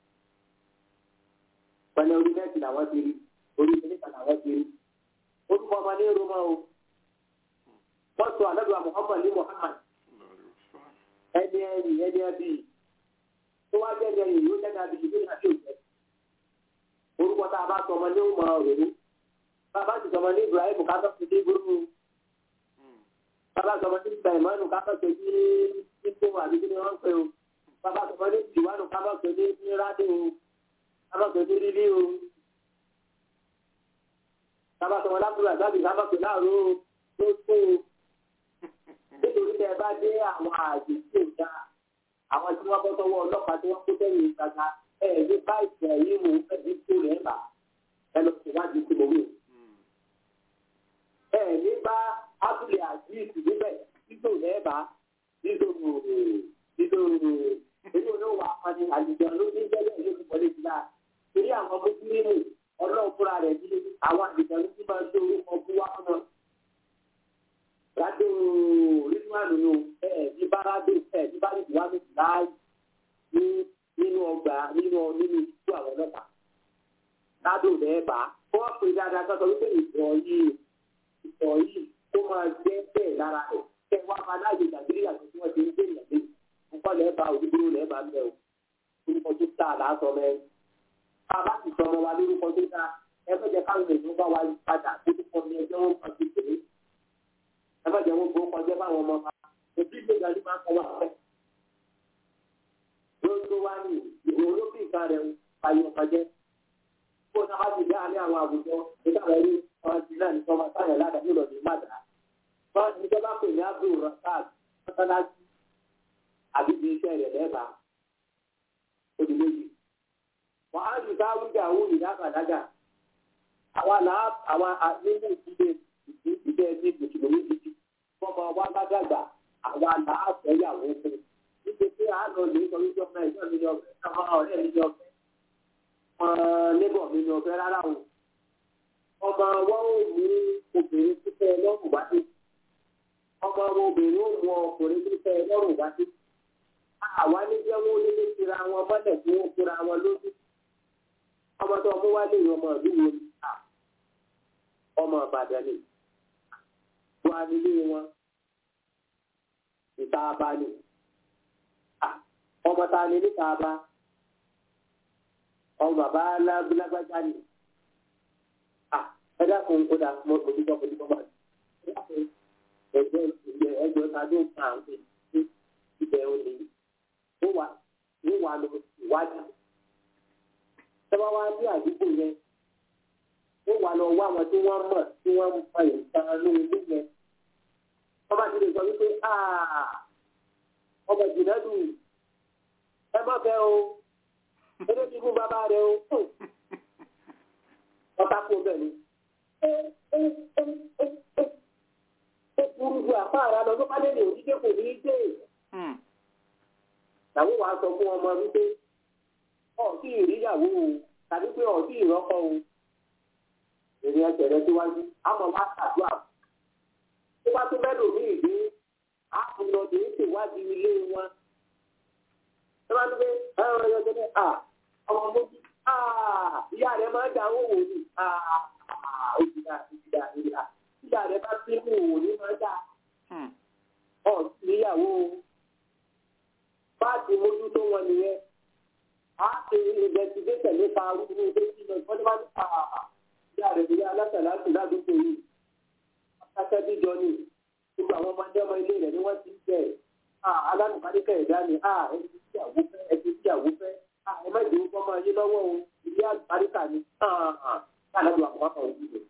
pẹ̀lú orí nẹ́ẹ̀tì làwọn ti rí orí mínísà làwọn ti rí orúkọ ọmọ ní roma o wọ́n sọ àlọ́dọ̀ Muhammad ní Muhammad ẹni ẹni ẹni ẹbí tó wá jẹ́ ẹni ẹni yóò jẹ́ ẹni ẹbí yìí ní àti òjẹ́ orúkọ tá a bá sọ ọmọ ní ọmọ òrèrè bàbá ti sọmọ ní Ibrahim kátó ti dé gbóró bàbá sọmọ ní Sàìmánù kátó ti dé nípò àbíkí ni wọ́n ń pè o bàbá sọmọ ní Tìwánù kátó ti dé ní Rádé o kátó ti dé Lílí o bàbá sọmọ lábúrò àgbàbí kátó ti láàrú o ló tó o nítorí tẹ bá dé àwọn àjè tí ò dáa àwọn tí wọ́n bọ́ sọ́wọ́ ọlọ́pàá tí wọ́n kó tẹ̀yìn ìtajà ẹ̀ẹ́dí báyìí ẹ̀yìn mò ń fẹ́ẹ́ tó rẹ̀ bà ẹ lọ sí wájú tí mo wí. ẹ̀ẹ́dí bá abúlé àjíìsì níbẹ̀ títò rẹ̀ bà títò títò èyí ò ní wà pàdé àlùjọ ló ní jẹ́lẹ̀ ló ti wọlé sí láà. torí àwọn mùsùlùmí ọlọ́run fúnra rẹ̀ ní àwọn àlùjọ ló ti máa ń lo orúkọ fún wa fún wọn. rádò rínúwánù nù ẹ̀ẹ́dí bá rádò ẹ̀ẹ́dí bá rínúwánù láàyè ní nínú ọgbà nínú nínú ìtú àwọn ọlọ́pàá ládùn bẹ́ẹ̀ bá wọ́n pè dáadáa sọ́sọ́ wípé ìtọ̀ yìí ìtọ̀ yìí kó máa jẹ́ bẹ́ẹ̀ lára rẹ̀ kẹ́ wá máa láàyè ìdàgbére àti tí wọ́n ti ń gbé ìyàgbé nǹkan lẹ́ẹ̀ bá òdúgbò lẹ́ẹ̀ bá ń bẹ̀ o orúkọ tó tà láàtọ̀ mẹ́ bàbá ti sọ ọmọ wa lórúkọ tó dáa ẹ má jẹ́ káwọn èèyàn bá wa padà lórúkọ ní ẹjọ́ wọn kan ti pè é ẹ má jẹ́ wọn gbọ́ kọjá báwọn ọmọ wa òbí ìgbéga ló máa ń kọ́ wà pẹ́ lórí tó wá ní ìwọ olókè ìka rẹ̀ ayé ọ̀kọ̀jẹ́ kó náà wá ti dá ní àwọn àwùjọ nígbà wọn rí wọn ti náà ní sọmọ sáyẹn ládàá nílò ní mádà wọn ní ìjọba pè ní abdul rasaq mọ́sálásí àbí ibi iṣẹ́ rẹ̀ lẹ́bàá ó di méjì wọn á yìí ká wíjà owó ìdákàdágà àwa làá àwa nínú ìdílé ìdílé ẹbí mùsùlùmí gidi fọmọ wa bá dàgbà àwa làá fẹ́yàwó fún níbi tí a lọ lè sọ wípé ọmọ ẹ̀gbọ́n mi ní ọ̀fẹ́ ọmọ ọ̀rẹ́ mi ní ọ̀fẹ́ ọmọ lébọ̀ mi ní ọ̀fẹ́ rárá o ọmọ wọn ò mú obìnrin títẹ lọ́rùn wá sí ọmọ wọn obìnrin ò mú ọkùnrin títẹ lọ́rùn wá sí àwa ní jẹ́ wọn lé tira wọn mọ́lẹ̀ tí wọ́n kóra wọn lójú ọmọ tó mú wá lè ọmọ ìlú wo ni ọmọ Ìbàdàn ni wọn á nílé wọn ìta abalẹ̀ ọmọ ta ni níta bá ọmọ bàbá lágbájá ni ẹ dákun ó dà mọ òdìbọ òdìbọ bá ẹ dákun ẹgbẹ ìgbẹ ẹgbẹ ta ló ń pa àwọn ènìyàn ibẹ̀ ò ní ó wà ó wà lọ ìwádìí tọ́wọ́ wá ní àdúgbò yẹn ó wà lọ wá àwọn tí wọ́n mọ̀ tí wọ́n ń fa ìtàn lóhun ilé yẹn wọ́n bá ti lè sọ wípé ọmọ ìjìnlẹ̀ dùn yìí ẹ má fẹ́ o eré ti fún bàbá rẹ o ọ̀tá kú bẹ́ẹ̀ ni ó burú ju àpá ara lọ ló bá lè lè òdídé kò ní í dé làwọn wàá sọ fún ọmọ wípé ọ̀ọ́kì ìríyàwó o tàbí pé ọ̀ọ́kì ìrọ́kọ o èrè ẹsẹ̀ rẹ síwájú àmọ́ wá ṣàdúrà tó bá tó bẹ́ẹ̀ lòmí ìdí àpòlọ́dé ṣèwádìí ilé wọn tọ́ba tó pé ẹ̀rọ ẹ̀yọ́ tó ní à ọmọ mójú à ìyá rẹ̀ máa ń da owó wò ní à òjìdá òjìdá ìyá ìyá rẹ̀ bá sí mú wò ní máa ń dà ọ̀ níyàwó báàtì mójú tó wọn nìyẹn á ṣe ìnvẹsígẹ́tẹ̀ nípa arúgbó ilé tí lọ ìfọ́n bá ní à ìyá rẹ̀ ní aláṣà láti ládùúgbò yìí akásẹ́ bíjọ ni gbogbo àwọn ọmọdé ọmọ ilé rẹ̀ ni wọ́n ti ń bẹ̀ alánùkáríkà ẹ̀dá ni ẹni tí àwọ̀ fẹ́ ẹni tí àwọ̀ fẹ́ ẹ má jẹ́ ọmọ ayé lọ́wọ́ o ilé àgbáríkà ni káàdùn àwọn ọmọ òbí rẹ̀.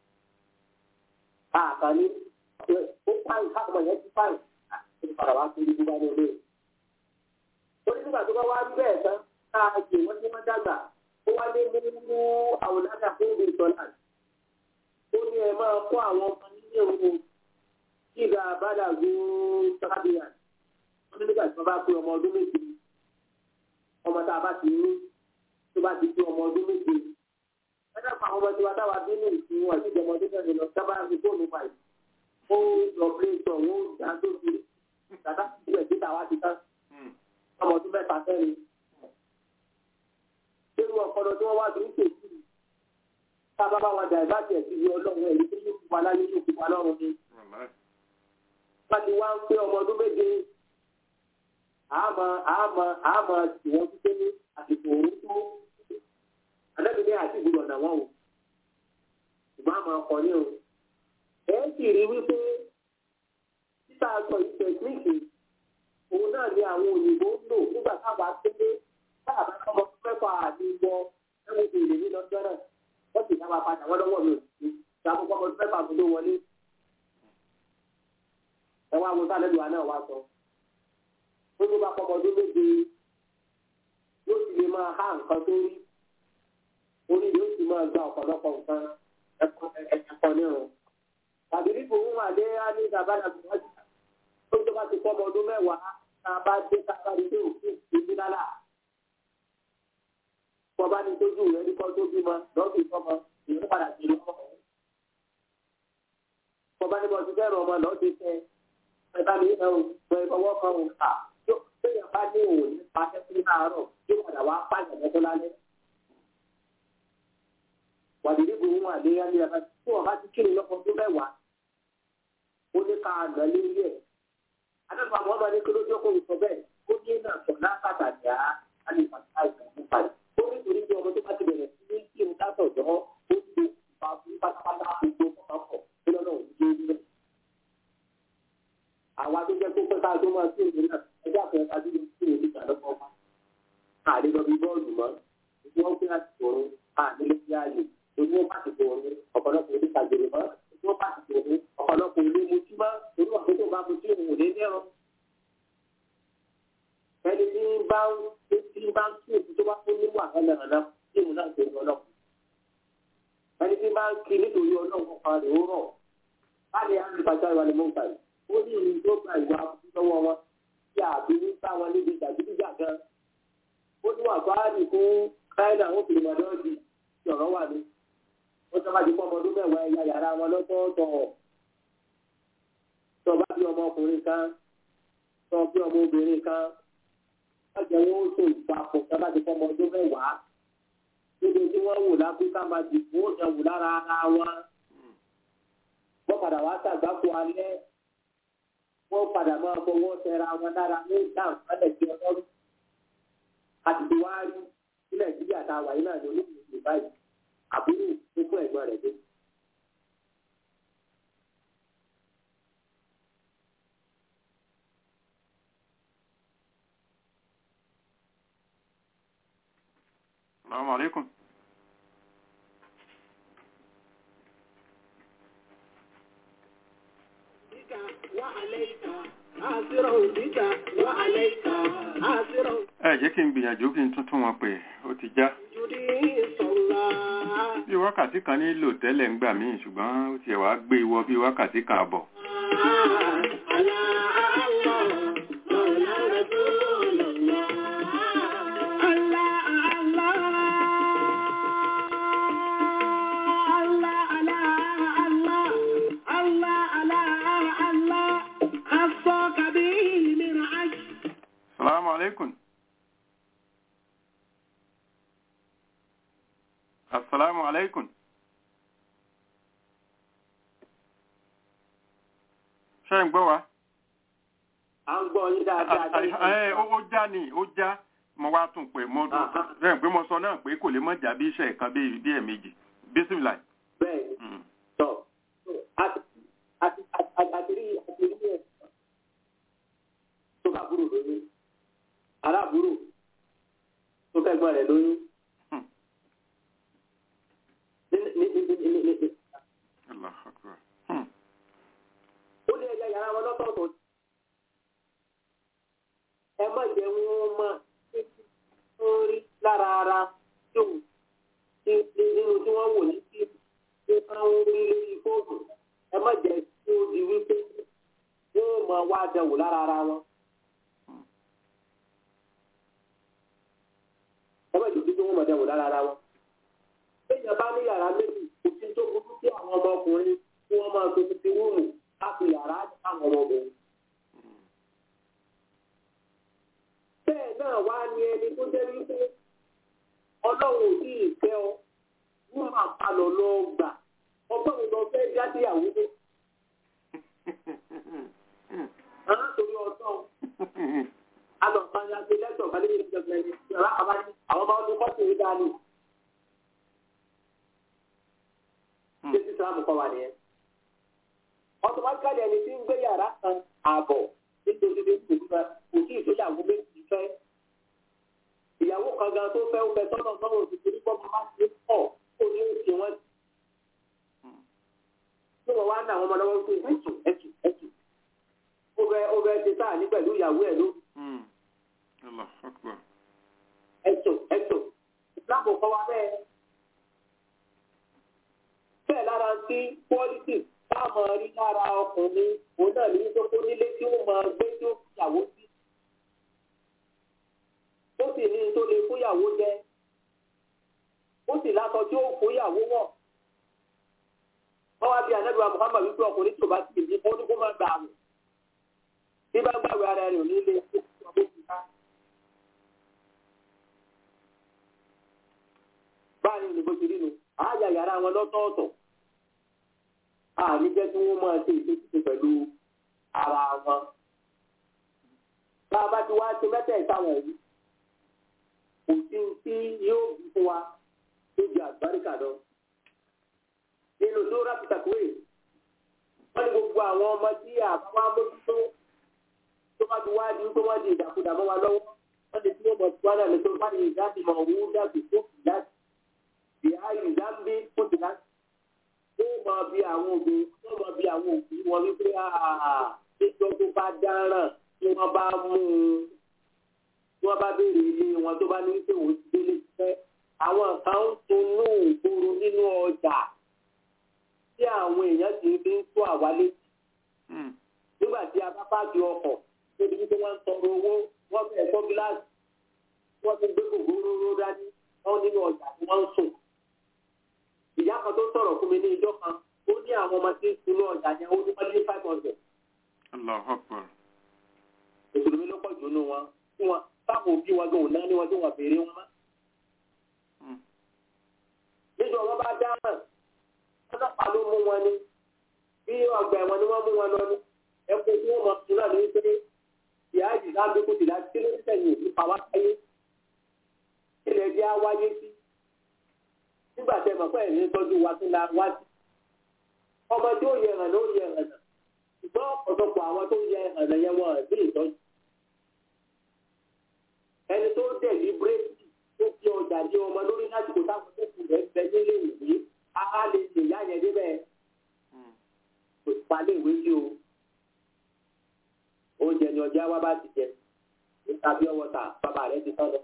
àkànní ó fáìn káàkiri yẹn ti fáìn àti padà wá sí ibi bá ní olè. ó ní nígbà tó bá wá rí bẹ́ẹ̀ tán káàkiri wọ́n tí wọ́n dàgbà ó wá lé mú àwòládà fún ìlú ìtọ́lá. ó ní ẹ máa kó àwọn ọmọ nílé òun ìgbà àbádàgbò sábìyà wọ́n ní nígbà tí wọ́n bá pé ọmọ ọdún méje ọmọ tá a bá ti ní tó bá ti pé ọmọ ọdún méje ẹ̀dá pa àwọn ọmọ tí wọ́n dá wa bí ní ìsìn wọn àti ìjọba ọdún mẹ́rin lọ sábà ní fóònù pa yìí ó lọ pé sọ wọn ó dá tó fi dàda sílẹ̀ síta wá ti tán ọmọ ọdún mẹ́ta fẹ́rin nínú ọpọlọ tí wọ́n wá sí ń tètè tá a bá bá wọn dà ìbáṣẹ̀ sí iye ọlọ́run ẹ̀rí tó yóò fi wa láyé yóò fi wa lọ́run ni wọ́n ti wá ń pé ọmọ ọdún méje àmọ́ àmọ́ àmọ́ tí wọ́n ti dé ní àsìkò òun tó àdábì ní àti ìgbìmọ̀ náà wọ́n o ṣùgbọ́n àmọ́ ọkọ̀ ní o ẹ sì rí wípé títà sọ yìí tẹ̀síìkì òun náà ni àwọn òyìnbó ń lò nígbà táwa tẹ́lẹ̀ táàbà ọmọ mẹ́fà àti ìwọ ẹ̀wọ̀n ti rè ní lọ́jọ́ náà wọ́n sì dáwà padà wọ́n lọ́wọ́ mi ò sí ìdààmú ọmọ mẹ́fà tó ló wọlé ẹ wá wo sálẹ̀ lùwà náà wá sọ ó ní bá pọmọ ọdún méje yóò sì lè máa há nǹkan tó rí orí yóò sì máa gba ọ̀pọ̀lọpọ̀ nǹkan ẹ̀kọ́ nírun tàbí nípò ń wà lé á ní ìdàbàdà gbọ́dọ̀ tó tó bá ti pọmọ ọdún mẹ́wàá tá a bá dé tá a bá dé dé òfin ìdí lálà bọ́ bá ní tójú rẹ̀ ní kọ́ tó bímọ lọ́ọ̀kì sọmọ ìlú padà sí ìlú ọmọ bọ́ bá ní bọ́ ti fẹ́ràn ọmọ lọ́ọ̀kì fẹ́ ẹ̀ka mi ẹ̀ ò ìfọwọ́ kan ò kà yóò téèyàn bá ní òun ní pàṣẹ sí láàárọ̀ yóò padà wá pàṣẹ lọ́tọ́ lálẹ́. wàdìrí bu ohun àléyá ní ẹ̀ka tí wọ́n bá ti kírun lọ́kọ̀ tó mẹ́wàá ó ní ká àgbà lé ilé ẹ̀. adẹ́gbà àwọn ọmọ ní kí ló jókòó sọ bẹ́ẹ̀ ó ní náà sọ lápàtàkì á á lè pàṣẹ àìsàn fún pàṣẹ. ó ní torí pé ọmọ tó bá ti bẹ̀rẹ̀ sí ní kí n sátọ̀ jọ́ ó ti lè fa fún pátápátá gbogbo pápọ̀ tó lọ́nà òjò ilé. àwa tó jẹ́ kó pẹ́ká tó máa sí ìlú náà ẹjẹ́ àpẹẹrẹ ká dúró sí ìlú ìgbà lọ́kọ̀ ọmọ. àlè lọ bí bọ́ọ̀lù mọ́ ìdí wọn pín àsìkò òun àlè ló fi ààyè ìdí wọn pàṣípò òun ọ̀pọ̀lọpọ̀ ilé kàgbèrè mọ́ ìdí wọn pàṣípò òun ọ̀pọ̀lọpọ̀ ilé mutí mọ́ torí wà pé tó bá mutí òun ò lé ní ẹ̀rọ ẹni tí ń bá ń tí ń bá ń kí èsì tó bá fún ní wàhálà nàná tí mo náà ṣe lọ náà ẹni tí ń bá ń kí nítorí ọlọ́run kan rẹ̀ ó rọ̀ láti á ní bàjẹ́ ìwà ni mo ń gbà yìí ó ní ìlú tó gba ìwà lọ́wọ́ wọn tí àbí ń bá wọn níbi jàgídíjà gan ó ní wà fáàlì fún káyọ̀dà ó fi lè dọ́ọ̀dì tí ọ̀rọ̀ wà ní ó sọ ma ti pọ́ ọmọ ọdún mẹ́wàá ẹ̀yà yàrá wọn lọ́tọ̀ọ̀tọ̀ tó bá bí ọmọkùnrin kan tó bí ọmọ obìnrin kan ọjà wọn ó so ìpapò sábà ti fọmọ ọdún mẹ́wàá níbi tí wọ́n wò láfíríkà máa dìbò ó jẹ wò lára ara wọn wọ́n padà wá sàgbákò alẹ́ wọ́n padà máa fọwọ́ tẹra wọn lára ní ìdáhùn sálẹ̀ tí ọlọ́run àtìtì wá rí ní nàìjíríà tá a wà yìí náà ní olóògbé báyìí àbúrò tó fún ẹ̀gbọ́n rẹ̀ dé. السلام عليكم وعليك آسرا بك وعليك آسرا ẹ jẹ́ kí n gbìyànjú kí n tuntun wọn pé ó ti já جدي صلى bí wákàtí kan nílò tẹ́lẹ̀ ń gbà míì ṣùgbọ́n ó tiẹ̀ wá gbé ìwọ bí wákàtí kan àbọ̀ على الله مولى رسول الله الله الله الله الله الله الله الله خصك به من عجل salamu alaikum assalamu alaikum ṣe ń gbọ́ wa à ń gbọ́ yín dáadáa. ẹ ó ó já ni ó já mo wá tún pé mo tún Aha. rẹ̀ pé mo sọ náà pé kò lè mọ̀ jà bí iṣẹ́ kan bí bí ẹ̀mejì bísímìlà bẹ́ẹ̀ ni tọ̀ àti àti àti àti rí àti rí ẹ̀ tó bá búrò lóyún aláàbúrò tó kẹ́gbọ́n rẹ̀ lóyún. ní ní ní ní ní ní ní Allahu Akbar. Hmm. ó ní ẹja yàrá wọn lọ́tọ̀ọ̀tọ̀ ẹ má jẹ́ wọn máa títí tó rí lára ara tí ò tí tí nínú tí wọ́n wò ní tí tí wọ́n ń rí lórí fóònù ẹ má jẹ́ tí ó di wípé wọ́n máa wá dẹ̀wò lára ara wọn. ẹ má jẹ́ tí wọ́n máa dẹ̀wò lára ara wọn. Téèyàn bá ní yàrá méjì, kò sí tó burú sí àwọn ọmọkùnrin tí wọ́n máa fi ti rúùmù láti yàrá àwọn ọmọbìnrin. Bẹ́ẹ̀ náà wá ní ẹni tó jẹ́ wípé ọlọ́run ò tí ì fẹ́ ọ, wọ́n máa palọ̀ lọ gbà. Ọgbọ́n mi lọ fẹ́ já síyàwó dé. Àwọn torí ọ̀tọ̀ alọ̀pàá ti lẹ́tọ̀ bá lè ṣe ìjọba ẹni ìjọba àbájú àwọn ọmọ ọdún kọ́sì rí dání. Ṣé sísàmù kọ́ wa nìyẹn? Ọtọmátíkàlì ẹni tí ń gbé yàrá kan ààbọ̀ nítorí pé kò fẹ́ kò sí ìgbéyàwó méjì fẹ́. Ìyàwó kan gan tó fẹ́ ó fẹ́ tọ́nà náà ò sì torí pọ́ máa ṣe pọ̀ kó ní òkè wọn. Ṣé wọ́n wá ń dà wọ́n mọ́ lọ́wọ́ pé ẹ̀sùn ẹ̀sùn ẹ̀sùn. Ó fẹ́ ó fẹ́ ṣe sáà ní pẹ̀lú ìyàwó ẹ̀ ló Hmm. Allahu Akbar. ẹ̀tọ́ ẹ̀tọ́ ìsìláàmù kọ́ wa bẹ́ẹ̀. bẹ́ẹ̀ lára sí pọ́lítì táwọn rí lára ọkùnrin òun náà ní tó kó nílé tí ó máa gbé tí ó fìyàwó sí. ó sì ní tó lè fúyàwó jẹ. ó sì lásọ tí ó fúyàwó wọ̀. wọ́n wá bí anábìwá Muhammad wípé ọkùnrin tí ò bá ti lè mọ́ ní kó má gbà àwọ̀. bí bá gbàgbé ara rẹ̀ ò ní lè kó ọmọ òkúta. báyìí ní bó ti rí nu àáyà yàrá wọn lọ́tọ̀ọ̀tọ̀ àní jẹ́ kí wọ́n máa ṣe ìṣèṣe pẹ̀lú ara wọn. bá a bá ti wá ṣe mẹ́tẹ̀ẹ̀ta wọ̀nyí kò sí tí yóò bí fún wa tó ju àgbáríkà lọ. nínú tó rápítà kúrè wọ́n ní gbogbo àwọn ọmọ tí àbáwá mójútó tó bá ti wá di tó wọ́n di ìdàkudà mọ́ wa lọ́wọ́ wọ́n ti tí wọ́n mọ̀ tí wọ́n náà lè tó bá ní ìdádìmọ̀ òwú dàbí tó kù láti ìhà ìdámbí kó ti láti ó mọ bí àwọn òbí wọ́n mọ bí àwọn òbí wọn wípé àà tó bá dáràn tí wọ́n bá mú un tí wọ́n bá béèrè ilé wọn tó bá ní pé òun ti délé fẹ́ àwọn kan ń tunú ìgboro nínú ọjà tí àwọn èèyàn ti fi ń tó àwa létí nígbà tí a bá pàdé ọkọ̀ níbi tí wọ́n ń tọrọ owó wọ́n fẹ́ tọ́ gíláàsì wọ́n ti gbé gògóró dání wọ́n nínú ọjà tí wọ́n ń sùn. ìyá kan tó sọ̀rọ̀ fún mi ní ijọ́ kan ó ní àwọn ọmọ tí ń sunú ọjà yẹn ó ní wọ́n lé five hundred. Allahu Akbar. mùsùlùmí ló pọ̀ jù nínú wọn tí wọn táwọn òbí wọn gan ò náà ní wọn tí wọn béèrè wọn mọ́. níjọ wọn bá dáhùn ọlọ́pàá ló mú wọn ní bí ọgbà ẹ̀wọ̀n ni wọ́n mú wọn lọ ní ẹkùn tí wọ́n mọ̀ sí náà ní pé ìyá yìí láńbí kò sì láti kí ló ń tẹ̀yìn òfin pa wá sáyé ilẹ̀ jẹ́ á wáyé sí nígbà tẹ mọ̀ pé ẹ̀yìn tọ́jú wa kí la wá sí ọmọ tí ó yẹ ẹ̀rànà ó yẹ ẹ̀rànà ṣùgbọ́n ọ̀pọ̀lọpọ̀ àwọn tó yẹ ẹ̀rànà yẹn wọ́n ẹ̀ bí ìtọ́jú ẹni tó dẹ̀ ní bírèkì tó fi ọjà ní ọmọ lórí lásìkò táwọn tó kù rẹ̀ bẹ nílé ìwé á lè lè yá yẹn débẹ̀ kò palẹ̀ ìwé sí o oúnjẹ ni ọjà wa bá ti jẹ níta bí ọwọ́ ta bàbá rẹ̀ ti tọ́lọ.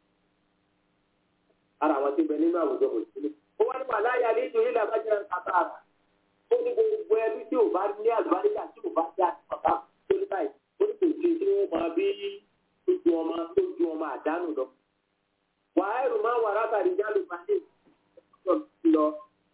ara àwọn tí ń bẹ nínú àwùjọ mùsùlùmí. ó wá ní màláyà ní ìtòyí làbájá kàtà àrà. ó ní gbogbo ẹbí tí ò bá ní àlùbáríkà tí ò bá dá ọ̀tá tó ní báyìí. ó ní kò sí tí wọ́n máa bí ojú ọmọ tó ju ọmọ àdánù lọ. wàá ẹrù máa wà látàrí jálù balẹ̀ lọ.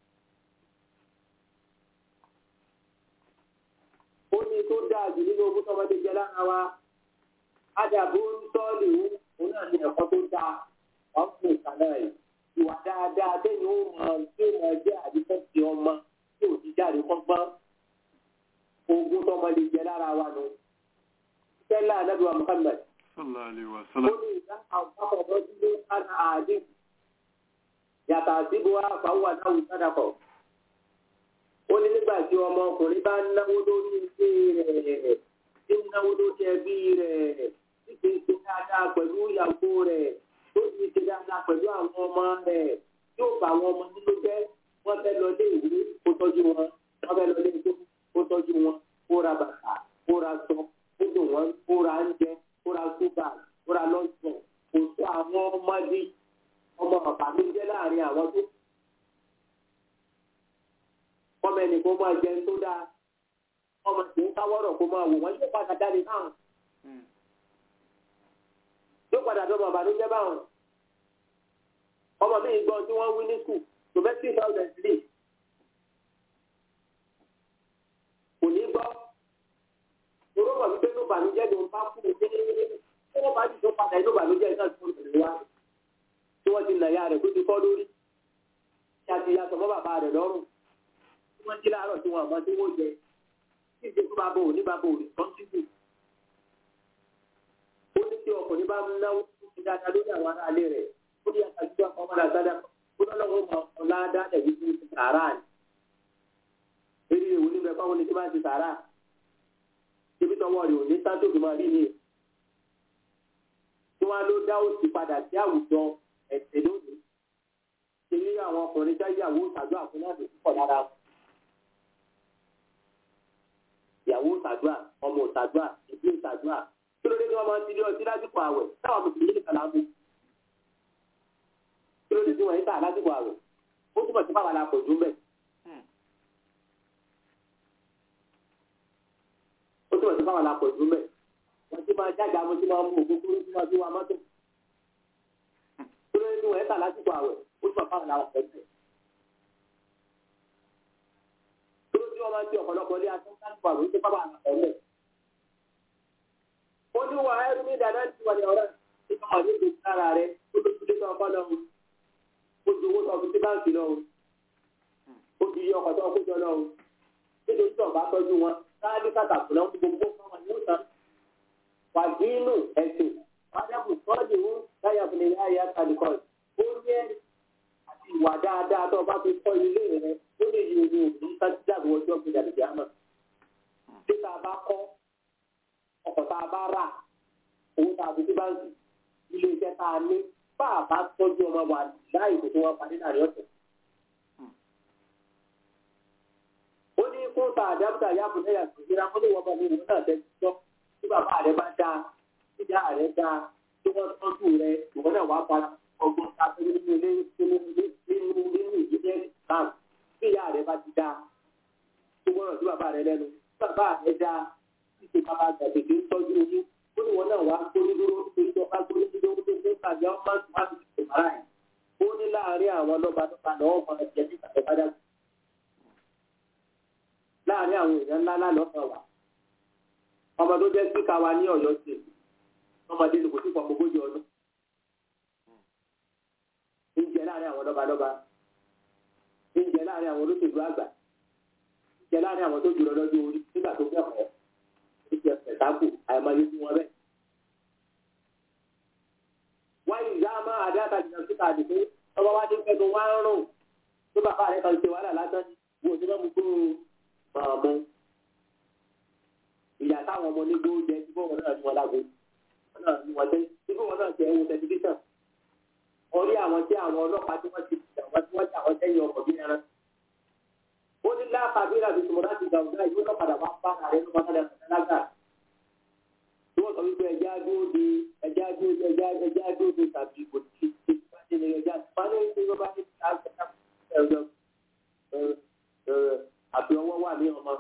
ó ní tó dáa jù nínú ogún tọmọdé jẹ lára wa ádàbò ń tọ́lé òun náà ní ẹ̀kọ́ tó dáa wọ́n fún ìkànnà ẹ̀ ìwà dáadáa bẹ́ẹ̀ ó mọ tí ó mọ jẹ́ àdìsẹ́ ti ọmọ tí ò ti jáde kọ́gbọ́n ogún tọmọdé jẹ lára wa nù. sẹ́lá anábìwá Muhammad Sallallahu alaihi ó wasallam. ní ìdá àwọn ọmọ dúró kára àdé yàtọ̀ àdìbò àfàwọ̀ àdáwù sádàkọ̀ ó ní nígbà tí ọmọkùnrin bá ń náwó lórí ilé rẹ̀ tí ń náwó lórí ẹbí rẹ̀ tí kì í ṣe dáadáa pẹ̀lú ìyàwó rẹ̀ tó sì ṣe dáadáa pẹ̀lú àwọn ọmọ rẹ̀ yóò bá àwọn ọmọ nínú jẹ́ wọ́n fẹ́ lọ lé ìwé kó tọ́jú wọn wọ́n fẹ́ lọ lé ìwé kó tọ́jú wọn kó ra bàtà kó ra sọ kó dùn wọn kó ra oúnjẹ kó ra ṣúgà kó ra lọ́sùn kò tó àwọn ọmọdé ọmọ bàbá mi jẹ́ láàrin àwọn tó ọmọ ẹnì kó máa jẹun tó dáa ọmọ tí ń káwọ́rọ̀ kó máa wò wọ́n yóò padà jáde báwọn yóò padà dọ́mọ àbánújẹ́ báwọn ọmọ mi gbọ́n tí wọ́n wí ní skul domestic thousand three kò ní gbọ́ toró mọ̀ wípé ló bànújẹ́ ló ń bá kú ní tí wọ́n bá jù tó padà inú bànújẹ́ náà tó ń tẹ̀lé wá tí wọ́n ti nà ya rẹ̀ tó ti kọ́ lórí tí a ti yàtọ̀ mọ́ bàbá rẹ̀ lọ́rùn tí wọ́n jí láàárọ̀ tí wọ́n àmọ́ tí wọ́n jẹ tí ìdí tó bá bò ní bá bò ní kọ́ńtínú. ó ní tí ọkùnrin bá ń náwó ní dáadáa lórí àwọn aráalé rẹ̀ ó ní àtàjù ọkọ̀ ọmọdé àgbàdà ó lọ́lọ́wọ́ mọ ọ̀la dáadáa yìí fún sàárà ni. eré ìwò ní bẹ́ẹ̀ fáwọn oníṣẹ́ máa ń ti sàárà ibi tọwọ́ rẹ̀ ò ní sáńtò tó máa rí ni. tí wọ́n á ló dá òsì padà sí àwùjọ ẹ̀sẹ̀ lónìí. ṣe ní àwọn ọkùnrin jáyàwó tàbí àfúnáàdì púpọ̀ lára wọn ìyàwó ṣàdúrà ọmọ ṣàdúrà ìdílé ṣàdúrà kí ló dé tí wọ́n máa ń ti lé ọtí lásìkò àwẹ̀ táwọn mùsùlùmí nìkan là ń mú kí ló dé tí wọ́n ń tà lásìkò àwẹ̀ ó túbọ̀ sí báwa la pọ̀ jù mẹ́. ó túbọ̀ sí báwa la pọ̀ jù mẹ́ wọ́n ti máa jáde àwọn tí wọ́n mú òkú kúrú tí wọ́n fi wá mọ́tò kí ló dé tí wọ́n ń tà lásìkò àwẹ̀ ó túbọ̀ báwa la pọ̀ jù mẹ́. tí wọ́n máa ń ti ọ̀pọ̀lọpọ̀ ilé aṣọ láti wà lóṣù pápá àtọ̀lẹ̀. ó ní wà ẹ́rú ní dáadáa ti wà ní ọ̀rẹ́ nípa wà ní ìgbésí ara rẹ̀ ó tó ti dé tó ọkọ lọ́wọ́ ó ju owó tó fi sí báǹkì lọ́wọ́ ó ju iye ọkọ̀ tó kó jọ lọ́wọ́ nítorí tí ọ̀bá tọ́jú wọn káàdì kàtàkùn náà gbogbo fáwọn yóò tán. wà dínú ẹ̀sìn wájàkùn tọ́jú láyà fún ilé ayé àtàlẹ̀ a bá rà owó tá a fi sí báńkì ilé iṣẹ́ tá a ní bá a bá tọ́jú ọmọ wa láì kó tó wọn parí láàrin ọ̀sẹ̀. ó ní kó ta àdábùtà yàgò lẹ́yà tó gbéra ó ní wọ́n bá ní ìwé náà tẹ́tí tọ́ tí bàbá rẹ bá dáa tí ìyá rẹ dáa tí wọ́n tọ́jú rẹ ìwọ náà wàá para ọgbọ́n ta nínú ilé nínú ilé nínú nínú ìdílé islam tí ìyá rẹ bá ti dáa tí wọ́n rọ̀ sí bàbá rẹ lẹ́nu tí bàbá rẹ dáa tí ṣe bàbá gbàgbé ń tọ́jú ojú ó ní wọn náà wàá gbórí dúró torí tó bá gbórí dúró ó tó fún tàbí ọmọ máa ti ṣe bàrà ẹ̀ ó ní láàárín àwọn lọ́ba lọ́ba lọ́wọ́ máa jẹ ní ìtàkùn bá dàgbà láàárín àwọn èèyàn ńlá lálọ́kàn wà ọmọ tó jẹ́ síkà wa ní ọ̀yọ́ sí ọmọdé ní kò sí pọ̀ ogójì ọdún ń jẹ láàárín àwọn lọ́balọ́ba ń jẹ láàárín àwọn olóṣèlú àgbà ń jẹ láàárín àwọn tó jùlọ lọ́jọ́ orí nígbà tó kẹ́kọ̀ọ́ ń jẹ pẹ̀tákù àìmọye fún wọn bẹ́ẹ̀. wáyé ìyá máa àdáta jìnnà síta àdìpé ọba wa ti ń fẹ́nu wá ń rùn tó bàbá rẹ̀ kan ṣe wàhálà lásán wo ni wọ́n mú gbó máa mú ìyá táwọn ọmọ onígbó jẹ tí fún wọn náà ní wọn lágbo wọn náà ní wọn tẹ tí fún wọn náà tẹ ẹwọ tẹlifíṣàn orí àwọn tí àwọn ọlọ́pàá tí wọ́n ti jà wọ́n tí wọ́n jà wọ́n tẹ́yìn ọkọ̀ bí ẹran ó ní láàkàbí ìlànà ìtumọ̀ láti gbà ọ̀gá ìwé náà padà wá bá ààrẹ ló máa padà sọ̀rọ̀ lágbà tí wọ́n sọ wípé ẹja dúró de ẹja dúró de ẹja ẹja dúró de tàbí kò tí tí bá ti ní ẹja pálí ní ló bá ní àbí ọwọ́ wà ní ọmọ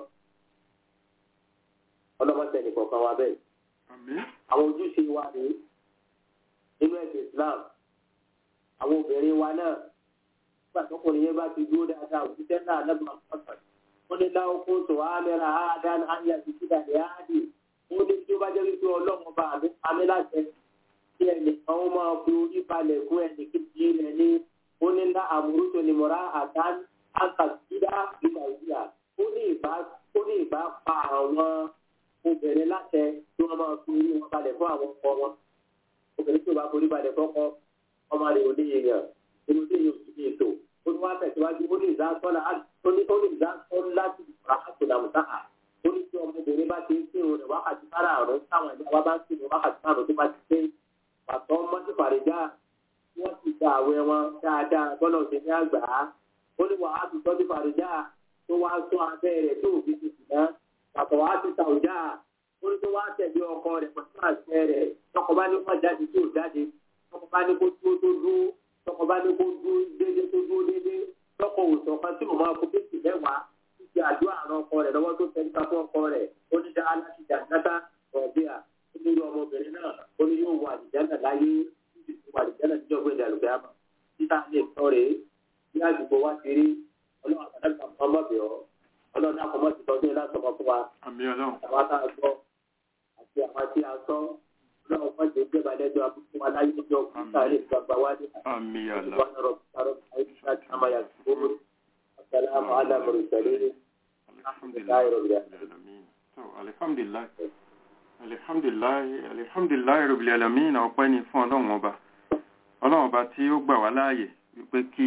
ọlọ́mọdé nìkọ̀ọ̀kan wa bẹ́ẹ̀. àwọn ojúṣe wa ní nínú ẹ̀sìn Islam àwọn obìnrin wa náà nígbà tọkùnrin yẹn bá ti dúró dáadáa òṣìṣẹ́ náà lẹ́gbọ̀n pọ̀tàn ó ní láwọn kó tó àmẹ́ra àádán àyà ti kíkà ní áàdì ó ní tí ó bá jẹ́ wípé ọlọ́run bá àmì àmì láti kí ẹnìkan ó máa fi orí balẹ̀ fún ẹnì kejì rẹ̀ ní ó ní ńlá àmúrútó ni mọ̀rá àdán àkàtúndà ìgbà ìgbà ó ní ìbá ó ní ìbá pa àwọn obìnrin láṣẹ tí wọ́n máa fi orí wọn balẹ̀ fún àwọn ọkọ wọn obìnrin tí ó bá forí balẹ̀ fọ́kọ ọmọ rẹ̀ ò ní èèyàn inú tí yóò ti ní ètò ó ní wá tẹ̀síwájú ó ní ìzá sọ́la ó ní ó ní ìzá sọ́la láti rà àtòlà mùtáhà ó ní tí ọmọbìnrin bá ti ń kírun rẹ̀ wákàtí sára àrùn táwọn ìyá wa bá ń kírun wákàtí sára tó bá ti pé pàtó mọ́tì fàrẹ̀já wọ́n ti gba àwẹ̀ wọn dáadáa bọ́lá òde ní àgbà ó ní wàá ti tọ́jú fàrẹ̀já tó wá sọ abẹ́ rẹ̀ tó òfin ti sì náà pàtó wàá ti ta òjá ó ní tó wá tẹ̀lé ọkọ rẹ̀ pẹ̀lú àṣẹ rẹ̀ tọkọ bá ní kó jáde tí ò jáde tọkọ bá ní kó dúró tó dúró tọkọ bá ní kó dúró déédéé tó dúró déédéé tọkọ òsàn kan tí mo máa kó bẹ́sì mẹ́wàá títí àdúrà àrùn ọkọ rẹ̀ lọ́wọ́ tó tẹ̀lé ká fún ọkọ rẹ̀ ó ní dá aláṣẹ jàǹdàtà ọ̀bíà ó ní irú ọmọbìnrin náà ó ní yóò wọ àlìjáná láyé títí tó wọ àlìjáná níjọ́ gbé ìdàlùkẹ́ àmọ́ títà lè tọ́ rèé bí àdúgbò wa ti rí ọlọ́run àtàlẹ́kà ọmọbìọ́ ọlọ́run àkọ́mọ́ ti tọ́jú ẹ̀ lásọmọ fún wa àmì ọlọ́run àwọn tá a gbọ́ àti àwọn tí a sọ ọlọ́run fún ìdè ìjọba lẹ́jọ́ abúlé wa láyé ọjọ́ kúta lè gbàgbà wá ní àmì ọlọ́run ìwà náà rọ̀ àìsàn àmàyà gbogbo asalaamu alaykum sẹ́lẹ̀ alhamdulilayi rabbil alamin so alhamdulilayi alhamdulilayi alhamdulilayi rabbil alamin ọpẹ́ ni fún ọlọ́run ọba ọlọ́run ọba tí ó gbà wá láàyè wípé kí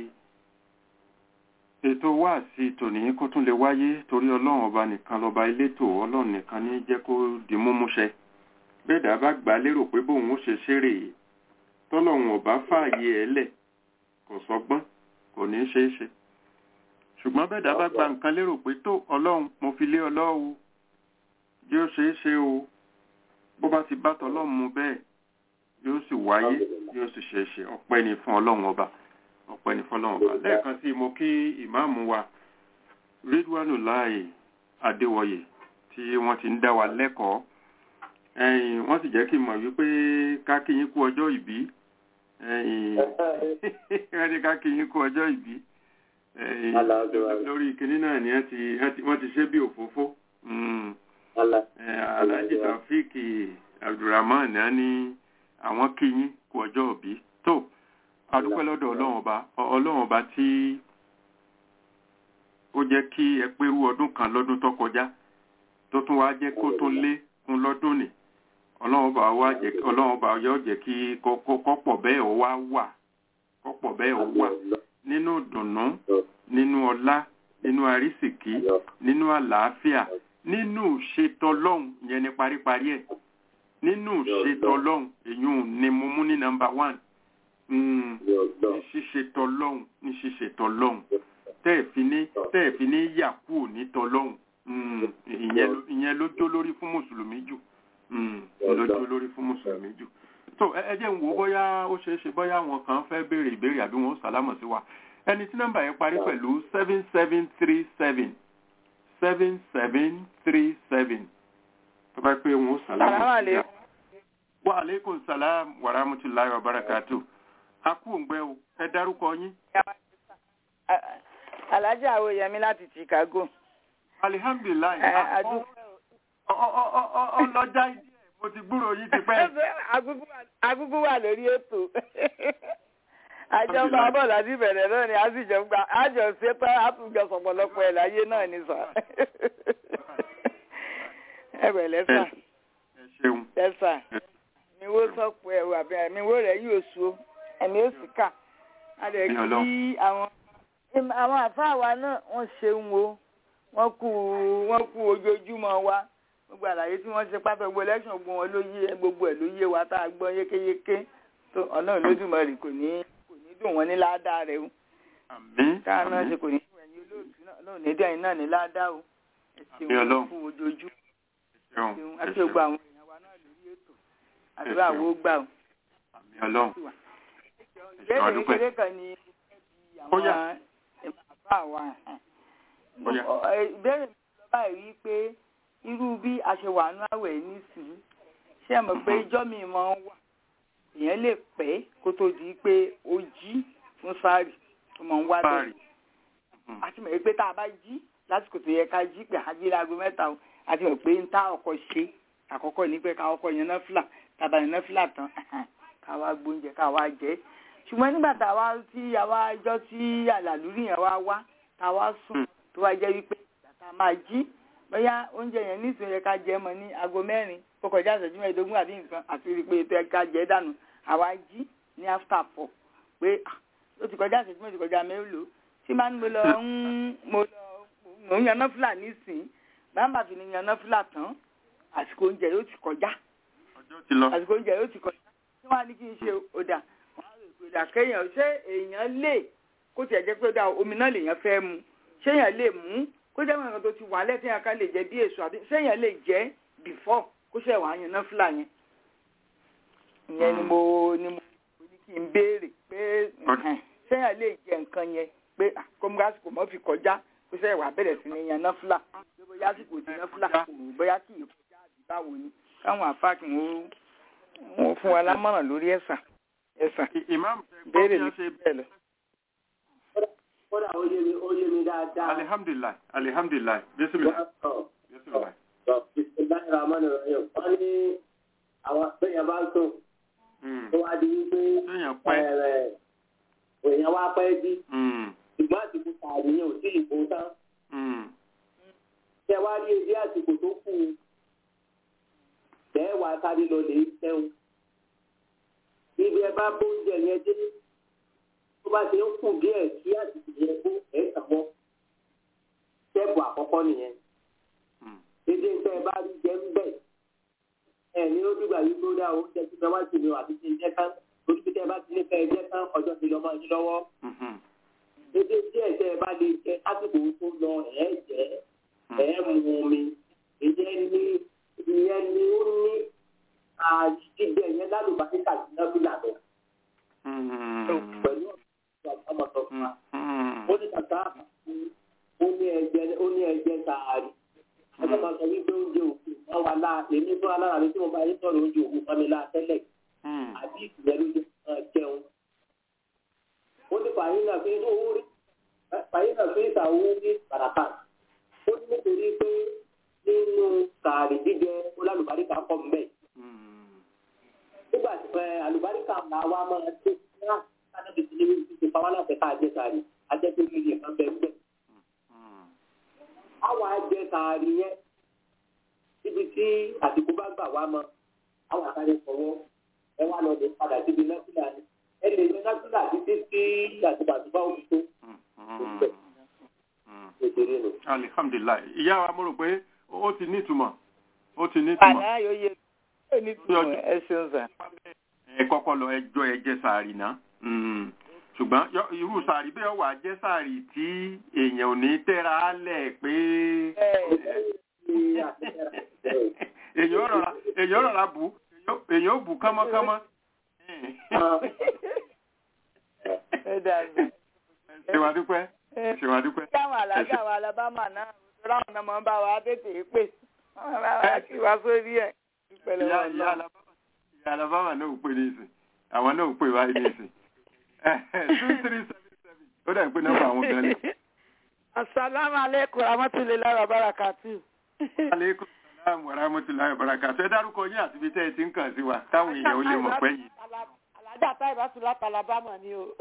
ètò wá sí tòní kó tún lè wáyé torí ọlọ́run ọba nìkan lọ́ba elétò ọlọ́run nìkan ní jẹ́ kó di múmúṣẹ bẹ́ẹ̀dá bá gbà lérò pé bóun ó ṣe ṣeré yìí tọ́lọ́run ọba fààyè ẹ̀ lẹ̀ kò sọgbọ́n kò ní ṣe é ṣe ṣùgbọ́n bẹ́ẹ̀dá bá gba nǹkan lérò pé tó ọlọ́run mo fi lé ọlọ́run yóò ṣe é ṣe o bó bá ti bá tọlọ́run mu bẹ́ẹ̀ yóò sì wáyé yóò sì ṣe é ṣe ọpẹ́ ni fún ọlọ́run ọba ọpẹ́ ní fọ́lọ́run ọba lẹ́ẹ̀kan sí mo kí ìmáàmù wa Ridwanullah Adéwọyè tí wọ́n ti ń dá wa lẹ́kọ̀ọ́ ẹ̀yìn wọ́n sì jẹ́ kí n mọ̀ wípé ká kí yín kú ọjọ́ ìbí ẹ̀yìn wọ́n ní ká kí yín kú ọjọ́ ìbí ẹ̀yìn lórí kinní náà ni wọ́n ti ṣe bí òfófó Alhaji Taofik Abdulrahman náà ní àwọn kí yín kú ọjọ́ ìbí tó adúpẹ́ lọ́dọ̀ ọlọ́run ọba ọlọ́run ọba tí ó jẹ́ kí ẹ pérú ọdún kan lọ́dún tó kọjá tó tún wá jẹ́ kó tún lé kún lọ́dún nì ọlọ́run ọba wá jẹ́ ọlọ́run ọba yóò jẹ́ kí kọ́pọ̀ bẹ́ẹ̀ ó wá wà kọ́pọ̀ bẹ́ẹ̀ ó wà nínú ìdùnnú nínú ọlá nínú àrísìkí nínú àlàáfíà nínú ṣètọ́lọ́hún yẹn ní paríparí ẹ̀ nínú ṣètò ọlọ́run èyí ni mo mú ní nọmba one ní ṣíṣe tọlọ́hun ní ṣíṣe tọlọ́hun tẹ́ẹ̀fì ní tẹ́ẹ̀fì ní yà kúrò ní tọlọ́hun ìyẹn ló jó lórí fún mùsùlùmí jù ló jó lórí fún mùsùlùmí jù tó ẹ jẹ́ ń wò ó bóyá ó ṣeé ṣe bóyá àwọn kan fẹ́ béèrè ìbéèrè àbí wọn ó sàlámọ̀ sí wa ẹni tí nọ́mbà yẹn parí pẹ̀lú seven seven three seven seven seven three seven tó bá pé wọn ó sàlámọ̀ sí wa. wa aleykum salaam wa rahmatulahi wa barakatuh akú òǹgbẹ o ẹ dárúkọ yín. alájà àwòyẹmí láti chicago. alihamdulilayi ọlọjà ìdí ẹ mo ti gbúrò yín ti pẹ́. agúgú wà lórí ètò àjọ ń bá bọ̀ láti bẹ̀rẹ̀ náà ni a sì jọ gba àjọ ṣe pé àtúnjọ sọ̀pọ̀lọpọ̀ ẹ̀ láyé náà ni sà. ẹ bẹ̀rẹ̀ sà. ẹ ṣeun. ẹ sà mi wo sọ̀pọ̀ ẹ̀rù àbí mi wo rẹ̀ yóò so ẹ̀mí ó sì kà á lè kí àwọn àwọn àfáà wa náà wọ́n ṣeun o wọ́n kú wọ́n kú ojoojúmọ́ wa gbogbo àlàyé tí wọ́n ṣe pátá gbogbo election gbogbo wọn ló yé gbogbo ẹ̀ ló yé wa tá a gbọ́ yékéyéké tó ọ̀nà Olódùmarè kò ní kò ní dùn wọ́n ní ládàá rẹ̀ o táà náà ṣe kò ní dùn ẹ̀yin olóòtú náà ní dẹ́yìn náà ní ládàá o ẹ ṣeun kú ojoojúmọ́ àti gbogbo àwọn èèyàn wa náà lórí ètò àdúrà wo gbà o. ìbéèrè kékeré kan ni àwọn bàbá wa ìbéèrè mi lọ báyìí wí pé irú bí a ṣe wà nú àwẹ̀ nísìnyí ṣé ẹ mọ̀ pé ijọ́ mi máa ń wà èèyàn lè pẹ́ kó tó di pé ó jí fún sáàrì tó máa ń wá bẹ́ẹ̀ àti mọ̀ pé tá a bá jí lásìkò tó yẹ ká jí pé àjí láago mẹ́ta o àti mọ̀ pé ń tá ọkọ̀ ṣe àkọ́kọ́ ní pé ká ọkọ̀ yẹn náà fìlà tàbá yẹn náà fìlà tán ká wá gbóúnjẹ ká wá jẹ ṣùgbọ́n nígbà tá a wá tí àwa ijọ́ tí àlàlúrí yẹn wá wá tá a wá sùn tó wá jẹ́ wípé ìgbà tá a máa jí bóyá oúnjẹ yẹn nísìnyí yẹ ká jẹ mọ́ ní aago mẹ́rin kó kọjá ìṣẹ́jú mẹ́ẹ̀ẹ́dógún àbí nǹkan àti rí i pé ètò ẹ̀ka jẹ́ dànù àwa jí ní after four pé ó ti kọjá ìṣẹ́jú mẹ́ẹ̀ẹ́dógún kọjá mélòó tí máa ń mo lọ ń mo lọ mò ń yan náfìlà nísìnyí bàbá fi ni yan náfìlà tán àsìkò oúnjẹ yóò ti kọjá àsìkò oúnjẹ yóò ti kọjá tí wọ́n á ní kí n ṣe ọ̀dà wọ́n á rò pé ọ̀dà kéèyàn ṣé èèyàn lè kó tiẹ̀ jẹ́ pé ọ̀dà omi náà lèèyàn fẹ́ mu ṣé èèyàn lè mú kó jẹ́ nǹkan tó ti wà lẹ́tí yẹn ká lè jẹ bí èso àbí ṣé èèyàn lè jẹ́ before kó ṣe wàá yan náfìlà yẹn ìyẹn ni mo ni mo ní kí n béèrè pé ṣé èèyàn lè jẹ nǹkan yẹn pé kọ́múgásìkò mọ́ fi kọjá kó ṣe wàá bẹ̀rẹ̀ sí ní yan náfìlà bóyá àsìkò tí náfìlà kò bóyá kì í kọjá àbí báwo ni káwọn àfáàkì wọn wọn fún wa lámọ̀ràn lórí ẹ̀sà ẹ̀sà béèrè mi ṣe bẹ́ẹ̀ lọ. kódà ó yé mi ó yé mi dáadáa. alihamdulilayi alihamdulilayi bisimilayi bisimilayi. bisimilayi rahmani rahim wọ́n ní àwọn bẹ́yẹn bá ń sùn. tó wá di wípé èèyàn wá pẹ́ bí. ṣùgbọ́n àsìkò tààrí yẹn ò sí ìbò tán. ṣé wàá rí ebi àsìkò tó kù tẹ́ wà sáré lọ lè tẹ́wọ̀n. Ibi ẹ bá bóúnjẹ yẹn dé, tó bá ṣe ń kù díẹ̀ kí àsìkò yẹn kó ẹ̀ sàmọ́. Tẹ́ẹ̀bù àkọ́kọ́ nìyẹn. Dédé ń tẹ́ ẹ bá rí jẹ ń bẹ̀. Ẹ ní ó dùgbà yìí tó dá oúnjẹ tí wọ́n wá sí ni àti ti jẹ́ tán. Orí bí tẹ́ ẹ bá ti ní fẹ́ ẹ jẹ́ tán ọjọ́ ti lọ máa yín lọ́wọ́. Dédé díẹ̀ tẹ́ ẹ bá lè jẹ lásìkò tó lọ ẹ̀ jẹ́ ẹ̀ mú omi. Ìyẹn ní ìyẹn ni ó ní àjíjẹ yẹn lálùbáríkà sí nábìlà lọ. pẹ̀lú ọmọ sọ fún wa. ó ní kàkà ó ní ẹ̀jẹ̀ ó ní ẹ̀jẹ̀ sàárì. ọjọ́ kan sọ wípé oúnjẹ òkú wọn wà láà èmi fún alára mi tí mo bá yín sọ̀rọ̀ oúnjẹ òkú fún mi láà tẹ́lẹ̀. àbí ìyẹn ló jẹ́ jẹun. ó ní fàyín náà fi owó rí fàyín náà fi ìsàwó ní bàràkà. ó ní nítorí pé nínú sàárì jíjẹ olálùbáríkà pọ̀ mbẹ́. nígbà tí ẹ àlùbáríkà là wá máa tó náà sáná bìtì ní ibi tí pàwọn náà fẹ́ ká jẹ sàárì ajẹ́ tó ní ìyẹn kan bẹ́ẹ̀ mbẹ́. àwọn ajẹ sàárì yẹn níbi tí àsìkò bá gbà wá mọ àwọn àtàrí fọwọ́ ẹ wá lọ lè padà síbi násìlà ni ẹ lè lọ násìlà títí sí àsìkò àtúbà òbí tó. alihamdulilayi ìyá wa mo rò pé ó ti ní ìtumọ̀ ó ti ní ìtumọ̀. àná yóò yé ó ní tùmọ̀ ẹ ṣeun sà. ẹ kọ́kọ́ lọ ẹjọ́ ẹ jẹ sàárì náà Mm. ṣùgbọ́n yọ- irú sàárì bẹ́ẹ̀ wà jẹ́ sàárì tí èèyàn ò ní tẹ́ra á lẹ̀ pé èèyàn ò rọra èèyàn ò rọra bù èèyàn ò bù kánmọ́kánmọ́. ẹ dàgbà. ṣé wàá dúpẹ́ ṣé wàá dúpẹ́. kí àwọn alájà wa alábàmà náà ráwọn náà máa ń bá wa tètè pè wọ́n bá wa kí wa sórí ẹ̀ ìpẹ̀lẹ̀ ìyá wọn ìyá lọ. Alabama ìyá Alabama náà ò pè ní ìsìn àwọn náà ò pè wáyé ní ìsìn two three seven seven ó dà ń pé nọ́mbà àwọn gan ni. asalaamu aleykum rahmatulahi wa barakatu. aleykum salaam wa rahmatulahi wa barakatuh ẹ dárúkọ yín àti ibi tẹ́ ẹ ti ń kàn sí wa káwọn èèyàn ó lè mọ̀ pé yìí. alájà táyìbá tún láti alabama ni o.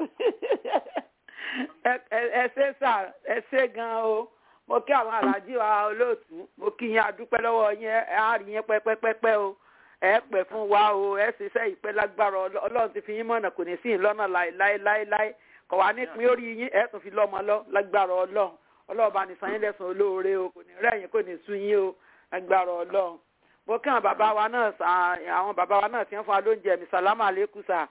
ẹ ẹ- ẹ ṣe sà ẹ ṣe gan o mo kí àwọn alájí wa olóòtú mo kí yín adúpẹ́ lọ́wọ́ yín ẹ á rí yín pẹ́pẹ́pẹ́pẹ́ o ẹ pẹ́ fún wa o ẹ ṣiṣẹ́ ìpẹ́ lágbára Ọlọ́- ọlọ́run ti fi yín mọ̀nà kò ní sí yín lọ́nà láéláéláé kọ̀ wá nípín orí yín ẹ tún fi lọ́mọ lọ lágbára ọlọ́run ọlọ́run bá ní san yín lẹ́sàn olóore o kò ní rẹ̀yìn kò ní sú yín o lágbára ọlọ́run mo kí àwọn bàbá wa náà sà àwọn bàbá wa náà ti ń fún wa lóúnjẹ mi sàlámà lẹ́kù sà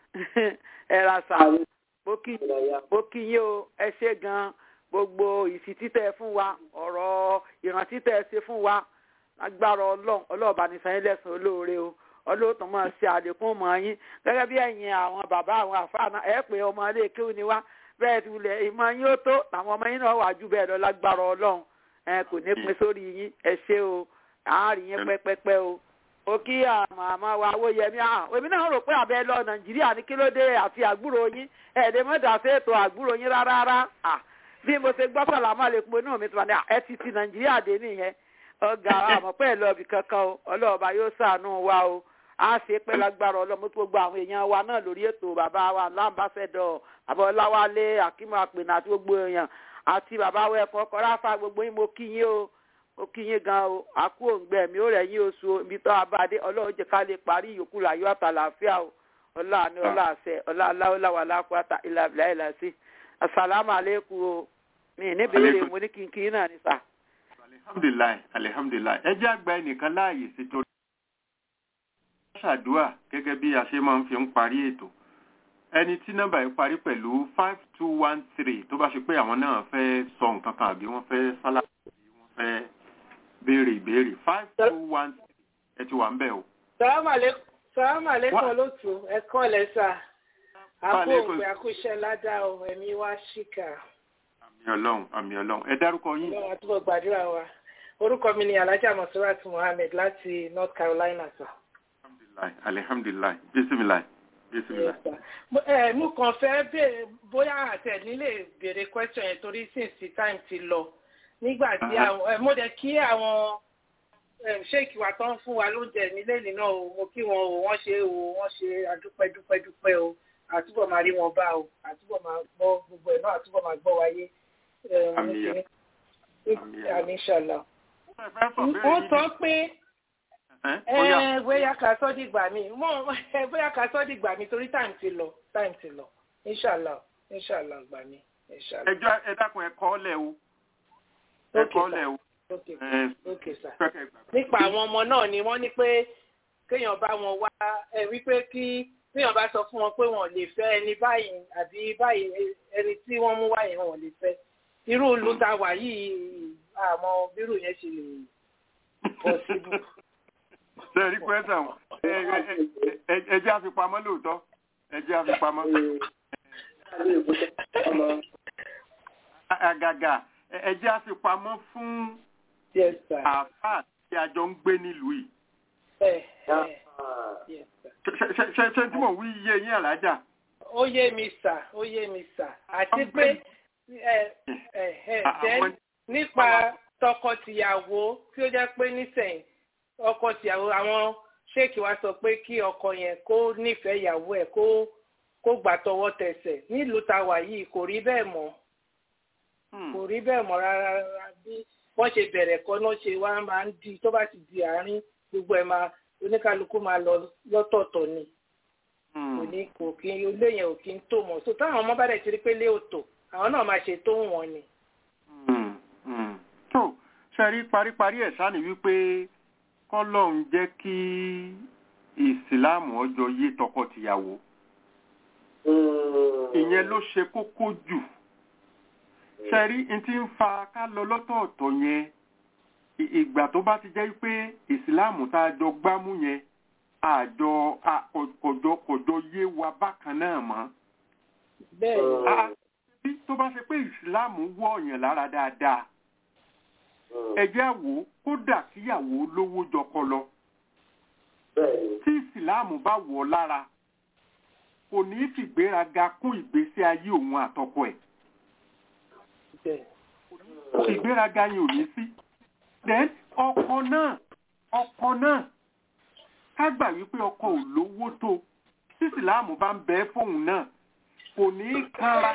ẹ ra sà mo kí mo kí yín o ẹ ṣe gan gbogbo ìfitítẹ fún wa ọ̀rọ̀ ìrántí tẹ ṣe fún wa lágbára ọlọ́run ọlọ́run bá ní san yín lẹ́sàn olóore o ọlọ́tún máa ṣe àlékún mọ́ yín gẹ́gẹ́ bí ẹ̀yin àwọn bàbá àwọn àfáà náà ẹ̀ pé ọmọ ilé kéwù ni wá bẹ́ẹ̀ ti wulẹ̀ ìmọ̀ yín ó tó àwọn ọmọ yín náà wà jù bẹ́ẹ̀ lọ lágbára ọlọ́run ẹ kò ní pin sórí yín ẹ ṣé o àárín yín pẹ́pẹ́pẹ́ o ó kí àmọ́ àmọ́ wa owó yẹmí à èmi náà rò pé àbẹ́ lọ nàìjíríà ní kí ló dé àfi àgbúrò yín ẹ̀ẹ́dẹ́ mọ́tà sí ètò àgbúrò yín rárá rárá à bí mo ṣe gbọ́ sàlámà lè pé inú mi ti wà ní ẹ ti ti nàìjíríà dé nìyẹn ọgá àmọ́ pẹ́ lọ́ọ̀bì kankan o ọlọ́ọ̀bá yóò ṣàánú wa o a ṣe pé lágbára ọlọ́mọ tó gbogbo àwọn èèyàn wa náà lórí ètò bàbá wa lámbàṣẹ́dọ̀ bàbá ọláwálé akímọ̀ àpènà àti gbogbo èèyàn àti bàbá wa ẹ̀kọ́ kọ́ráfà gbogbo yín mo kí yín o mo kí yín gan o àkú òǹgbẹ mi ó rẹ̀ yín oṣù o ibi tó abáde ọlọ́run jẹ́ ká lè parí ìyókù láyọ̀ àtàlàáfíà o ọlá ni ọlá àṣẹ ọlá aláwọ̀láwà lápáta ìlàbílà ìlàsí asalaamu aleykum o mi ní béèrè mo ní kínkín náà ní sà. alihamdulilayi alihamdulilayi ẹ jẹ́ àgbà ẹnìkan láàyè sí torí. ṣàdúà gẹ́gẹ́ bí a ṣe máa ń fi ń parí ètò ẹni tí nọ́mbà yìí parí pẹ̀lú five two one three tó bá ṣe pé àwọn náà fẹ́ sọ nǹkan kan àbí wọ́n fẹ́ sálà àbí wọ́n fẹ́ béèrè ìbéèrè five two one three ẹ ti wà ń bẹ̀ o. sàlámù aleykum olóòtú ẹ̀kọ́ lẹ́sà àpò Aleykum. òpè àkúṣe ládàá o ẹ̀mí wá ṣìkà àmì ọlọ́run àmì ọlọ́run ẹ dárúkọ yín. ọlọ́run àtúbọ̀ gbàdúrà wa orúkọ mi ni alhaja masurat muhammed láti north carolina sir. alihamdulilayi alihamdulilayi bisimilayi bisimilayi. Yes, sir. Mo- eh, mo kàn fẹ́ béèrè bóyá àtẹ̀ nílé béèrè question yẹn torí since the time ti lọ nígbà tí Aha. àwọn eh, mo dẹ̀ kí àwọn eh, sheik wa tán fún wa lóúnjẹ nílé nínú o mo kí wọn o wọ́n ṣe o wọ́n ṣe adúpẹ́ dúpẹ́ dúpẹ́ o àtúbọ̀ máa rí wọn bá o àtúbọ̀ máa gbọ́ gbogbo ẹ̀ náà àtúbọ̀ máa gbọ́ wáyé. Eh, mo Àmín. kí ní- Àmín. Àmín, inshallah. ẹ fẹ́ sọ béèrè wọ́n yín sọ pé ẹ ó yá. ẹ bóyá ká sọ́ dìgbà mi mọ ẹ bóyá ká sọ́ dìgbà mi torí time ti lọ time ti lọ inshallah inshallah gbà mí inshallah. ẹjọ́ ẹ dákun ẹ kọ́ lẹ̀ o ẹ Okay, kọ́ sir. lẹ̀ o okay ẹ okay sir. fẹ́kẹ̀ gbàgbé. nípa àwọn ọmọ náà ni wọ́n ní pé kéèyàn bá wọn wá ẹ wípé kí kéèyàn bá sọ fún wọn pé wọn ò lè fẹ́ ẹni báyìí àbí báyìí ẹni tí wọ́n mú wáyé wọn ò lè fẹ́ irú ìlú tá a wà yìí àmọ́ bírù yẹn ṣe lè possible. ṣe rí pẹ́sà wọn ẹ jẹ́ àfipamọ́ lóòótọ́ ẹ jẹ́ àfipamọ́. àgàgà ẹ jẹ́ àfipamọ́ fún yes sir. àáfàá tí a jọ ń gbé nílùú yìí. ẹ ẹ yes sir. Ṣé- ṣé- ṣé ṣé tí mò ń wí yé yín àlájà. ó yé mi sà ó yé mi sà àti pé ẹ ẹ ẹ then nípa tọkọtìyàwó tí ó jẹ́ pé nísẹ̀yìn ọkọ tìyàwó àwọn ṣéèkì wa sọ pé kí ọkọ yẹn kó nífẹ̀ẹ́ ìyàwó ẹ̀ kó kó gbà tọwọ́ tẹsẹ̀ nílùú tá a wà yìí kò rí bẹ́ẹ̀ mọ́ Hmm. kò rí bẹ́ẹ̀ mọ́ rárá rárá bí wọ́n ṣe bẹ̀rẹ̀ kọ́ náà ṣe wá máa ń di tó bá ti di àárín gbogbo ẹ̀ máa oníkálukú máa lọ lọ́tọ̀ọ̀tọ̀ ni Hmm. kò ní kò kí ilé yẹn ò kí ń tó mọ́ so táwọn ọmọ bá dẹ̀ ti rí pé lé òtò àwọn náà máa ṣe tó wọn ni. Hmm. Hmm. tó ṣe rí paríparí ẹ̀ sáà ní wípé kọ́lọ́n jẹ́ kí ìsìláàmù ọjọ́ yé tọkọ-tìyàwó ìyẹn ló ṣe kókó jù ṣẹ́rí n ti ń fa ká lọ lọ́tọ̀ọ̀tọ̀ yẹn ì- ìgbà tó bá ti jẹ́ pé ìsìláàmù tá a jọ gbámú yẹn àjọ a- kò- kòjọ kòjọ yé wa bákan náà mọ́ bẹ́ẹ̀ Ah, bí tó bá ṣe pé ìsìláàmù wọ̀ ọ̀yàn lára dáadáa ẹjẹ́ àwò kódà kíyàwó lówó jọkọ lọ bẹ́ẹ̀ni tí ìsìláàmù bá wọ̀ ọ́ lára kò ní í fìgbéraga kún ìgbésí ayé òun àtọkọ ẹ̀ bẹ́ẹ̀ ìgbéraga yẹn ò ní sí then ọkọ náà ọkọ náà ká gbà wípé ọkọ ò lówó tó tí ìsìláàmù bá ń bẹ fóun náà kò ní í kanra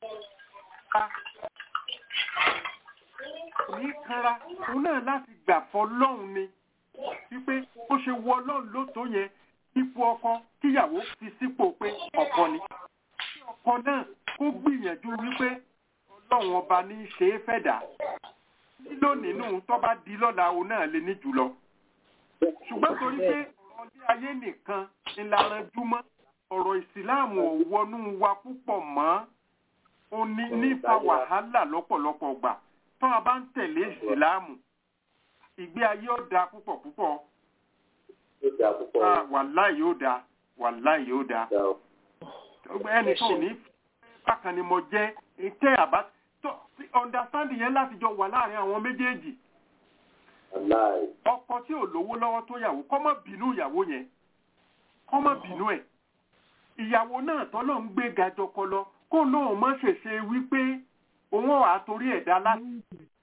kò ní í kanra òun náà láti gbà fọlọ́hun ni wípé ó ṣe wọ ọlọ́run ló tó yẹn ipò ọkọ kíyàwó fi sípò pé ọkọ ni kí ọkọ náà kó gbìyànjú wípé ọlọ́run ọba ní í ṣe é fẹ̀dá nílò nínú tó bá di lọ́la òun náà lè ní jùlọ ṣùgbọ́n torí pé ọ̀rọ̀ ilé ayé nìkan ńlá júmọ́ ọ̀rọ̀ ìsìláàmù ò wọnú wa púpọ̀ mọ́ ó ní nípa wàhálà lọ́pọ̀lọpọ̀ gbà tó a bá ń tẹ̀lé ìsìláàmù ìgbé ayé ó da púpọ̀ púpọ̀ ó dà púpọ̀ Ah, wàláì yóò da wàláì yóò da dà ó. ẹnì kan ò ní bákan ni mo jẹ́ tẹ́ àbá tó understanding yẹn láti jọ wà láàrin àwọn méjèèjì Wàláì. ọkọ tí ò lówó lọ́wọ́ tó yàwó kọ́ mọ́ bínú ìyàwó yẹn kọ́ mọ́ bínú ẹ̀ ìyàwó náà tọ́lọ́ ń gbé ga jọkọ lọ kó náà mọ́ ṣèṣe wípé òun ọ̀ àtorí ẹ̀dá láti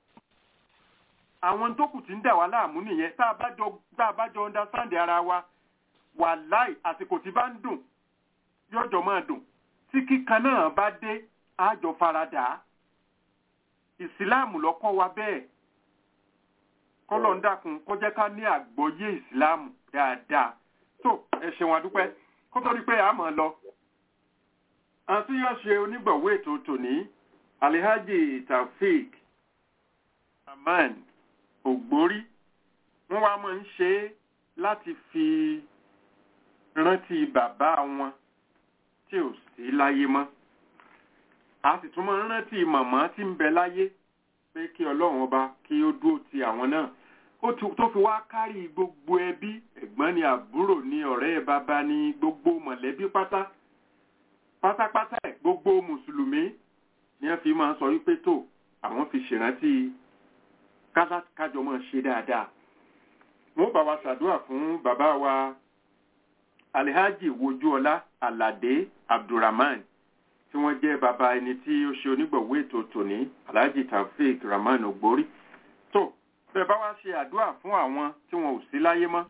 àwọn tó kù tí ń dà wá láàmú nìyẹn tá a bá jọ tá a bá jọ understand ara wa wàláì àsìkò tí bá ń dùn yọjọ máa dùn tí kíkan náà bá dé àjọ faradà ìsìláàmù lọ́kọ́ wa bẹ́ẹ̀ kọ́lọ̀ ń dákun kó jẹ́ ká ní àgbọ́yé ìsìláàmù dáadáa tó ẹ ṣeun adúpẹ́ kó tó rí pé a máa lọ. àti yóò ṣe onígbọ̀wé ètò tòní alihaji taofeek aman ògbórí wọ́n wá máa ń ṣe é láti fi rántí bàbá wọn tí ò sí láyé mọ́ a sì tún máa ń rántí màmá tí ń bẹ láyé pé kí ọlọ́run ọba kí ó dúró ti àwọn náà ó tu- tó fi wá kárí gbogbo ẹbí ẹ̀gbọ́n ni àbúrò ni ọ̀rẹ́ bàbá ni gbogbo mọ̀lẹ́bí pátá pátápátá ẹ̀ gbogbo mùsùlùmí ni wọ́n fi máa ń sọ wípé tó àwọn fi ṣèrántí kásá- kájọ máa ṣe dáadáa wọ́n bá wa ṣàdúrà fún bàbá wa alihaji wojúọlá aládé abdulrahman tí wọ́n jẹ́ bàbá ẹni tí ó ṣe onígbọ̀wé ètò tòní alhaji taofeek rahman ogbori tó bẹ́ẹ̀ bá wá ṣe àdúrà fún àwọn tí wọn ò sí láyé mọ́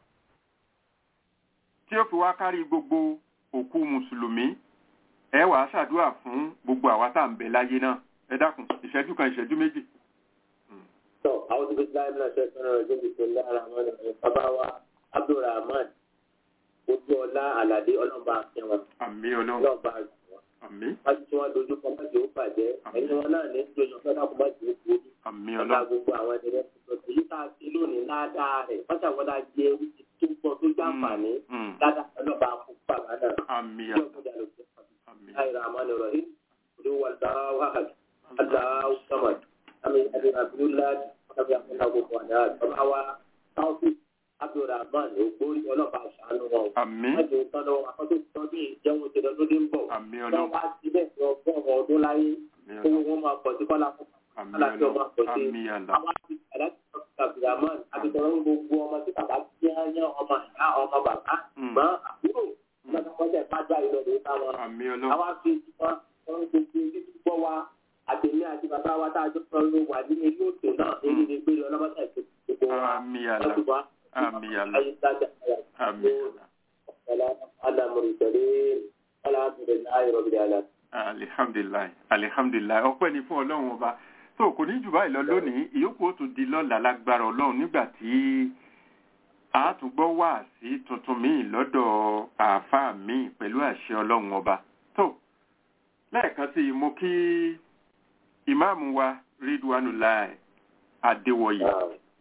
tí ó fi wá kárí gbogbo òkú mùsùlùmí ẹ wàá ṣàdúrà fún gbogbo àwa tá à ń bẹ láyé náà ẹ dákun ìṣẹ́jú kan ìṣẹ́jú méjì. tọ́ àwọn tó fi láì náà ṣe fẹ́ràn rẹ̀ débi tó lára wọn ni bàbá wa abdulrahman ojú ọlá aládé ọlọ́ba àfihàn àmì ọlọ́run ọlọ́ba àfihàn àmì wájú tí wọ́n dojú kọ mọ́jì ó bàjẹ́ ẹni wọn náà ní dojú kọ náà kó mọ́jì ó kú àmì ọ̀la ọlọ́run gbogbo àwọn ẹni rẹ̀ tó èyí tá a ti lónìí ládàá rẹ̀ wọ́n ṣàwọ́dà jẹ́ wíjì tó pọ̀ tó jàǹfààní Mm, ládàá ọlọ́ba àfún bàbá náà àmì tí àlọ́ ọkùnrin àlọ́ sí àmì الله الرحمن الرحيم قل هو الله احد الله الصمد لم يلد ولم يولد ولم يكن له كفوا احد bàbá wa taofik abdulrahman ògbórí ọlọ́pàá àṣàánú wọn o àmì wọ́n ti tán lọ́wọ́ akọ́tò tọ́jú ìjẹun ti lọ lóde ń bọ̀ àmì wọ́n ọlọ́run wá síbẹ̀ ní ọgọ́rùn-ún ọdún láyé àmì owó ọlọ́run wọn máa pọ̀ sí kọ́lá fún àmì aláàfin ọmọ ọlọ́run àpọ̀jù àmì àlọ́ àwọn àti aláàfin abdulrahman àbíkọ́rọ́ gbogbo ọmọ tí bàbá tí wọ́n yán ọmọ ìyá ọmọ bàbá Mm. mọ́ àbúrò lọ́sọ̀kọ́sẹ̀ pàjá ìlọ́dún táwọn àmì ọlọ́run àwa fi wọn wọn gbogbo ojú tó gbọ́ wa àtẹ̀mí àti bàbá wa tá a jọ sọ ló wà ní ilé òtò náà èyí ni pé ọlọ́mọdé àti gbogbo wa àmì àlọ́ láti wá àmì àlọ́ ayé sájà àmì àlọ́. ọ̀la alamuri tẹ̀lé alhamdulilayi rọ̀bì àlà. alihamdulilayi alihamdulilayi ọpẹ́ ni fún ọlọ́run ọba tó kò ní jù báyìí lọ lónìí ìyókù ó tún di lọ́la lágbára ọlọ́run nígbà tí a tún gbọ́ wá sí tuntun míì lọ́dọ̀ àáfàá míì pẹ̀lú àṣẹ ọlọ́run ọba tó lẹ́ẹ̀kan sí i mo kí ìmáàmù wa ridwanulai adéwọyè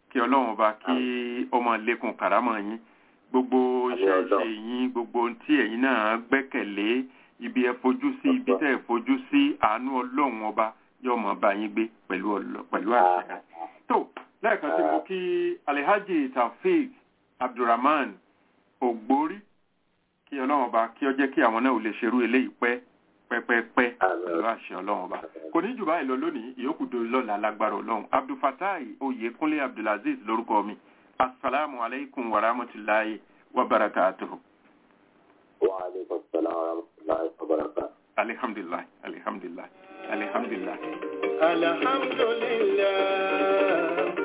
kí ọlọ́run ọba kí ọmọ lékun kàrámọ̀ yín gbogbo iṣẹ́ ìṣe yín gbogbo ohun tí ẹ̀yin náà gbẹ́kẹ̀lé ibi ẹ fojú sí ibi tẹ́ ẹ fojú sí àánú ọlọ́run ọba yóò mọ̀ bá yín gbé pẹ̀lú ọlọ- pẹ̀lú àṣẹ rẹ̀. tó lẹ́ẹ̀kan sí mo kí alhaji taofeek abdulrahman ògbórí kí ọlọ́run ọba kí ọ jẹ́ kí àwọn náà ò lè ṣerú eléyìí pẹ́ pẹ́pẹ́pẹ́ pẹ̀lú àṣẹ ọlọ́run ọba kò ní jù báyìí lọ lónìí ìyókù dòrí lọ́la lágbára ọlọ́run abdulfatai oyèkúnlé abdulaziz lórúkọ mi asalaamu alaykum wa rahmatulahi wa barakatuhu wa aleykum salaam wa rahmatulahi wa barakatuh. alihamdulilayi alihamdulilayi alihamdulilayi. الحمد لله